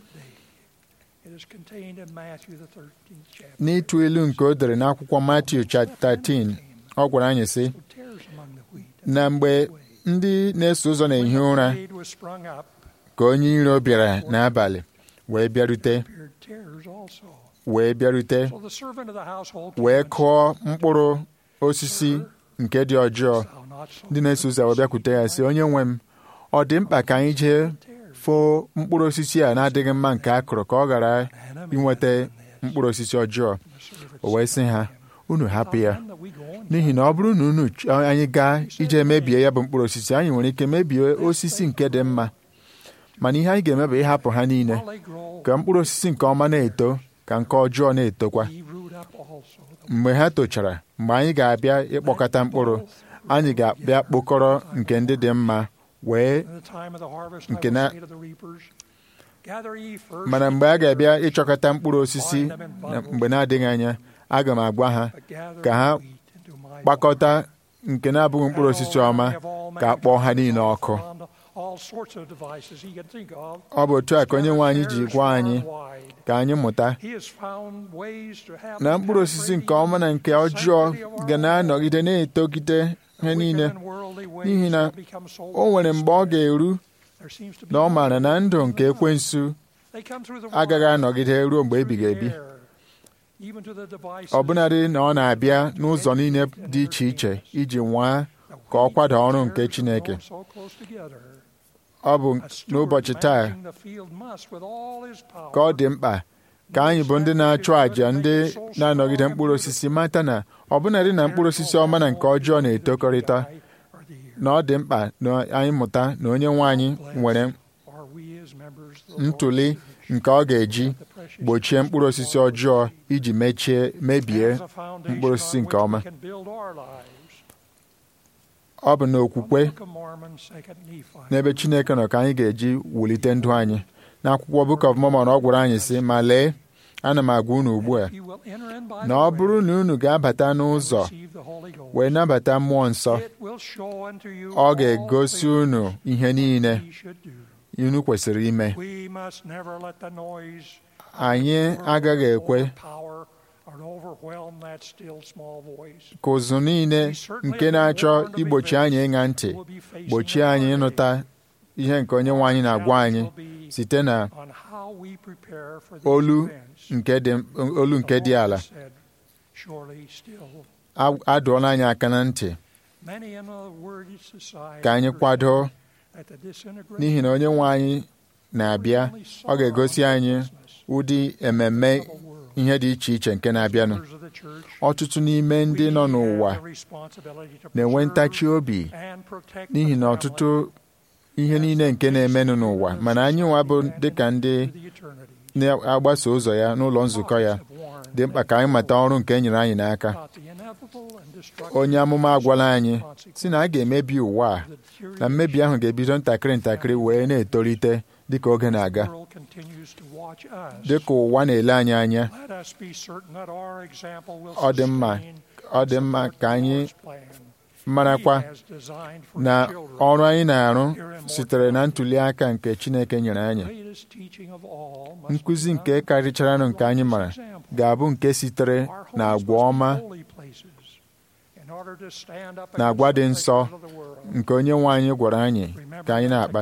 n'ịtụ ilu nke o dere n'akwụkwọ Matiu chapter 13 ọ gwara anyị sị na mgbe ndị na-eso ụzọ na-ehi ụra ka onye iro bịara n'abalị wee bịarute wee bịarute wee kụọ mkpụrụ osisi nke dị ọjọọ ndị na-eso ụzọ wee bịakwute ya sị onye nwe m ọ dị mkpa ka anyị jee foo mkpụrụ osisi a na-adịghị mma nke a kụrụ ka ọ ghara inweta mkpụrụ osisi ọjọọ o wee sị ha unu hapụ ya n'ihi na ọ bụrụ na unu chọọ anyị gaa ije mebie ya bụ mkpụrụ osisi anyị nwere ike mebie osisi nke dị mma mana ihe anyị ga-eme bụ ịhapụ ha niile ka mkpụrụ osisi nke ọma na-eto ka nke ọjọọ na-etokwa mgbe ha tochara mgbe anyị ga-abịa ịkpọkọta mkpụrụ anyị ga-abịa kpokọrọ nke ndị dị mma wee nke na mana mgbe a ga-abịa ịchọkọta mkpụrụ osisi na mgbe na-adịghị anya aga m agwa ha ka ha kpakọta nke na-abụghị mkpụrụ osisi ọma ka a kpọọ ha niile ọkụ ọ bụ otu a ka onye nwe anyị ji gwa anyị ka anyị mụta na mkpụrụ osisi nke ọma na nke ọjọọ ga na-anọgide na-etogide ha niile n'ihi na o nwere mgbe ọ ga-eru na ọ maara na ndụ nke ekwensu agaghị anọgide ruo mgbe ebighị ebi ọbụnadị na ọ na-abịa n'ụzọ niile dị iche iche iji nwaa ka ọ kwada ọrụ nke Chineke ọ bụ n'ụbọchị taa ka ọ dị mkpa ka anyị bụ ndị na-achụ àjà ndị na-anọgide mkpụrụ osisi mata na ọbụnadị na mkpụrụ osisi ọma na nke ọjọọ na-etokọrịta na ọ dị mkpa na anyị mụta na onye nwe anyị nwere ntụli nke ọ ga-eji gbochie mkpụrụ osisi ọjọọ iji mechie mebie mkpụrụ osisi nke ọma ọ bụ n'okwukwe n'ebe Chineke nọ ka anyị ga-eji wulite ndụ anyị n'akwụkwọ Book of Mormon ọ gwara anyị sị ma lee ana m agwa unu ugbu a na ọ bụrụ na unu ga-abata n'ụzọ wee nabata mmụọ nsọ ọ ga-egosi unu ihe niile unu kwesịrị ime anyị agaghị ekwe ka ụzụ niile nke na-achọ igbochi anyị ịṅa ntị gbochie anyị ịnụta ihe nke onye nwe anyị na-agwa anyị site na olu nke dị olu nke dị ala adụọla anyị aka na ntị ka anyị kwado n'ihi na onye nwe anyị na-abịa ọ ga-egosi anyị ụdị ememme ihe dị iche iche nke na-abịanụ ọtụtụ n'ime ndị nọ n'ụwa na-enwe ntachi obi n'ihi na ọtụtụ ihe niile nke na-emenụ n'ụwa mana anyị nwa bụ dịka ndị na-agbaso ụzọ ya n'ụlọ nzukọ ya dị mkpa ka anyị mata ọrụ nke e nyere anyị n'aka onye amụma agwala anyị si na a ga-emebi ụwa a na mmebi ahụ ga-ebido ntakịrị ntakịrị wee na-etolite dịka oge na-aga dịka ụwa na-ele anyị anya ọ dị mma ọ dị mma ka anyị marakwa na ọrụ anyị na-arụ sitere na ntuli aka nke Chineke nyere anyị nkụzi nke karịcharanụ nke anyị mara ga-abụ nke sitere na agwa ọma na agwa dị nsọ nke onye nwe anyị gwara anyị ka anyị na-akpa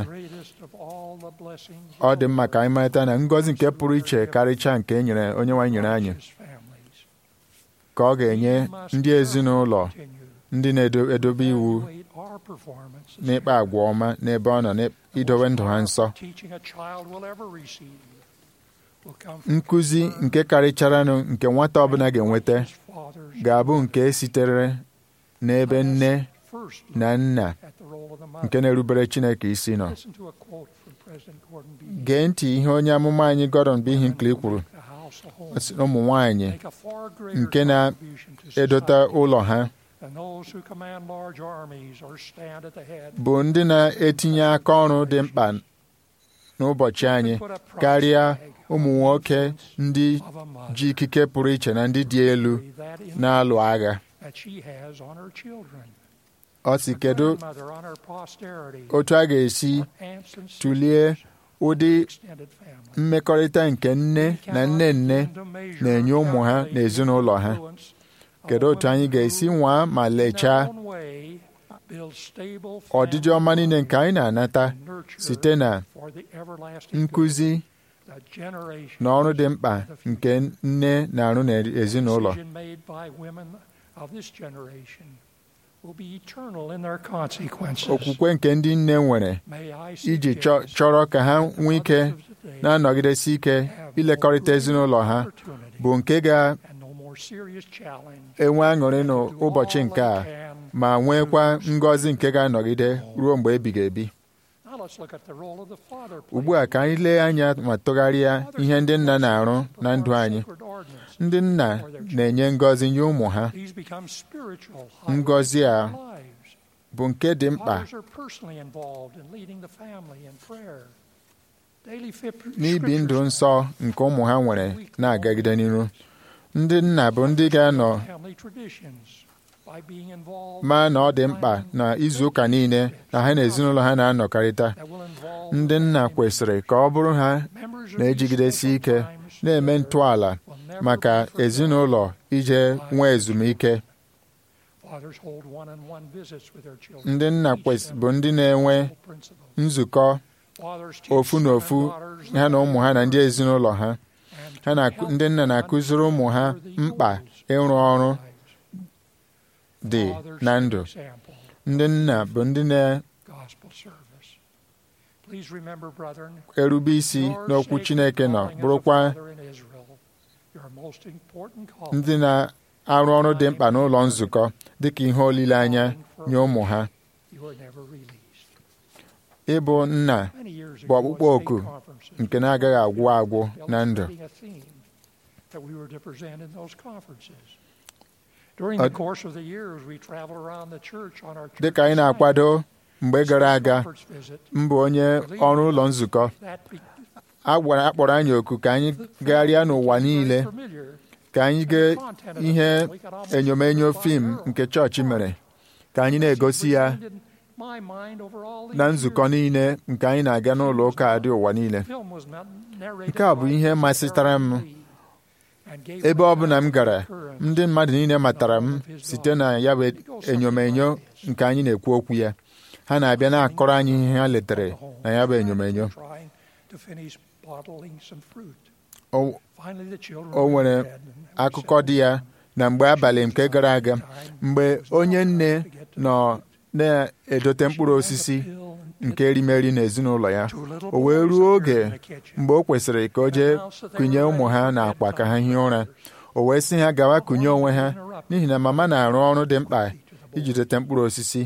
ọ dị mma ka anyị marịta na ngọzi nke pụrụ iche karịcha nke e nyere onye nwe anyị nyere anyị ka ọ ga-enye ndị ezinụlọ ndị na-edobe iwu n'ịkpa agwa ọma n'ebe ọ nọ n'idowe ndụ ha nsọ nkụzi nke karịcharanụ nke nwata ọbụla ga-enweta ga-abụ nke sitere n'ebe nne na nna nke na-erubere Chineke isi nọ gee ntị ihe onye amụma anyị Gordon B. Hinckley kwuru ụmụ nwanyị nke na-edote ụlọ ha bụ ndị na-etinye aka ọrụ dị mkpa n'ụbọchị anyị karịa ụmụ nwoke ndị ji ikike pụrụ iche na ndị dị elu na-alụ agha ọ si kedu otu a ga-esi tụlie ụdị mmekọrịta nke nne na nne nne na-enye ụmụ ha na ezinụlọ ha kedu otu anyị ga-esi nwaa ma lechaa ọdịdị ọma niile nke anyị na-anata site na nkụzi na ọrụ dị mkpa nke nne na-arụ n'ezinụlọ okwukwe nke ndị nne nwere iji chọrọ ka ha nwee ike na-anọgidesi ike ilekọrịta ezinụlọ ha bụ nke ga-enwe aṅụrị n'ụbọchị nke a ma nwekwa ngọzi nke ga-anọgide ruo mgbe ebighị ebi ugbu a ka anyị lee anya ma tụgharịa ihe ndị nna na-arụ na ndụ anyị ndị nna na-enye ngọzi nye ụmụ ha ngọzi a bụ nke dị mkpa n'ibi ndụ nsọ nke ụmụ ha nwere na-agagide n'iru ndị nna bụ ndị ga-anọ ma na ọ dị mkpa na izu ụka niile na ha na ezinụlọ ha na-anọkarịta ndị nna kwesịrị ka ọ bụrụ ha na-ejigidesi ike na-eme ntọala maka ezinụlọ ije nwee ezumike ndị nna bụ ndị na-enwe nzukọ ofu na ofu ha na ụmụ ha na ndị ezinụlọ ha ndị nna na-akụziri ụmụ ha mkpa ịrụ ọrụ dị na ndụ ndị nna bụ ndị na-erube isi n'okwu Chineke nọ bụrụkwa ndị na-arụ ọrụ dị mkpa n'ụlọ nzukọ dịka ihe olileanya nye ụmụ ha ịbụ nna bụ ọkpụkpọ oku nke na-agaghị agwụ agwụ na ndụ dịka anyị na-akwado mgbe gara aga mbụ onye ọrụ ụlọ nzukọ a gwara akpọrọ anyị oku ka anyị gagharịa n'ụwa niile ka anyị gee ihe enyomenyo fim nke chọọchị mere ka anyị na-egosi ya na nzukọ niile nke anyị na-aga n'ụlọ ụka dị ụwa niile nke a bụ ihe masịtara m ebe ọ bụla m gara ndị mmadụ niile matara m site na ya bụ enyomenyo nke anyị na-ekwu okwu ya ha na-abịa na-akọrọ anyị ihe ha letere na ya bụ enyomenyo o nwere akụkọ dị ya na mgbe abalị nke gara aga mgbe onye nne nọ na-edote mkpụrụ osisi nke erimeri n'ezinụlọ ya o wee ruo oge mgbe o kwesịrị ka o jee kụnye ụmụ ha n'akwa ka ha hie ụra o wee sị ha gawa kụnye onwe ha n'ihi na mama na-arụ ọrụ dị mkpa iji dote mkpụrụ osisi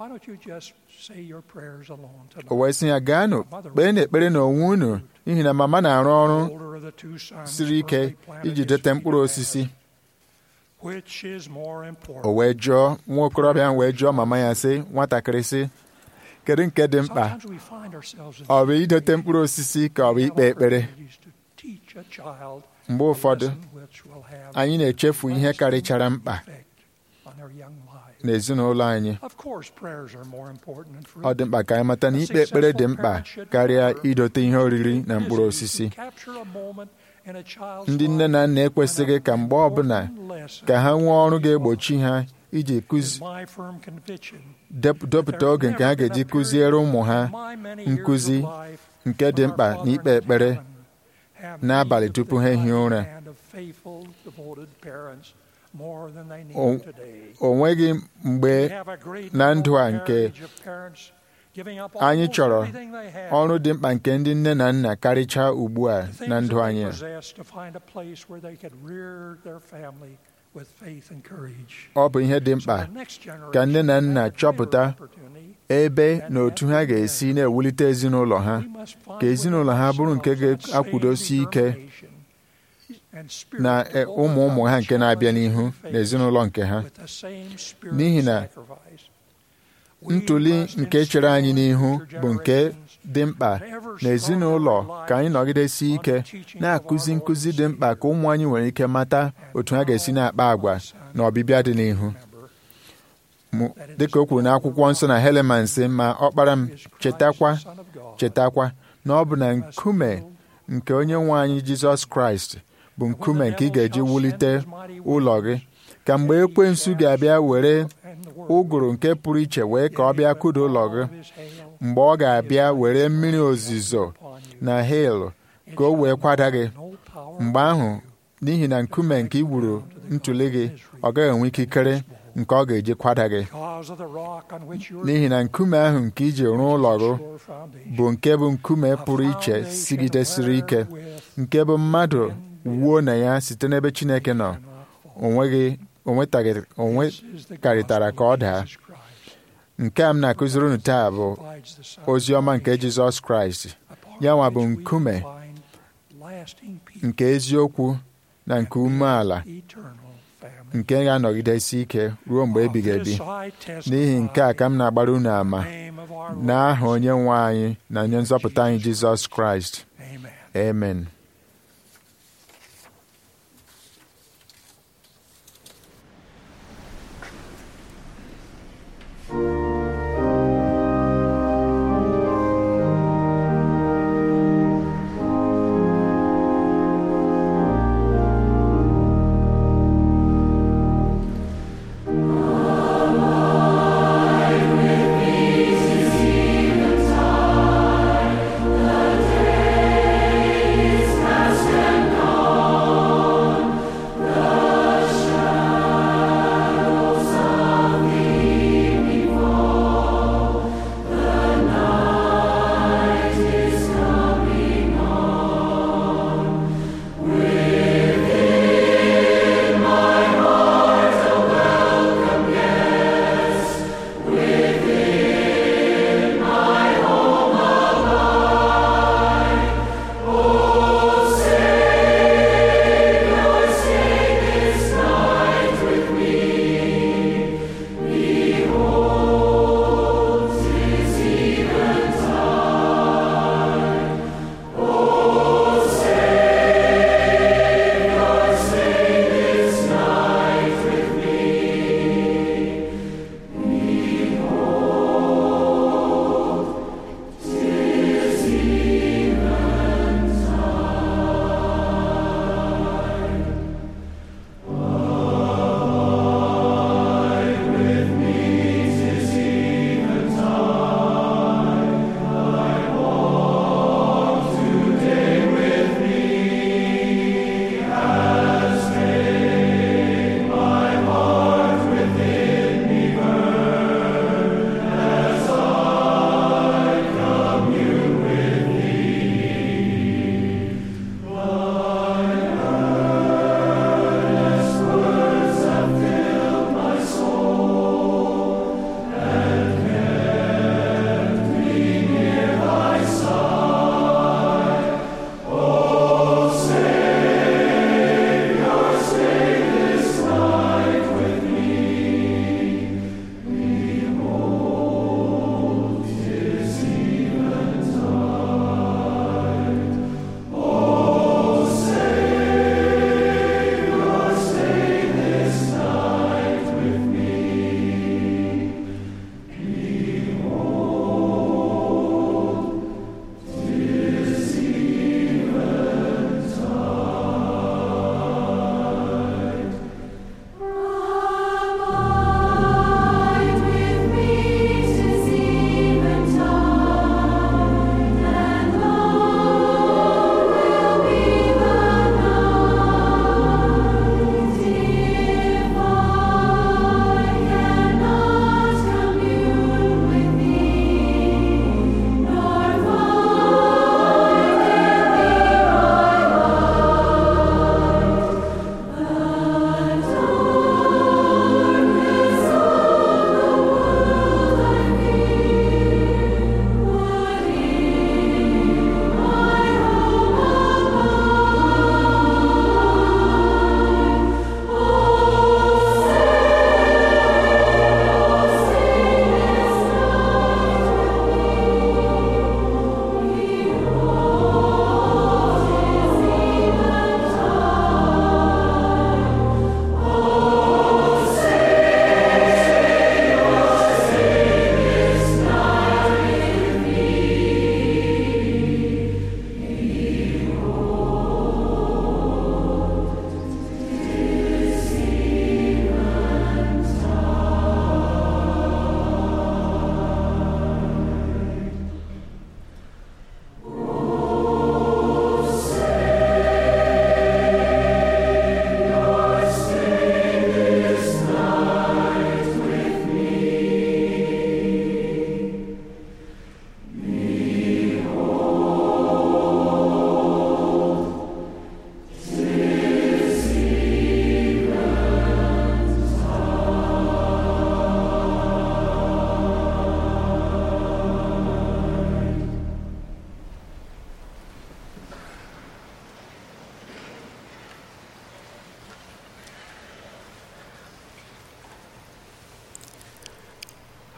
o wee sị ya gaanụ kpee n'ekpere n'onwe unu n'ihi na mama na-arụ ọrụ siri ike iji dote mkpụrụ osisi Which is more important? o wee jụọ nwa okorobịa ahụ wee jụọ mama ya sị nwatakịrị sị kedu nke dị mkpa Sometimes we find ourselves in ọ bụ idote mkpụrụ osisi ka ọ bụ ikpe ekpere opportunities to teach a child mgbe a ụfọdụ lesson which will have anyị na-echefu ihe karịchara mkpa effect on their young lives. n'ezinụlọ anyị Of course, prayers are more important than fruit. ọ dị mkpa ka anyị mata na ikpe ekpere dị mkpa karịa idote ihe oriri na mkpụrụ osisi Capture a moment in a child's ndị nne na nna ekwesịghị ka mgbe ọbụla ka ha nwee ọrụ ga-egbochi ha iji kụzi my firm conviction dep- depụta oge nke ha ga-eji kụziere ụmụ ha nkụzi nke dị mkpa na ikpe ekpere n'abalị tupu ha ehie ụra and of faithful, devoted parents more than they need O- today. o nweghị mgbe We have a great na ndụ a noble nke heritage of parents giving up anyị almost chọrọ everything they have ọrụ dị mkpa nke ndị nne na nna karịchaa ugbu a the na things ndụ that anyị they a. possess to find a place where they could rear their family with faith and courage. ọ bụ ihe dị mkpa ka nne na nna chọpụta ebe na otu ha ga-esi na-ewulite ezinụlọ ha ka ezinụlọ ha bụrụ nke ga-akwụdosi ike na e, ụmụ ụmụ ha nke na-abịa n'ihu na ezinụlọ nke ha n'ihi na ntụli nke chere anyị n'ihu bụ nke dị mkpa na ezinụlọ ka anyị nọgidesi ike na-akụzi nkụzi dị mkpa ka ụmụ anyị nwere ike mata otu ha ga-esi na-akpa agwa na ọbịbịa dị n'ihu Mụ- dịka o kwuru n'akwụkwọ nsọ na Heleman sị ma ọkpara m chetakwa chetakwa na ọ bụ na nkume nke onye nwe anyị Jizọs Kraịst bụ nkume nke ị ga-eji wulite ụlọ gị ka mgbe ekwensu ga-abịa were ụgụrụ nke pụrụ iche wee ka ọ bịa kụda ụlọ gị mgbe ọ ga-abịa were mmiri ozizo na hail ka o wee kwada gị mgbe ahụ n'ihi na nkume nke i wuru ntụli gị ọ gaghị enwe ikikere nke ọ ga-eji kwada gị n'ihi na nkume ahụ nke iji rụọ ụlọ gị bụ nke bụ nkume pụrụ iche sigidesiri ike nke bụ mmadụ wuo na ya site n'ebe Chineke nọ onweghị onwetaghị onwekarịtara ka ọ daa nke a m na-akụziri unu taa bụ ozi ọma nke Jizọs Kraịst ya nwa bụ nkume nke eziokwu na nke umeala nke ga-anọgidesi ike ruo mgbe ebighị ebi n'ihi nke a ka m na-agbara unu ama n'aha onye nwe anyị na onye nzọpụta anyị Jizọs Kraịst amen The days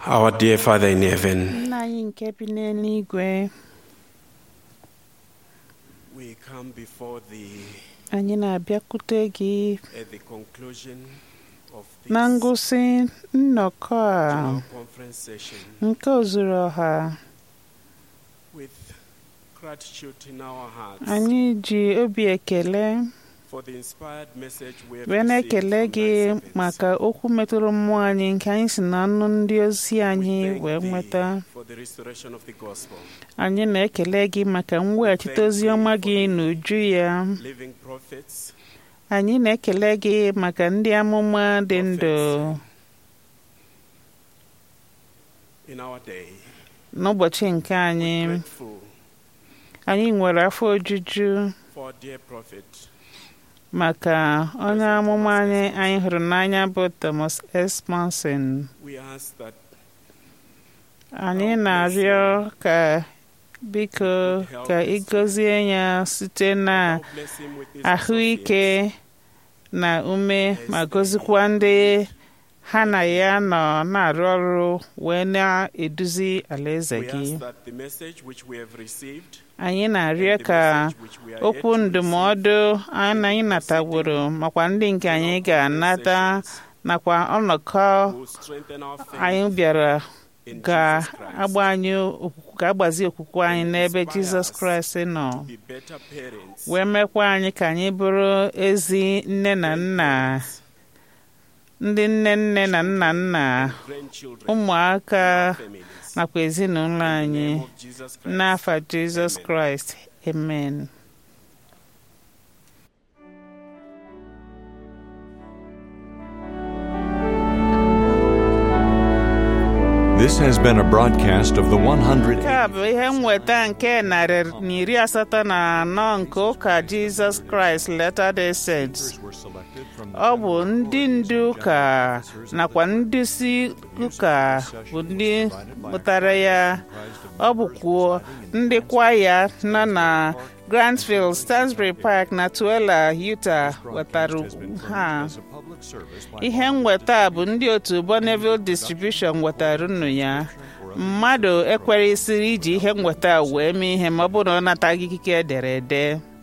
Our dear Father in heaven, nna anyị nke bi n'eluigwe we come before thee anyị na-abịakwute gị at the conclusion of na this ngụsị nnọkọ a general conference session nke ozuru ọha with gratitude in our hearts anyị ji obi ekele for the inspired message we have wee received na-ekele from gị thy servants. maka okwu metụrụ mmụọ anyị nke anyị si na ọnụ ndị ozi anyị We thank wee thee nweta for the restoration of the gospel, anyị na-ekele gị maka mweghachite ozi ọma gị n'uju ya living prophets, anyị na-ekele gị maka ndị amụma dị ndụ in our day. n'ụbọchị nke anyị Grateful anyị nwere afọ ojuju for our dear prophet, maka onye amụma anyị anyị hụrụ n'anya bụ Thomas S. Monson we ask that anyị na-arịọ ka biko ka ị gọzie ya site na thou bless him with his ahụike na ume ma gọzikwa ndị ha na ya nọ na-arụ ọrụ wee na-eduzi alaeze We gị ask that the message which we have received anyị na-arịọ ka okwu ndụmọdụ anyị anyị nataworo makwa ndị nke anyị ga-anata nakwa ọnọkọ will strengthen our faith anyị bịara in Jesus Christ ga-agba anyị okwukwe- ga-agbazi okwukwe anyị n'ebe Jizọs Kraịst nọ to be better parents, wee mekwa anyị ka anyị bụrụ ezi nne na nna ndị nne nne na nna nna grandchildren, ụmụaka families. nakwa ezinụlọ anyị In the name of Jesus Christ. n'afa Jizọs Amen. Kraịst amen This has been a broadcast of the 100. nke a bụ ihe nweta nke narị na iri asatọ na anọ nke ụka Jizọs Kraịst Latter-day Saints ọ bụ ndị ndu ụka nakwa ndị isi ụka bụ ndị pụtara ya ọ bụkwa ndị kwaya nọ na Grantsville, Stansbury Park na Tuela, Utah wetara ha ihe nweta a bụ ndị otu Bonneville Distribution wetara unu ya mmadụ ekweresịrị iji ihe nweta a wee mee ihe ma ọ bụrụ na ọ nataghị ikike edere ede